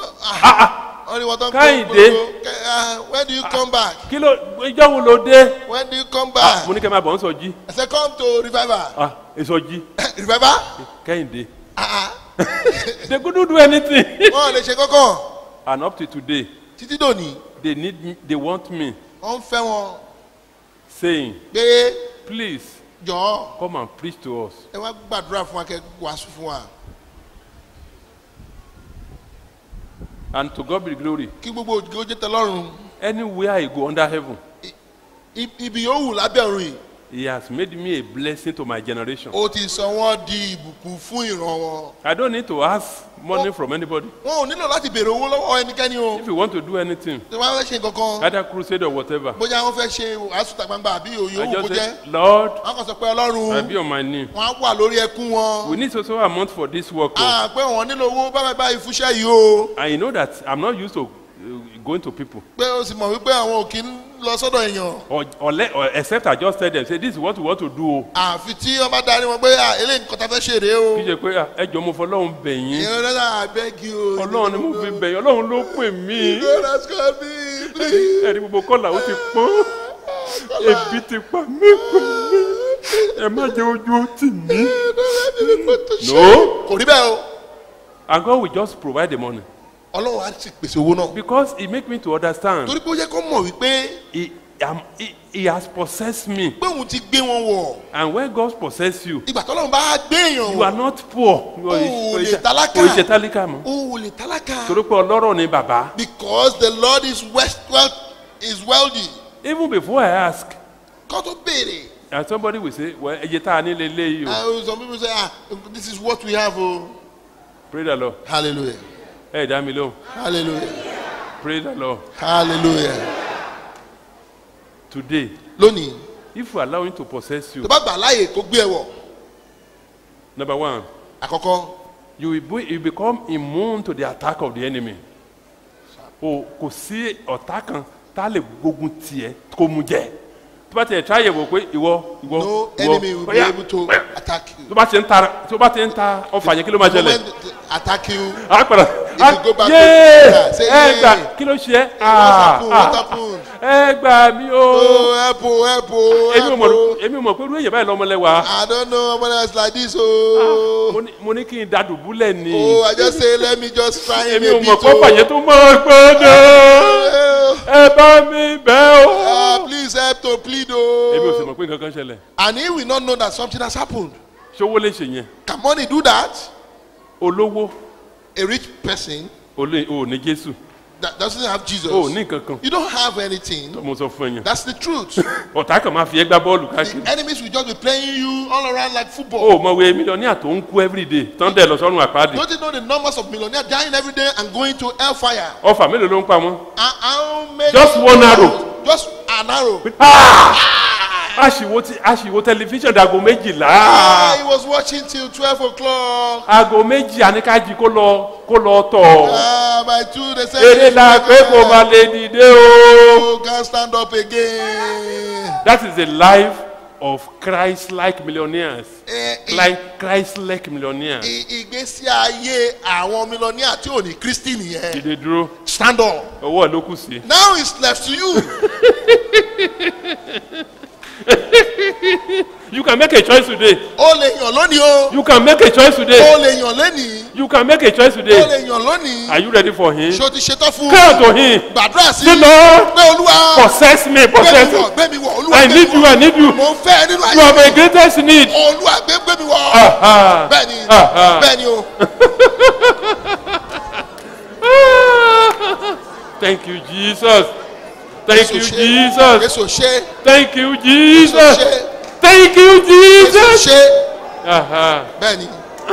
wọ́n ní wọ́n tán Kẹ́hìndé. Kẹ́- ah, when do you come back Kí ló ìjọ wo ló dé? when do you come Ah, back Mo ní kẹ́ máa bọ̀ ń sọ jí. I say come to revival Ah, ìsọjí. revival Kẹ́hìndé. ah They couldn't do anything. wọn ò lè ṣe kankan And up to today, títí dòní they need me, they want me wọ́n ń fẹ́ wọn saying, pé please jọ̀ọ́ come and preach to us. ẹ wá gbàdúrà fún wa kẹ́ wàásù fún wa And to God be the glory. kí gbogbo òjò ó jẹ́ tẹ́lọ́run Anywhere I go under heaven, I- ibi yóò wù lábẹ́ ọ̀run yìí He has made me a blessing to my generation. ó ti sọ wọ́n di ìbùkún fún ìran wọn I don't need to ask money from anybody. wọn ò nílò láti béèrè owó lọ́wọ́ ẹnikẹ́ni o If you want to do anything, tí wọ́n fẹ́ ṣe kankan either crusade or whatever, bóyá wọ́n fẹ́ ṣe wàásù ta gbangba àbí òye I òwò kó just jẹ́ say, Lord, wọ́n kàn sọ pé I ọlọ́run be on my knee. wọ́n á wà lórí ẹkún wọn We need so so amount for this work. oh. à pé wọ́n nílò owó báyìí báyìí fúnṣẹ́ yìí o And you know that I'm not used to uh, going to people. pé o sì mọ̀ wípé àwọn ò kí ń lọ sọ́dọ̀ èèyàn Or, or, let, or except I just tell them, say, this is what we want to do. oh. àfi tí wọ́n bá darí wọn pé à eléyìí nǹkan tá a fẹ́ ṣe rèé o Kí ṣe pé ah, ẹ jọ mo fọlọ́run bẹ̀ yín. ìyẹn náà àbẹ́gi o Ọlọ́run ni mo fi bẹ̀ yín. Ọlọ́run ló pè mí. God has called me please. Ẹ̀rí gbogbo kọ́là ó ti pọ́n. Ebi ti pa mí pẹ̀lú. Ẹ má jẹ́ ojú ó tì mí. No. kò rí bẹ́ẹ̀ o And God will just provide the money. ọlọ́run á sì pèsè owó náà Because he make me to understand. torí pé ó yẹ kó mọ̀ wípé He, um, he, he has possessed me. pé òun ti gbé wọn wọ̀ And when God possess you, ìgbà tọ́lọ́run bá gbé èèyàn you are wọ̀ not poor. You are- Oh, o lè ṣe- tálákà. o ṣe tálíkà mọ́. o ò lè tálákà Torí pé ọlọ́rọ̀ ni bàbá. because the lord is west well is wealthy Even before I ask, kó tó béèrè and somebody will say, well, ẹyẹ tá a ní lélẹ́ yìí o. and some people say ah this is what we have o Pray the Lord. hallelujah Ẹ dá mi lóhùn. hallelujah Pray the Lord. hallelujah Today, lónìí if you allow him to possess you, tó bá gbà láàyè kó gbé ẹ wọ̀ number one, àkọ́kọ́ you will be, you become immune to the attack of the enemy. O kò sí ọ̀tá kan tá a lè gbógun tiẹ̀ kó mu jẹ. Tó bá tiẹ̀ tí a yẹ̀ wò pé ìwọ ìwọ no ìwọ enemy will be ọ̀yá, able to ọ̀yá. attack you tó bá ti ń ta tó bá ti ń ta ọfà yẹn kí ló máa the ṣẹlẹ̀? moment they attack you a padà you go back to- yéé yeah, say ẹ yay. gbà kí ló ṣe what happen what happen ẹ gbà mí o oh help o help o èmi ò help mọ̀ o èmi ò mọ̀ pé irú èyàn báyìí lọ́mọlẹ́wà i don't know someone else like this o mo ní- mo ní kí n da dùbúlẹ̀ ni oh i just say let me just try him èmi a ò bit mọ̀ pé ọfà o yẹn tó mọ̀ gbọ́dọ̀ ẹ bá mi bẹ́ ah o please help to plead èmi ò sì o mọ̀ pé nǹkan kan ṣẹlẹ̀ and he will not know that something has happened ṣówó lè ṣe yẹn can money do that olówó a rich person olè ò ní jésù that doesn't have Jesus, o ò ní kankan you don't have anything. mo sọ fún ẹ̀yàn That's the truth. ọ̀tá kan máa fi ẹgbẹ́ bọ́ọ̀lù the káàkiri enemies will just be playing you all around like o football. ò mọ̀ wé mílíọ̀nìyà tó ń kú everyday tán dẹ̀ lọ sọ́run àpáàdì Don't you know the numbers of millionaires dying every day and going to hellfire? ọfà mélòó ló ń pa wọn. And how many? Just one arrow. Just an arrow. aṣìwò tí aṣìwò tẹlifíṣàn dago méjìlá Ah, he was watching till twelve o'clock. aago méjì àníkájí kó lọ kó lọ tọ̀ Ah, by two they said. eré la pé kò máa lè dìde o. Oh, can't stand up again. that is the life of christ-like millionaires Eh, i- like christ-like millionaires. i- ìgbésí ayé àwọn mílíọ̀nìyà tí ò ní kristi nìyẹn. dìde dúró stand up. ọwọ́ ẹ̀ ló kù sí. now it's left to you. you can make a choice today o lè yàn lónìí o. you can make a choice o today lè yàn lónìí. you can make a choice o today lè yàn lónìí. are you ready for him. ṣé o ti ṣetán fún. come to him gbàdúrà sí. say lord pé olúwa. possess me gbé possess mi me wọ̀ gbé mi wọ̀ olúwa i gbé need mi you wọ̀. i need you mo ń fẹ́ nínú you are ayé my greatest need. olúwa gbé gbé mi wọ̀. Aha. bẹ́ẹ̀ni Aha. bẹ́ẹ̀ni o. Thank you, Jesus. Thank you, Jésù ṣe. Jesus. Jésù ṣe. Thank you, Jésù Jesus. ṣe. Thank you, Jésù Jesus. ṣe. Aha. bẹ́ẹ̀ni.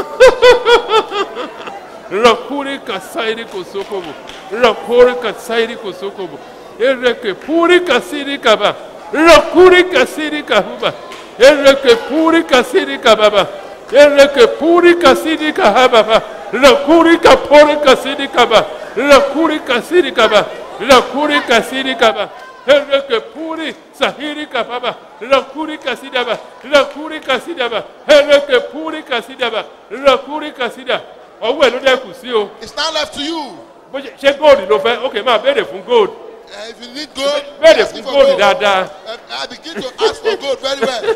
Rakuri kasairi kosokobo. Rakuri kasairi kosokobo. Ereke puri kasiri kaba. Rakuri kasiri kahuba. Ereke puri kasiri kababa. Ereke puri kasiri kahababa. Rakuri kapori kasiri kaba. Rakuri kasiri kaba. Rakuri kasiri kaba. Ereke puri sahiri kababa. Rakuri kasidaba. Rakuri kasidaba. Ereke puri kasidaba. Rakuri kasida. Ọwọ́ ẹ̀ ló dẹ́kù sí o. it's now left to you. Bó ṣe ṣé góòlù ló fẹ́? Ok, máa béèrè fún góòlù. Uh, if you need gold. Béèrè ask fún for góòlù gold. dáadáa. Uh, I begin to ask for gold very well.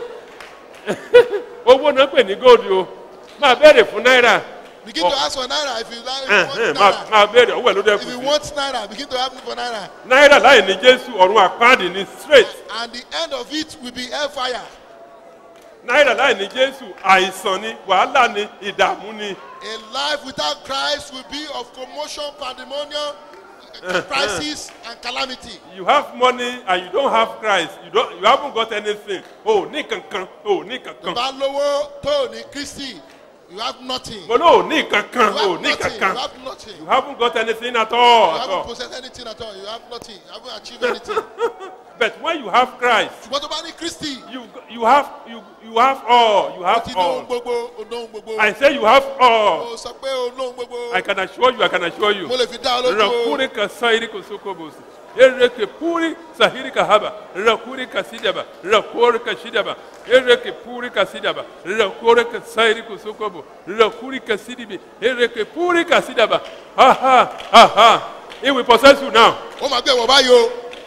Owó náà pè ní góòlù o. Máa béèrè fún náírà. Begin to ask for naira if you like. If you Ẹ̀hẹ̀n, want Máa naira. máa béèrè ọwọ́ ẹ̀ ló dẹ́kù If you sí. want naira, begin to ask me for naira. Náírà láì ní Jésù ọ̀run àpáàdì ní straight. And the end of it will be hellfire. Náírà láì ní Jésù àìsàn ni, wàhálà ni, ìdààmú ni. A life without Christ will be of commotion, pandemonium, crisis, and calamity. You have money and you don't have Christ. You don't you haven't got anything. O ò ní kankan. O ò ní kankan. Bá lówó tó ní Kristi, you have nothing. Mo ló ò ní kankan. You O ò have ní nothing. You kankan. have nothing. You haven't got anything at all. You At haven't all. possessed anything at all. You have nothing. You haven't achieved anything. But when you have Christ, Ṣùgbọ́n tó bá ní Kristi, you you have you you have all. You ó have ti ní ohun all. gbogbo, ó ní ohun gbogbo. I say you have all. Ó sọ pé ó ní ohun gbogbo. I can assure you. I can assure you. Mo lè fi dá ọ lójú. Rakuri ka sairi ko sokobosi. Ereke puri sahiri ka haba. Rakuri ka sidaba. Rakuri ka shidaba. Ereke puri ka sidaba. Rakuri ka sairi ko sokobo. Rakuri ka sidibi. Ereke puri ka sidaba. Aha, aha. He will possess you now. Ó máa gbé ẹ̀wọ̀n báyìí o.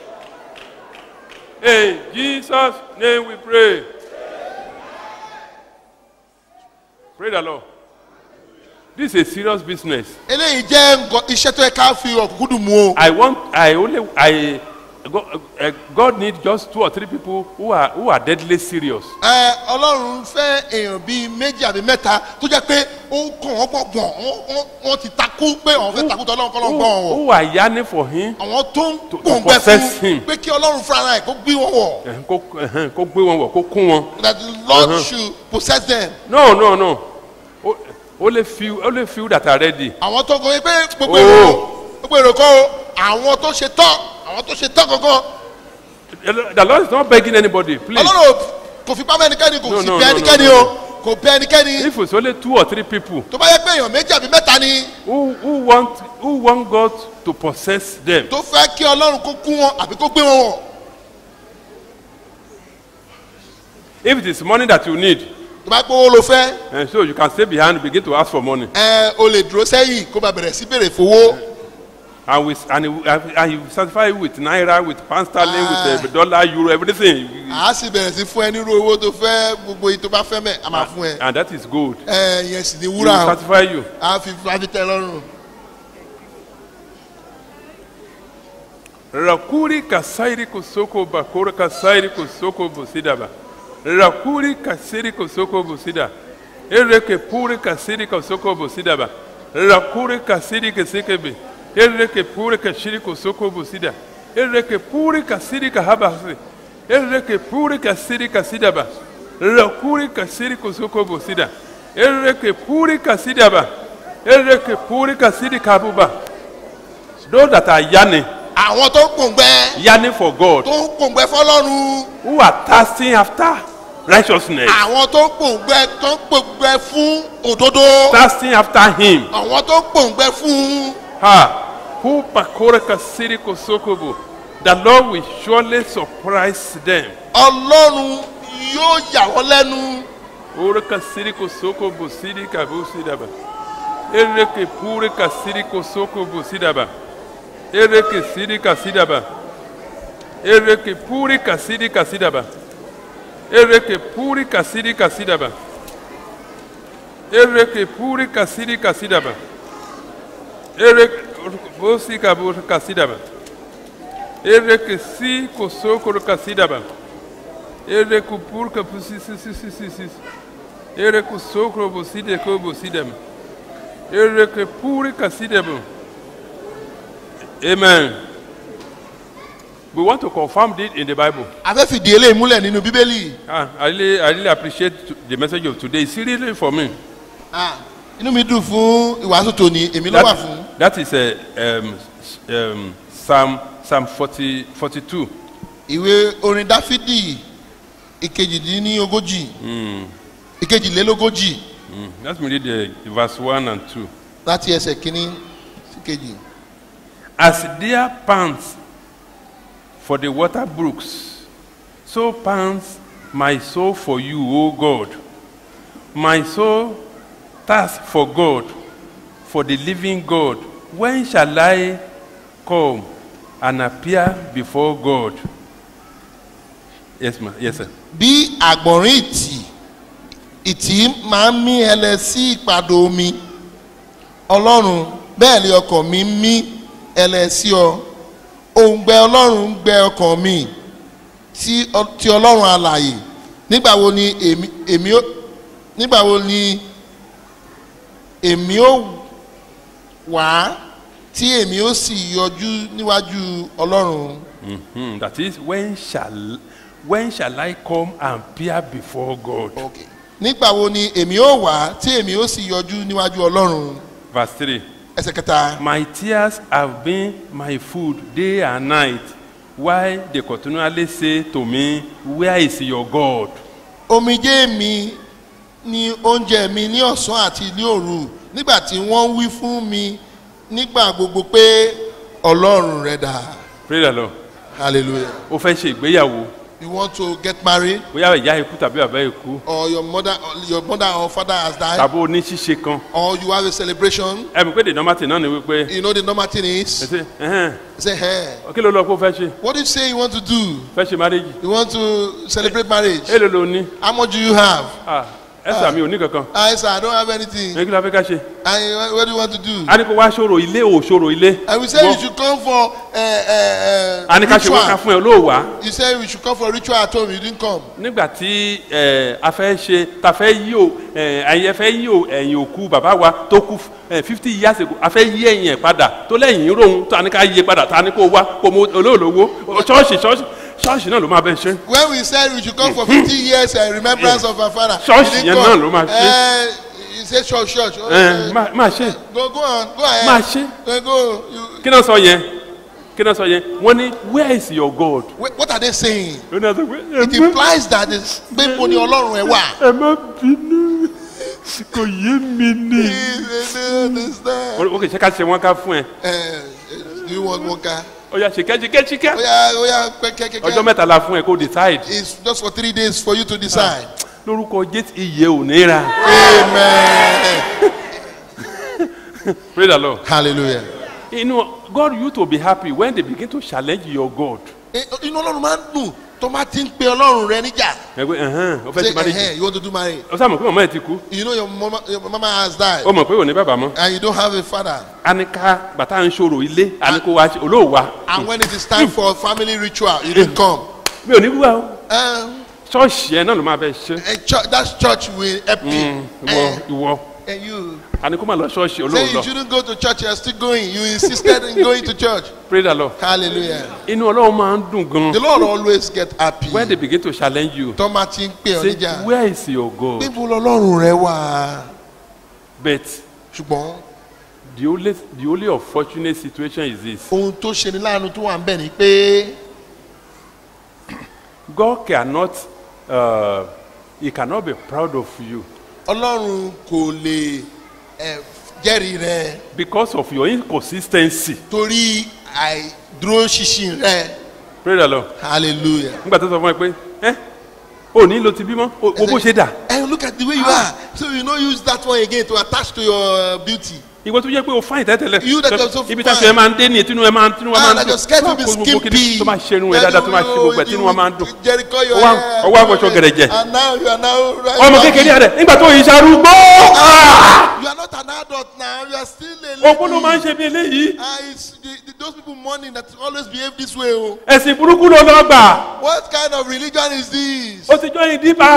In Jesus' name we pray. Pray the Lord. This is a serious business. Eléyìí jẹ́ nǹkan iṣẹ́ tó yẹ ká fi ọ̀kúnkúndùn mu o. I want, I only, I, God, uh, God need just two or three people who are, who are deadly serious. Ẹ Ọlọ́run fẹ́ èèyàn bíi méjì àbí mẹ́ta tó jẹ́ pé ó ń kàn wọ́n pọ̀ gbọ̀n wọ́n- wọ́n- wọ́n ti takú pé àwọn fẹ́ takú tọ́ Ọlọ́run kọ́ Who, lọ́n gbọ́n wọ̀. who are yearning for him. Àwọn tó ń To- to gbòǹgbẹ possess him. fún pé kí Ọlọ́run fúnra ẹ̀ kó gbé wọn wọ̀. Eh, Kó eh, kó gbé wọn wọ̀, kó kún wọn. That the Lord should possess them. No, no, no. O- Only few, only few that are ready. Àwọn tó kọ pé gbogbo Oh. èrò gbogbo èrò kọ́ o. Àwọn tó ṣe tán àwọn tó ṣe tán gangan. The Lord is not begging anybody, please. Ọlọ́run ò- kò fi pamọ́ ẹnikẹ́ni kò No, sì no, bẹ no, ẹnikẹ́ni no, o. Kò bẹ ẹnikẹ́ni. If it's only two or three people Tó bá yẹ pé èèyàn méjì àbí mẹ́ta ni who, who want, who want God to possess them, tó fẹ́ kí Ọlọ́run kó kú wọn àbí kó gbé wọn wọ̀. if it is money that you need, tó bá gbówó lo fẹ́ and so you can stay behind, begin to ask for money. ẹ o lè dúró sẹ́yìn kó bá bẹ̀rẹ̀ sí bèrè fowó And with and he, will- and he will satisfy you with naira, with pound sterling, with uh, dollar, euro, everything. à á sì bẹ̀rẹ̀ sí fún ẹ nírú owó tó fẹ́ gbogbo yìí tó bá fẹ́ mẹ́ a máa fún ẹ And that is good. ẹ yẹn sì ni He will wúrà o satisfy you. a fi a fi tẹ lọ́rùn. Rakuri kasairi kusoko bakura kasairi kusoko busidaba. Rakuri kasiri kusoko busida. Ereke puri kasiri kusoko busidaba. Rakuri kasiri kisikebe. Ereke puri ka shiri ko soko busida. Ereke puri ka siri ka haba si. Ereke puri ka siri ka sida ba. Rakuri ka siri ko soko busida. Ereke puri ka sida ba. Ereke puri ka siri ka buba. Those that are yearning, àwọn tó ń pòǹgbẹ yearning for God, tó ń pòǹgbẹ fọlọ́run who are thirsting after righteousness, àwọn tó ń pòǹgbẹ tó ń pòǹgbẹ fún òdodo thirsting after Him. àwọn tó ń pòǹgbẹ fún Ha! Who pakore ka siri ko sokobo. The Lord will surely surprise them. ọlọ́run yóò yà wọ́n lẹ́nu Ore ka siri ko sokobo siri ka bo sidaba. Ere ke pure ka siri ko sokobo sidaba. Ere ke siri ka sidaba. Ere ke pure ka siri ka sidaba. Ere ke pure ka siri ka sidaba. Ere ke pure ka siri ka sidaba. Ere bosi ka bo ka sidaba. Ere ke si ko soko ka sidaba. Ere ku pur ka pusi si si si si si. Ere ku soko bo side ko bo sidam. Ere ke puri ka sidabo. Amen. We want to confirm this in the Bible. a fẹ́ fìdí eléyìí múlẹ̀ nínú bíbélì Ah, I really, I really appreciate the message of today. It's really for me. Ah, inú mi dùn fún ìwàásù tòní èmi ló wà fún That, that is a, um, s- um, Psalm Psalm 40, 42. ìwé orin dáfídì ìkejìdínlógójì ìkejìlélógójì Mm. Let me read the, the verse 1 and 2. láti ẹsẹ̀ kínní sí kejì. As deer pants for the water brooks, so pants my soul for you, O God. My soul thirsts for God, for the living God. When shall I come and appear before God? Yes, ma. Yes, sir. bí àgbọ̀nrín ìtì ìtì máa ń mí ẹlẹ sí ìpàdé omi ọlọ́run bẹ́ẹ̀ ni ọkàn mi ń mí ẹlẹ sí ọ òǹgbẹ ọlọ́run ń gbẹ ọkàn mi tí ọ- tí ọlọ́run alàyè nígbà wo ni èmi èmi ó nígbà wo ni èmi ó wá tí èmi ó sì yọjú níwájú ọlọ́run. Mhm. That is, when shall when shall I come and appear before God? Okay. nígbà wo ni èmi ó wá tí èmi ó sì yọjú níwájú ọlọ́run Verse 3. ẹsẹ̀ kẹta My tears have been my food day and night, while they continually say to me, Where is your God? omijé mi ni oúnjẹ mi ní ọ̀sán àti ní òru nígbà tí wọ́n wí fún mi nígbà gbogbo pé ọlọ́run rẹ̀ dà Praise the Lord. hallelujah Ó fẹ́ ṣe ìgbéyàwó, you want to get married bóyá ìyá ikú tàbí bàbá ikú, or your mother your mother or father has died tàbí oníṣíṣe kan. or you have a celebration Ẹ mọ̀ pé the normal thing náà ni wípé, you know the normal thing ẹ is ṣe, ẹ̀hẹ́n, you say hey kí ló lọ pé ó fẹ́ ṣe? what do you say you want to do Fẹ́ ṣe marriage? you want to celebrate marriage Èló ló ní? how much do you have Ah, Ẹ̀sà mi ò ní kankan. I sir I don't have anything Ẹ kí ló fẹ́ ká ṣe? and what do you want to do. A ní kó wá ṣòro ilé ò ṣòro ilé. And we say Wọ́n- you should come for uh, uh, A uh, ní ká ṣe wọ́n ká ritual. fún ẹ olóòwà. You say we should come for ritual at home. You didn't come. nígbà tí ẹ a fẹ́ ṣe ta fẹ́ yí o ẹ ẹ̀yin fẹ́ yí o ẹ̀yìn òkú bàbá wa tó kú ẹ fifty years ago a fẹ́ yí ẹ̀yìn ẹ̀ padà tó lẹ́yìn rohun tó a ní ká yí padà tá a ní kó wá kó mo olóòlówó ṣọ́ọ̀ṣì ṣọ́ọ̀ṣì ṣọ́ọ̀ṣì náà ló máa bẹ ṣe. When we said we should come for 50 years uh, remembrance of our father, Church you yẹn didn't náà come. ló máa ṣe. Uh, you say church, church. Oh, ẹ uh, má- máa ṣe go, go on, go ahead. máa ṣe Uh, go. You, kí náà sọ yẹn kí náà sọ yẹn wọ́n ní where is your God. wait, what are they saying? ó ní àtọ́ pé ẹ It má- implies that this pé mo ni ọlọ́run ẹ wà. ẹ má bínú kò yé mi ni. They don't understand. ó kì í ṣe ká ṣe wọn ká fún ẹ Uh, do you want one car? ó yà ṣìkẹ́ ṣìkẹ́ ṣìkẹ́ Oya, oya, kẹ́kẹ́, ọjọ́ kẹ́kẹ́. mẹ́ta la fún ẹ kó decide. It's just for three days for you to decide. lórúkọ jésù iye ò ní ra. Amen. praise the lord. Hallelujah. you know God you to be happy when they begin to challenge your God. Eh, Inú ọlọ́run máa ń dùn tó máa ti ń pe ọlọ́run rẹ níjà. ẹ pé ẹhán o fẹ́ Say, ti marriage. "Ẹhẹ́n, you want to do marriage. o sáà mọ̀ pé màmá ẹ ti kú. You know your mama, your mama has died o mọ̀ pé ò ní bàbá mọ́. and you don't have a father. a ní ká bàtà ń ṣòro ilé a ní kó wá ṣe olóòwà. And when it is time for family ritual, you didn't come. mi ò ní wúwa o. Um, ṣọ́ọ̀ṣì ẹ náà ló máa bẹ ṣe. a church, that church will help you. ìwọ ìwọ And you àní kó má lọ ṣọ́ọ̀ṣì say olóhùn you lọ shouldn't go to church, you're still going. You insisted in going to church. pray the lord Hallelujah. inú ọlọ́run máa ń dùn gan The Lord always get happy. when they begin to challenge you Tọ́mà ti ń pè ọ́ say níjà. where is your God Níbo lọ́lọ́run rẹ wà? but Ṣùgbọ́n the only the only unfortunate situation is this ohun tó ṣe ni láàánú tó wà ń bẹ̀ ni pé God cannot uh, he cannot be proud of you Ọlọ́run kò lè eh, jẹ́rìí rẹ because of your inconsistency torí àìdúró ṣinṣin rẹ. pray the lord Hallelujah. nígbà tó sọ fún ẹ pé ẹ ò ní lo ti bímọ o o bó ṣe dà And look at the way you are. So you no use that one again to attach to your beauty. ìwọ tó yẹ pé o fáyìn tẹ́tẹ́lẹ̀ You that are so ibi fine. tá a ṣe máa ń dé ní tinú ẹ máa ń tinú ẹ Ah, máa ń that your skirt will be skimpy. tó máa ṣe irun ẹ dáadáa tó máa ṣe gbogbo ẹ tinú ẹ máa ń dùn Jericho your Ọwọ́- hair. ọwọ́ àwọ̀ṣọ gẹ̀rẹ̀jẹ̀. And now you are now right. ọmọ kékeré rẹ nígbà tó yìí ṣarúgbó You are not an adult now. You are still a lady. òkú ló máa ń ṣe bí eléyìí Ah, it's the, the, those people mourning that always behave this way. Oh. ẹ̀sìn burúkú ló lọ gbà What kind of religion is this? ó ti jọ ìdíbà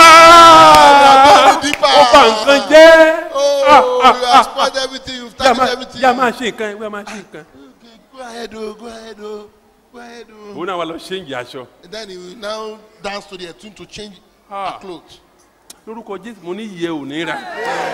Ah, ó bà nǹkan jẹ́ Oh, you have spoiled everything. You've yà tarnished everything. máa ṣe nǹkan ẹ wíwá máa ṣe nǹkan Okay, go ahead, oh, go ahead, oh, go ahead, oh. òun náà wà lọ ṣe ń jẹ aṣọ And then he will now dance to the tune to change Ah. her clothes. lórúkọ jésù mo ní iye ò ní ra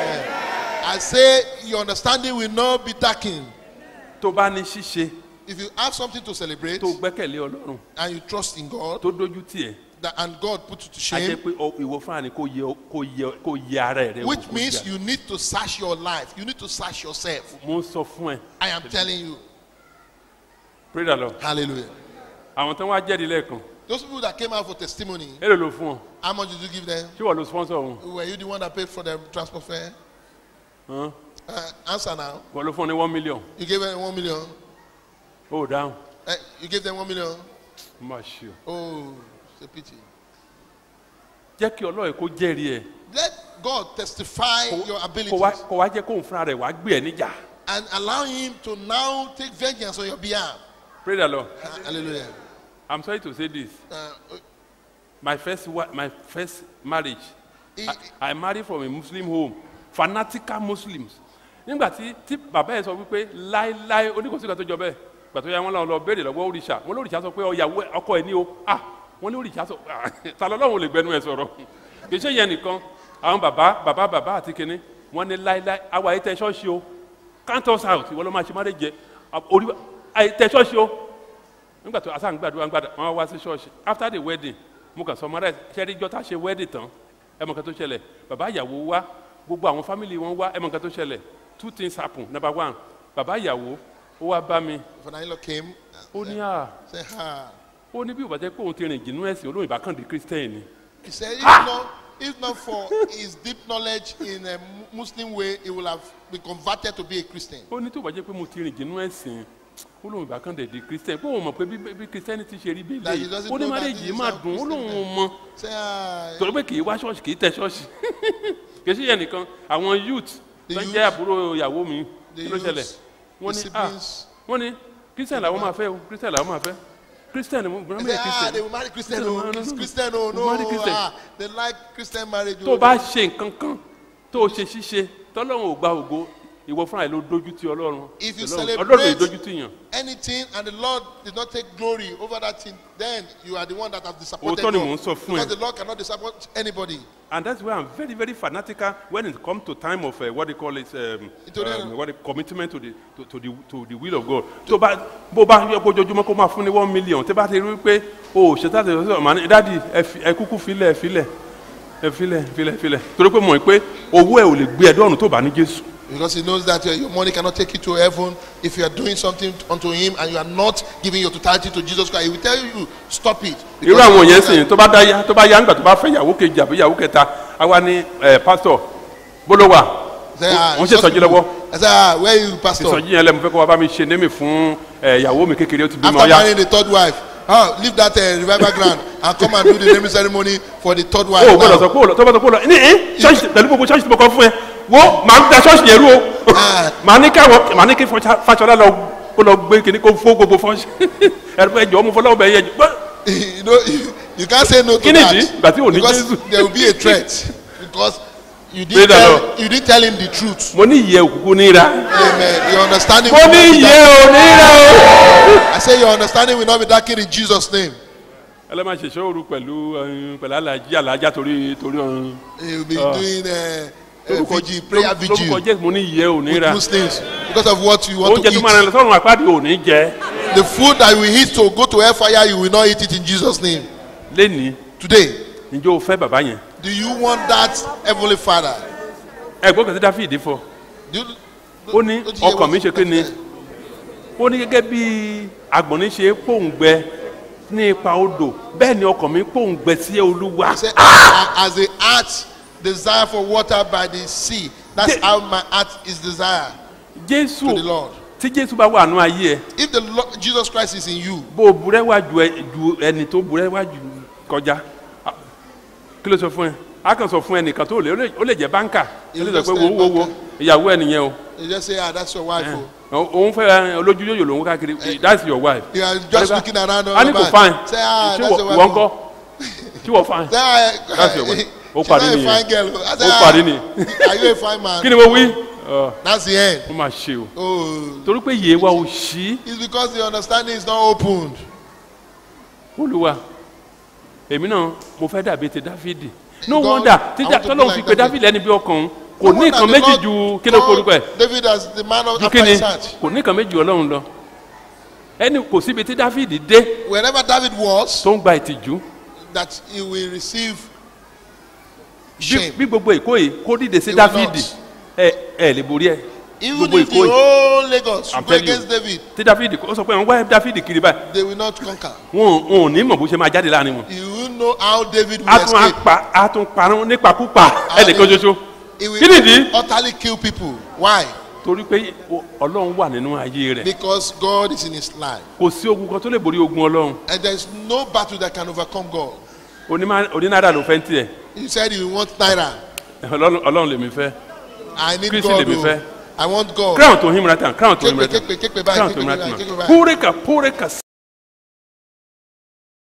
I say your understanding will not be darkened. tó bá ní ṣíṣe If you have something to celebrate tó gbẹ́kẹ̀lé ọlọ́run and you trust in God, tó dójú tiẹ̀ that, and God put you to a jẹ́ shame, pé ọ- ìwọ fúnra ni kò yẹ kò yẹ kò yẹ ara ẹ̀ rẹ wò, which kò means yẹ- you need to search your life. You need to search yourself. mo ń sọ fún ẹ I am telling you. pray the lord Hallelujah. àwọn tó ń wá jẹ́rìí lẹ́ẹ̀kan Those people that came out for testimony, èrè ló fún ọ how much did you give them? ṣé wọ́n lo sponsor wọn Were you the one that paid for the transport fare? Hàn? Uh, answer now. wọ́n ló fún ọ ní one million You gave them one million. ó dáhùn Eh, you gave them one million. má ṣe o Oh, it's a pity. jẹ́ kí ọlọ́run kó jẹ́rìí ẹ Let God testify your kó wá abilities kó wá jẹ́ kóun fúnra rẹ̀ wá gbé ẹ níjà and allow Him to now take vengeance on your behalf. pray the lord Hallelujah. i'm sorry to say this Uh, my first wa my first marriage he- I, I married from a muslim home fanatical muslims nígbà tí tí bàbá yẹn sọ wípé láéláé oníkòsí kan tó jọ bẹ́ẹ̀ gbà tó yá wọn lọ lọ béèrè lọ́wọ́ òrìṣà wọn lóríṣà sọ pé ọyàwó ẹ- ọkọ ẹ ní o ah wọn ní òrìṣà sọ ah ta lọ́lọ́run lè gbẹnu ẹ sọ̀rọ̀ kì í ṣe yẹn nìkan àwọn bàbá bàbá bàbá àti kinní wọn ní láéláé àwa ayé tẹ ṣọ́ọ̀ṣì o count us out ìwọ ló máa ṣe má lè jẹ orí ayé tẹ ṣọ́ọ̀ṣì o nígbà tó asáǹ gbàdúrà gbàdúrà wọn wá sí ṣọ́ọ̀ṣì after the wedding mo kàn sọ mọ́ra ṣẹ́rí jọ́ tá a ṣe wedding tán ẹ mọ̀ nǹkan tó ṣẹlẹ̀ bàbá ìyàwó wá gbogbo àwọn family wọn wá ẹ mọ̀ nǹkan tó ṣẹlẹ̀ two things happen number one bàbá ìyàwó ó wá bá mi Fernando came. ó ní à Say, ha. ó ní bí ìbá jẹ́ pé òun ti rìn jìnnú ẹ̀sìn olóyìn bá kàn di christian ni He said, if not, if not for his deep knowledge in a Mu- Muslim way, he will have been converted to be a Christian. ó ní tó bá jẹ́ pé mo ti rìn jìnnú ẹ̀sìn olóyìn bá kàn dẹ̀ di christian pé òun mọ̀ pé bí bí christian ti ṣe rí bí That he ilé doesn't ó ní know that marriage this yìí is máa how dùn ó Christian lóun is. mọ̀ Say, ah. torí pé kì í wá ṣọ́ọ̀ṣì kì í tẹ ṣọ́ọ̀ṣì kì í ṣe yẹn nìkan àwọn youth The tó ń youth- jẹ́ àbúrò ìyàwó mi the kí ló youth, ṣẹlẹ̀ wọ́n the ní ah siblings. wọ́n ní christian làwọn máa fẹ́ o christian làwọn máa fẹ́ christian ni mo gbọ́dọ̀ They mi say, ah, christian they will marry Christian. No, Oh, no, no, it's no. Christian. Oh, We'll marry no. Christian. Ah, they like Christian marriage. tó oh. o bá ṣe nǹkan kan tó o ṣe ṣíṣe tọ́lọ́run ò gba ògo ìwọ fúnra ẹ̀ ló dójú ti ọlọ́run If you Ọlọ́run- ọlọ́run ò celebrate- dójú ti yàn anything and the Lord did not take glory over that thing, then you are the one that has disappointed Òótọ́ ni God. mò ń sọ fún ẹ. Because the Lord cannot disappoint anybody. and that's why i'm very very fanatical when it come to time of uh, what they call it um, Nítorí um, ẹ̀- what they, commitment to the to, to the to the will of God tó bá bó bá yọ bójoojúmọ́ kó máa fún ní one million tó bá ti rí pé o ò ṣe táti ọ̀sẹ̀ ọ̀mà ní dádì ẹ fi- ẹ kúkú filẹ̀ ẹ filẹ̀ ẹ filẹ̀ ẹ filẹ̀ ẹ filẹ̀ torí pé mọ̀ pé owó ẹ ò lè gbé ẹ dọ́run tó bá ní Jésù Because he knows that uh, your money cannot take you to heaven if you are doing something unto him and you are not giving your totality to Jesus Christ. He will tell you, stop it. irú Because àwọn he yẹn knows sìn tó bá dá yá tó bá yá ńgbà tó bá fẹ́ yàwó kejì àbí yàwó kẹta àwa ni ẹ pásítọ̀ bólówà that- Say, ah, wọ́n it's ṣe just sọjí people. lọ́wọ́ I say, ah, where you, pastor? ìsọjí yẹn lẹ́mu fẹ́ kó wá bá mi ṣe némi fún ẹ, ìyàwó mi kékeré ó ti bímọ After ọyá marrying the third wife, ah, leave that uh, revival ground and come and do the naming ceremony for the third wife. o ò gbọ́dọ̀ now. sọ pé o lọ tó bá sọ pé o lọ ní ẹ ṣọ́ọ̀ṣì pẹ̀lú gbogbo ṣọ́ọ̀ṣì tí mo kọ́ fún ẹ wo màá ń da ṣọ́ọ̀ṣì yẹn rú o Ah. màá ní káwọ màá ní kí Fọṣá- Fáṣọlá lọ kó lọ gbé kíní kó fó gbogbo fọ́ọ̀ṣì ẹ̀rọ pé ẹ̀jọ̀ ọmọ fọlọ́wọ́ bẹ̀ yẹ jù you know, you, you can't say no to Kí nìdí? that Ìgbà tí ò ní because Jésù. there will be a threat because You Praise didn't, the tell, Lord. you didn't tell him the truth. mo ní ìyẹ́ òkùnkùn níra Amen. Your understanding mo will ní not be ìyẹ́ dark. ò níra o. I say your understanding will not be darkened in Jesus' name. ẹlẹ́mà ṣẹ̀ṣẹ̀ òru pẹ̀lú ẹ̀hún, pẹ̀lú alájí alájá torí torí ọ̀hún. He will be Ah. doing uh, uh, vigil, prayer lórúkọ vigil jẹ́ mo ní ìyẹ́ ò with níra Muslims because of what you want oúnjẹ to tó máa rìn eat. lọ sọ́run àpáàdé ò ní jẹ́ The food that you will eat to go to hellfire, you will not eat it in Jesus' name. lẹ́nìí Today, ǹjẹ́ o fẹ́ bàbá yẹn do you want that heavenly Father? ẹ̀gbọ́n kan sí dáfídì fọ Do you, ó ní do you hear ọkàn what- mi ṣe pé ni ó ní gẹ́gẹ́ bí agbọ̀nrín ṣe pòǹgbẹ ní ipa odò bẹ́ẹ̀ ni ọkàn mi pòǹgbẹ sí olúwa Say, as the heart desire for water by the sea, that's The- how my heart is desire jésù to the Lord. tí jésù bá wà nù ayé ẹ If the Lord, Jesus Christ is in you, bó o burẹ́ wá ju ẹ- ju ẹni tó burẹ́ wá ju kọjá Ah, kí ló sọ fún ẹ a kàn sọ fún ẹnìkan tó lè ó lè- ó lè jẹ báńkà ó lè sọ pé wo wo wo ìyàwó ẹ nìyẹn o you just say, ah, that's your wife. Oh. Ó- òun fẹ́ olójú yóyò lòun káàkiri that's your wife. You are just looking around. a ní kò all fine about. Say, ah, ṣé that's your wọ- wife. wọ́n oh. kọ́ ṣé wọ́n fine. Say, ah, That's your wife. Ó she's parí not a nìyẹn. fine girl. I say, Ó ah, parí ni. Are you a fine man? kí ni mo wí. Ọ, That's the end. ó máa ṣe o Oh, torí pé yèé wa ò ṣí it's because the understanding is not opened. olúwa èmi náà mo fẹ́ dàbí ti dáfídì no God, wonder I tíjà want to be tọ́lọ́hún like fi pe David. dáfídì ẹni bí ọkàn kò No ní wonder nǹkan the méjì Lord ju kí ló called korúkọ ẹ̀ David as the man of ju after kí ni his heart. kò ní nǹkan méjì ọlọ́run lọ ẹni kò síbi tí dáfídì dé Wherever David was, tó ń gba ìtìjú that he will receive bí shame. bí gbogbo èkó yìí kó dìde sí He will dáfídì not. ẹ ẹ lè borí ẹ Even gbogbo if the èkó yìí whole Lagos I'm go telling you. against David, tí dáfídì ó sọ pé àwọn wá dáfídì kiri báyìí they will not conquer. wọn ò- wọn ò ní mọ̀ bó ṣe máa jáde láàrin wọn You will know how David will a tún á escape. pa a tún parun nípakúpa ẹnìkan ṣoṣo He will kí nìdí utterly kill people. Why? torí pé o- ọlọ́run wà nínú ayé rẹ̀ Because God is in his life. kò sí ogun kan tó lè borí ogun ọlọ́run And there is no battle that can overcome God. Onímá- onínáàdà ló fẹ́ ń tiẹ̀ He said he want Naira. ọlọ́run ọlọ́run lèmi fẹ́ I need Christy God. lèmi oh. fẹ́. I want God. crown tó him ratan crown tó him Képe ratan képe képe báyìí crown tó képe him báyìí ratan képe báyìí. púrẹ́kà púrẹ́kà